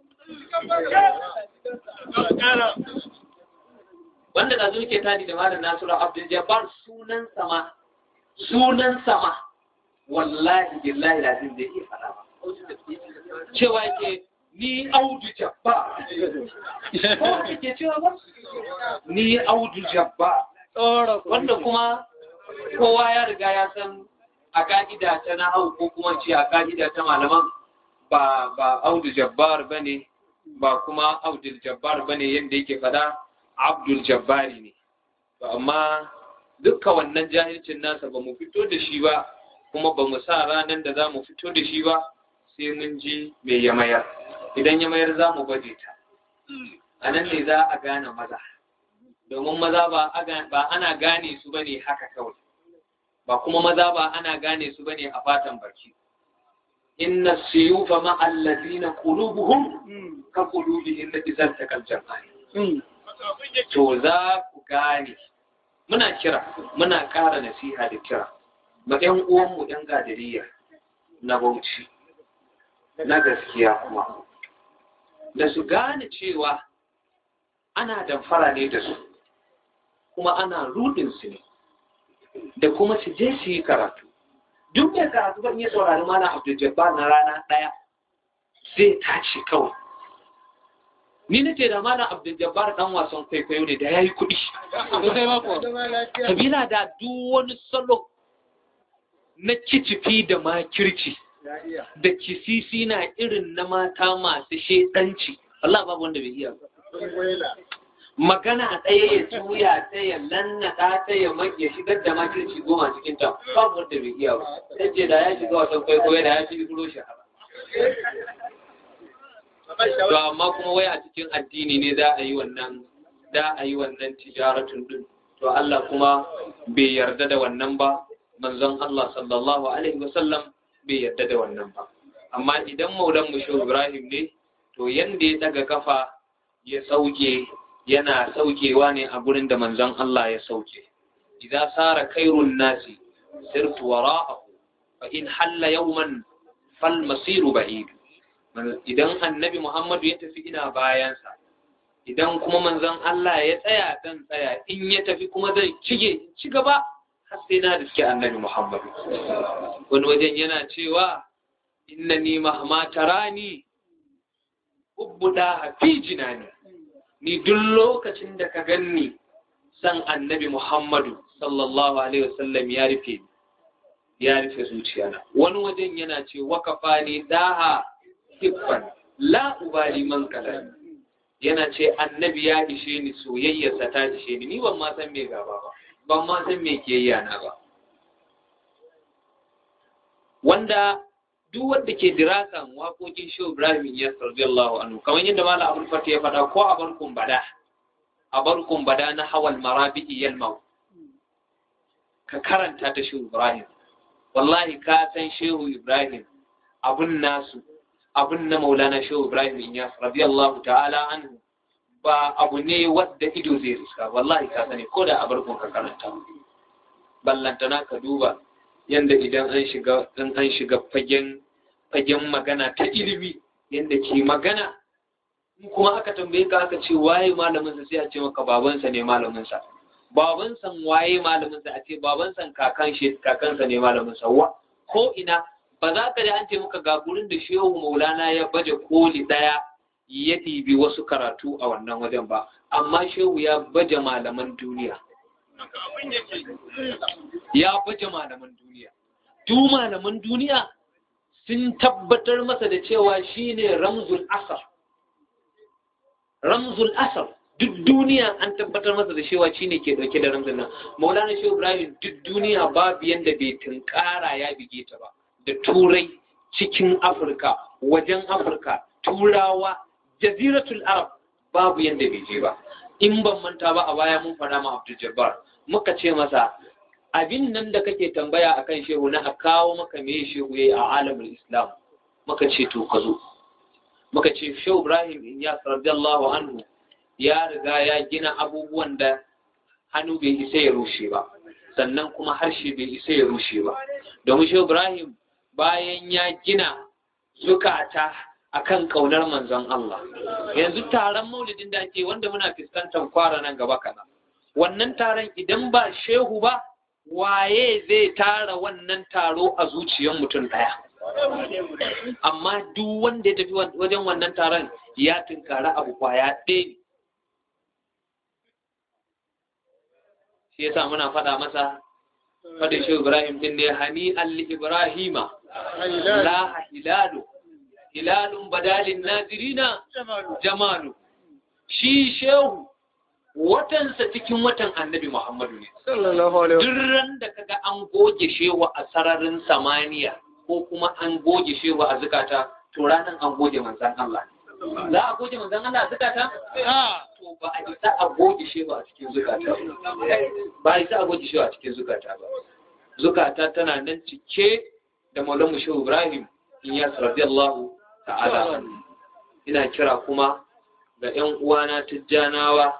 S7: wanda da zuke tani da malam Nasiru Abdul Jabbar sunan sama sunan sama wallahi billahi lazim da yake fara ba cewa ke ni audu jabba ko ke cewa ba ni audu jabba wanda kuma kowa ya riga ya san a ka'ida ta na hau ko kuma ce a ka'ida ta malaman ba ba audu jabbar bane ba kuma abdul jabbar bane yadda yake fada abdul jabbari ne to amma dukka wannan jahilcin nasa ba mu fito da shi ba kuma ba mu sa ranar da za mu fito da shi ba sai mun ji mai ya mayar idan ya mayar za mu baje ta a nan ne za a gane maza domin maza ba ana gane su ba ne haka kawai ba kuma maza ba ana gane su ba ne a fatan baki inna siyufa ma'allazina qulubuhum ka qulubihim la izal takal jama'in to za ku gane muna kira muna ƙara nasiha da kira ma ƴan uwanmu ƴan gadiriya na bauchi na gaskiya kuma da su gane cewa ana damfara ne da su kuma ana rudin su ne da kuma su je su yi karatu duk mai karatu ban yi saurari mana abdul jabbar na rana ɗaya zai tashi kawai ni na ce da mana abdul jabbar dan wasan kwaikwayo ne da ya yi kuɗi kabila da duk wani salo na kicifi da makirci da kisisi na irin na mata masu shedanci Allah babu wanda bai iya ba magana a tsaye ya juya ta ya lannaka ta ya ya shigar da makirci goma cikin ta babu wanda bai iya ba sai ce da ya shiga wasan kwaikwayo da ya fi duro shahara to amma kuma wai a cikin addini ne za a yi wannan da a yi wannan tijaratun din to Allah kuma bai yarda da wannan ba manzon Allah sallallahu alaihi wasallam bai yarda da wannan ba amma idan maulan mu shehu Ibrahim ne to yanda ya daga kafa ya sauke yana saukewa ne a gurin da manzon Allah ya sauke idza sara khairun nasi sirtu wara'ahu fa in halla yawman fal masiru ba'id idan annabi Muhammadu ya tafi ina bayansa idan kuma manzon Allah ya tsaya dan tsaya in ya tafi kuma zai cige ci gaba har sai na riske annabi Muhammadu wani wajen yana cewa innani mahma tarani ubbuda fi jinani ni duk lokacin da ka ganni san annabi Muhammadu sallallahu alaihi wasallam ya rufe ya rufe zuciyana wani wajen yana ce wakafa ne daha hiffan la ubali man kalan yana ce annabi ya ishe ni soyayyarsa ta ishe ni ni ban ma san me gaba ba ban ma san me kiyayya na ba wanda duk wanda ke dirasan waƙoƙin Shehu Ibrahim ya radiyallahu anhu kamar yadda Malam Abdul Fatih ya faɗa ko a barkun bada a barkun bada na hawal marabi'i yalmau ka karanta ta Shehu Ibrahim wallahi ka san Shehu Ibrahim abun nasu abun na Maulana Shehu Ibrahim Inyas radiyallahu ta'ala anhu ba abu ne wadda ido zai riska wallahi ka sani ko da a barkun ka karanta ballantana ka duba yanda idan an shiga in an shiga fagen fagen magana ta ilimi yanda ke magana kuma aka tambaye ka aka ce waye malamin sa sai a ce maka babansa ne malamin sa baban san waye malamin sa a ce baban san kakan shi kakansa ne malamin sa wa ko ina ba za ka da an ce maka ga gurin da shehu maulana ya baje koli daya ya ɗibi wasu karatu a wannan wajen ba amma shehu ya baje malaman duniya ya baje malaman duniya duk malaman duniya sun tabbatar masa da cewa shine ramzul asar ramzul asar duk duniya an tabbatar masa da cewa shine ke dauke da ramzul nan maulana shehu ibrahim duk duniya babu yanda bai tunkara ya bige ta ba da turai cikin afirka wajen afirka turawa jaziratul arab babu yanda bai je ba in ban manta ba a baya mun fara ma abdul jabbar muka ce masa abin nan da kake tambaya akan shehu na a kawo maka me shehu yayi a alamul islam muka ce to ka zo muka ce shehu ibrahim inyas radiyallahu anhu ya riga ya gina abubuwan da hannu bai isa ya rushe ba sannan kuma harshe bai isa ya rushe ba domin shehu ibrahim bayan ya gina zukata akan kaunar manzon Allah yanzu taron maulidin da ake wanda muna fuskantar kwara nan gaba kana wannan taron idan ba shehu ba waye zai tara wannan taro a zuciyar mutum daya amma duk wanda ya tafi wajen wannan taron ya tunkara abu kwaya ɗaya ne shi yasa muna faɗa masa faɗin shi Ibrahim din ne hani alli Ibrahima la hilalu hilalun badalin nazirina jamalu shi shehu watansa cikin watan annabi Muhammadu ne duk ran da kaga an goge shehu a sararin samaniya ko kuma an goge shehu a zukata to ranan an goge manzan Allah za a goge manzan Allah a zukata to ba a isa a goge shehu a cikin zukata ba a isa a goge shehu a cikin zukata ba zukata tana nan cike da maulamu shehu Ibrahim in ya radiyallahu ta'ala ina kira kuma ga 'yan uwana tijjanawa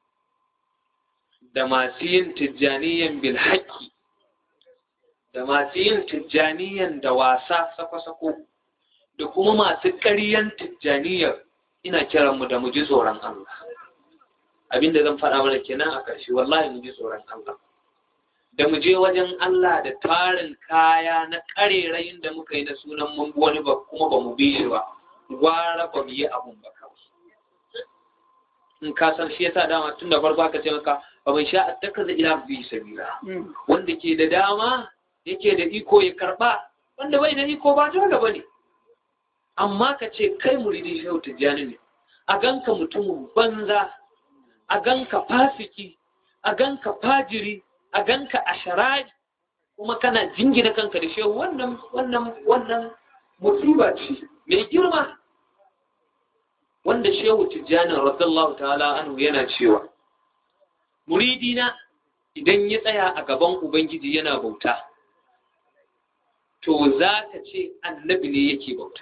S7: da masu yin tijjaniyan bil haƙƙi da masu yin tijjaniyan da wasa sako-sako da kuma masu ƙaryan tijjaniyar ina kiran mu da mu ji tsoron Allah abinda zan faɗa mana kenan a ƙarshe wallahi mu ji tsoron Allah da mu je wajen Allah da tarin kaya na ƙarerayin da muka yi na sunan mun wani ba kuma ba mu biye ba gwara ba mu yi abun ba kawai in ka san shi yasa dama tun da farko aka ce maka ba mai sha attakaza ila bi sabila wanda ke da dama yake da iko ya karba wanda bai da iko ba ta gaba ne amma ka ce kai muridin shehu tijjani ne a ganka mutumin banza a ganka fasiki a ganka fajiri a ganka asharari kuma kana jingina kanka da shehu wannan wannan wannan musiba ce mai girma wanda shehu tijjani radiyallahu ta'ala anhu yana cewa muridina idan ya tsaya a gaban ubangiji yana bauta to za ka ce annabi ne yake bauta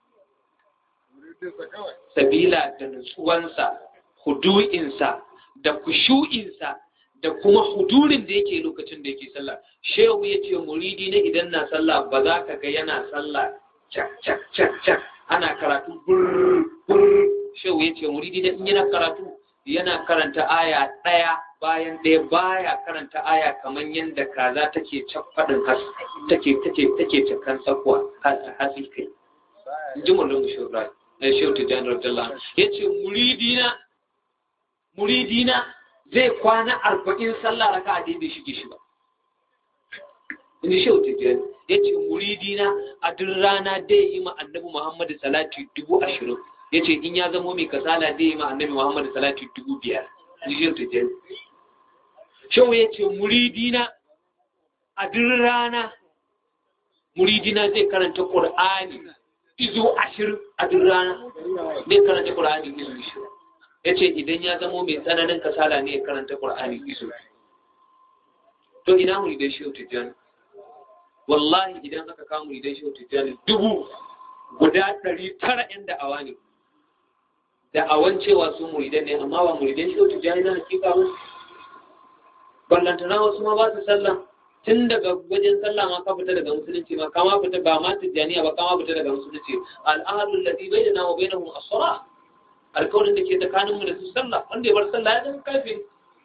S7: sabila da nutsuwansa hudu'insa da kushu'insa da kuma hudurin da yake lokacin da yake sallah shehu ya ce muridi na idan na sallah ba za ka ga yana sallah cak cak cak cak ana karatu burr burr shehu ya ce muridi na in yana karatu yana karanta aya ɗaya bayan ɗaya baya karanta aya kamar yadda kaza take faɗin has take take take cakan sakwa hasi kai ji mulun shehu ibrahim shehu tijjani radiyallahu ya ce muridina muridina zai kwana arba'in sallah raka a daidai shige shi ba ni shehu tijjani ya ce muridina a duk rana dai yi ma annabi muhammadu salati dubu ashirin ya ce in ya zamo mai kasala dai yi ma annabi muhammadu salati dubu biyar ni shehu tijjani shehu ya ce muridina a duk rana muridina zai karanta ƙur'ani izo ashirin a duk rana zai karanta ƙur'ani izo ashirin ya ce idan ya zamo mai tsananin kasala ne ya karanta ƙur'ani iso to ina mu idan shehu tijjani wallahi idan aka kama idan shehu tijjani dubu guda ɗari tara yan da'awa ne da'awan cewa su muridan ne amma ba muridan shehu tijjani na hakika ba ballantana wasu ma ba su sallah tun daga wajen sallah ma ka fita daga musulunci ma kama fita ba ma tijjaniya ba kama fita daga musulunci al'adun lati bayyana wa bainahum as-salah alkawarin da ke tsakaninmu da su sallah wanda ya bar sallah ya zama kafin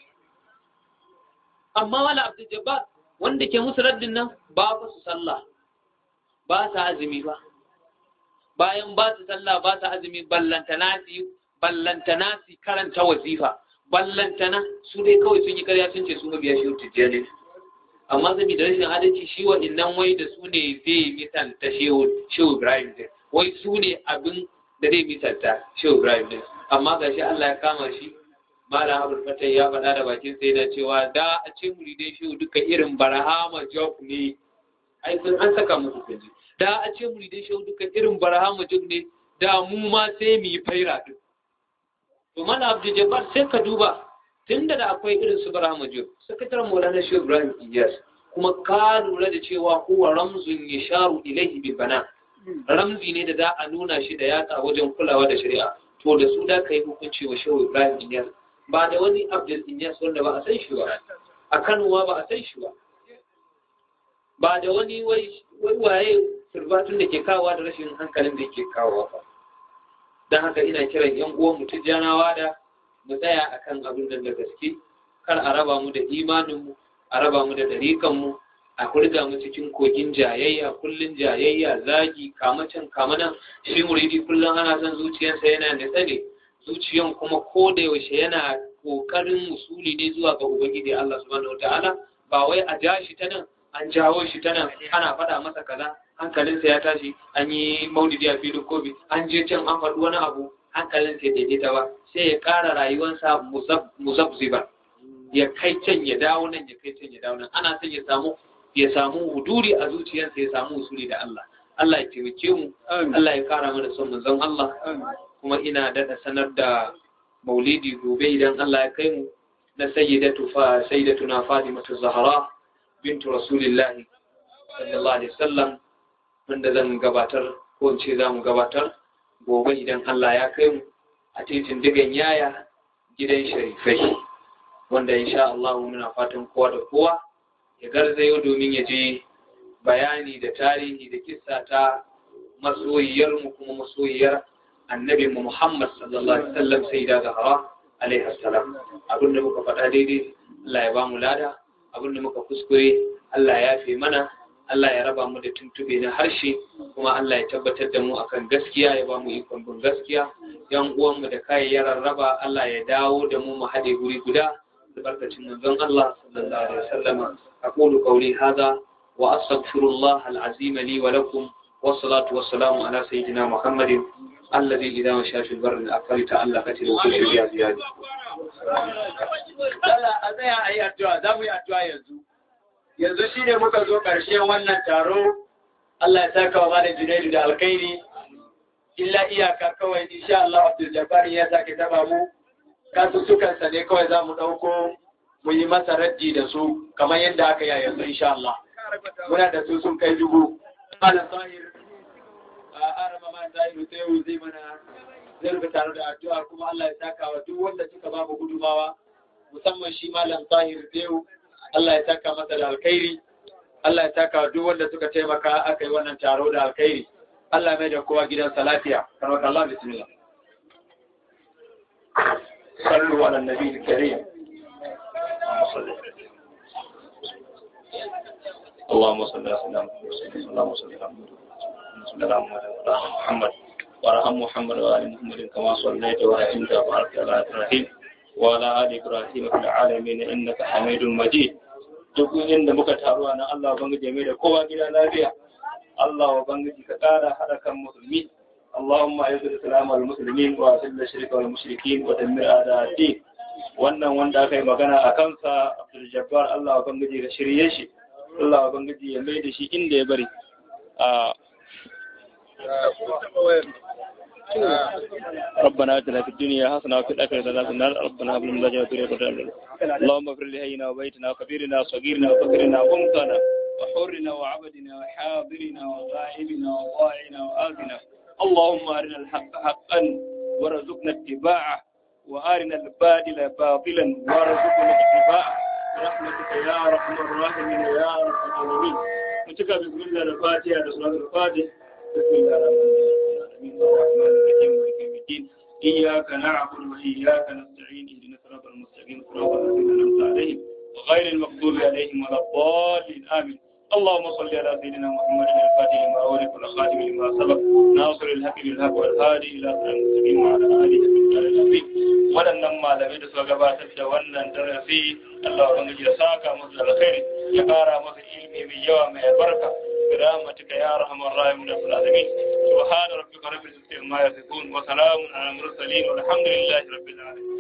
S7: amma wala abdul jabbar wanda ke musu raddin nan ba fa su sallah ba sa azumi ba bayan ba su sallah ba sa azumi ballantana su ballantana su karanta wazifa ballantana su dai kawai sun yi karya sun ce su mabiya shi tijjani amma zabi da rashin adalci shi wa innan wai da su ne zai misalta shehu ibrahim wai su ne abin da zai misalta shehu ibrahim din amma ga shi allah ya kama shi malam abul fatai ya faɗa da bakin sai na cewa da a ce muridai shehu duka irin barahama job ne ai sun an saka musu kunji da a ce muridai shehu duka irin barahama job ne da mu ma sai mu yi faira din to malam abdul jabbar sai ka duba tunda da akwai irin su barahama job sakataren maulana shehu ibrahim iyas kuma ka lura da cewa huwa ramzun yasharu ilaihi bil bana ramzi ne da za a nuna shi da yatsa wajen kulawa da shari'a to da su da ka yi hukunci wa shehu ibrahim inyas ba da wani abdul inyas wanda ba a san shi ba a kanowa ba a san shi ba ba da wani wai waye turbatun da ke kawowa da rashin hankalin da ke kawowa ba don haka ina kiran yan uwan mu tijjanawa da mu tsaya akan abin da da gaske kar a raba mu da imanin mu a raba mu da dariƙan mu a kurga mu cikin kogin jayayya kullun jayayya zagi kamacin kamanan shi muridi kullun ana son zuciyarsa yana nitsa ne zuciyan kuma ko da yaushe yana kokarin musuli ne zuwa ga ubangiji Allah subhanahu wataala ba wai a ja shi ta nan an jawo shi ta nan ana faɗa masa kaza hankalinsa ya tashi an yi maulidi a filin kobi an je can an faɗi wani abu hankalinsa ya daidaita ba sai ya ƙara rayuwarsa muzabziba ya kai can ya dawo nan ya kai can ya dawo nan ana son ya samu ya samu huduri a zuciyarsa ya samu usuli da Allah Allah ya taimake mu Allah ya kara mana son manzon Allah kuma ina daɗa sanar da maulidi gobe idan Allah ya kai mu na sayyidatu fa sayyidatuna Fatimatu Zahra bintu Rasulillahi sallallahu alaihi wasallam wanda zan gabatar ko in ce za mu gabatar gobe idan Allah ya kai mu a titin digan yaya gidan sharifai wanda insha Allah muna fatan kowa da kowa ya garzayo domin ya je bayani da tarihi da kissa ta masoyiyar mu kuma masoyiyar annabi mu Muhammad sallallahu alaihi wasallam sai da Zahra alaihi salam abinda muka faɗa daidai Allah ya ba mu lada abinda muka kuskure Allah ya fi mana Allah ya raba mu da tuntube na harshe kuma Allah ya tabbatar da mu akan gaskiya ya ba mu ikon bin gaskiya yan uwanmu da kayayyaran raba Allah ya dawo da mu mu haɗe guri guda albarkacin manzon Allah sallallahu alaihi wasallam aqulu qawli hadha wa astaghfirullah alazim li wa lakum والصلاة والسلام على سيدنا محمد الذي إذا مشى في البر الأكبر تألقت الوحوش بها زيادة.
S3: Allah a tsaya a yi addu'a za mu yi addu'a yanzu. Yanzu shi ne muka zo ƙarshen wannan taro, Allah ya saka wa Malam Junaidu da alkhairi, illa iyaka kawai insha Allah Abdul Jabbar ya sake taba mu, kasussukansa ne kawai za mu ɗauko mu yi masa raddi da su kamar yadda aka yi yanzu insha Allah. Muna da su sun kai dubu. Malam Zahir, a arama ma Zahiru sai zai mana zai rufe tare da addu'a kuma Allah ya saka wa duk wanda suka ba mu gudumawa musamman shi malam Tahir Dewu Allah ya saka masa da alkhairi Allah ya saka wa duk wanda suka taimaka aka yi wannan taro da alkhairi Allah mai da kowa gidansa lafiya karwata Allah bismillah sallu ala nabi karim
S8: اللهم صل على سيدنا محمد اللهم صل على محمد وارحم محمد وآل محمد كما صليت ورحمت وبارك على إبراهيم وعلى آل إبراهيم في العالمين إنك حميد مجيد duk inda muka taru na Allah ubangiji mai da kowa gida lafiya Allah ubangiji ka kara hada kan musulmi اللهم اعز الاسلام والمسلمين واذل الشرك والمشركين ودمر اعداء الدين wannan wanda aka yi magana a kansa Abdul Jabbar Allah ubangiji ka shirye shi Allah ubangiji ya mai da shi inda ya bari ربنا اتنا في الدنيا حسنه وفي الاخره حسنه وقنا ربنا هب لنا من لدنك ذريه اللهم اغفر لهينا وبيتنا وكبيرنا وصغيرنا وفقرنا وانثانا وحرنا وعبدنا وحاضرنا وغائبنا وضائعنا وآتنا اللهم ارنا الحق حقا وارزقنا اتباعه وارنا الباطل باطلا وارزقنا اتباعه برحمتك يا ارحم الراحمين يا ارحم الراحمين متك بسم الله الفاتحه سوره الفاتحه بسم الله الرحمن الرحيم الرحمن الرحيم مالك يوم الدين اياك نعبد واياك نستعين اهدنا الصراط المستقيم صراط الذين انعمت عليهم غير المغضوب عليهم ولا الضالين امين اللهم صل على سيدنا محمد الفاتح لما أولك والخاتم لما سبق ناصر الحق بالحق والهادي إلى صراط المستقيم وعلى آله وصحبه العظيم waɗannan malamai da suka gabatar da wannan darasi Allah ubangiji ya saka musu da alkhairi ya ƙara masa ilimi mai yawa mai albarka برحمتك يا ارحم الراحمين رب العالمين سبحان ربك رب العزه عما يصفون وسلام على المرسلين والحمد لله رب العالمين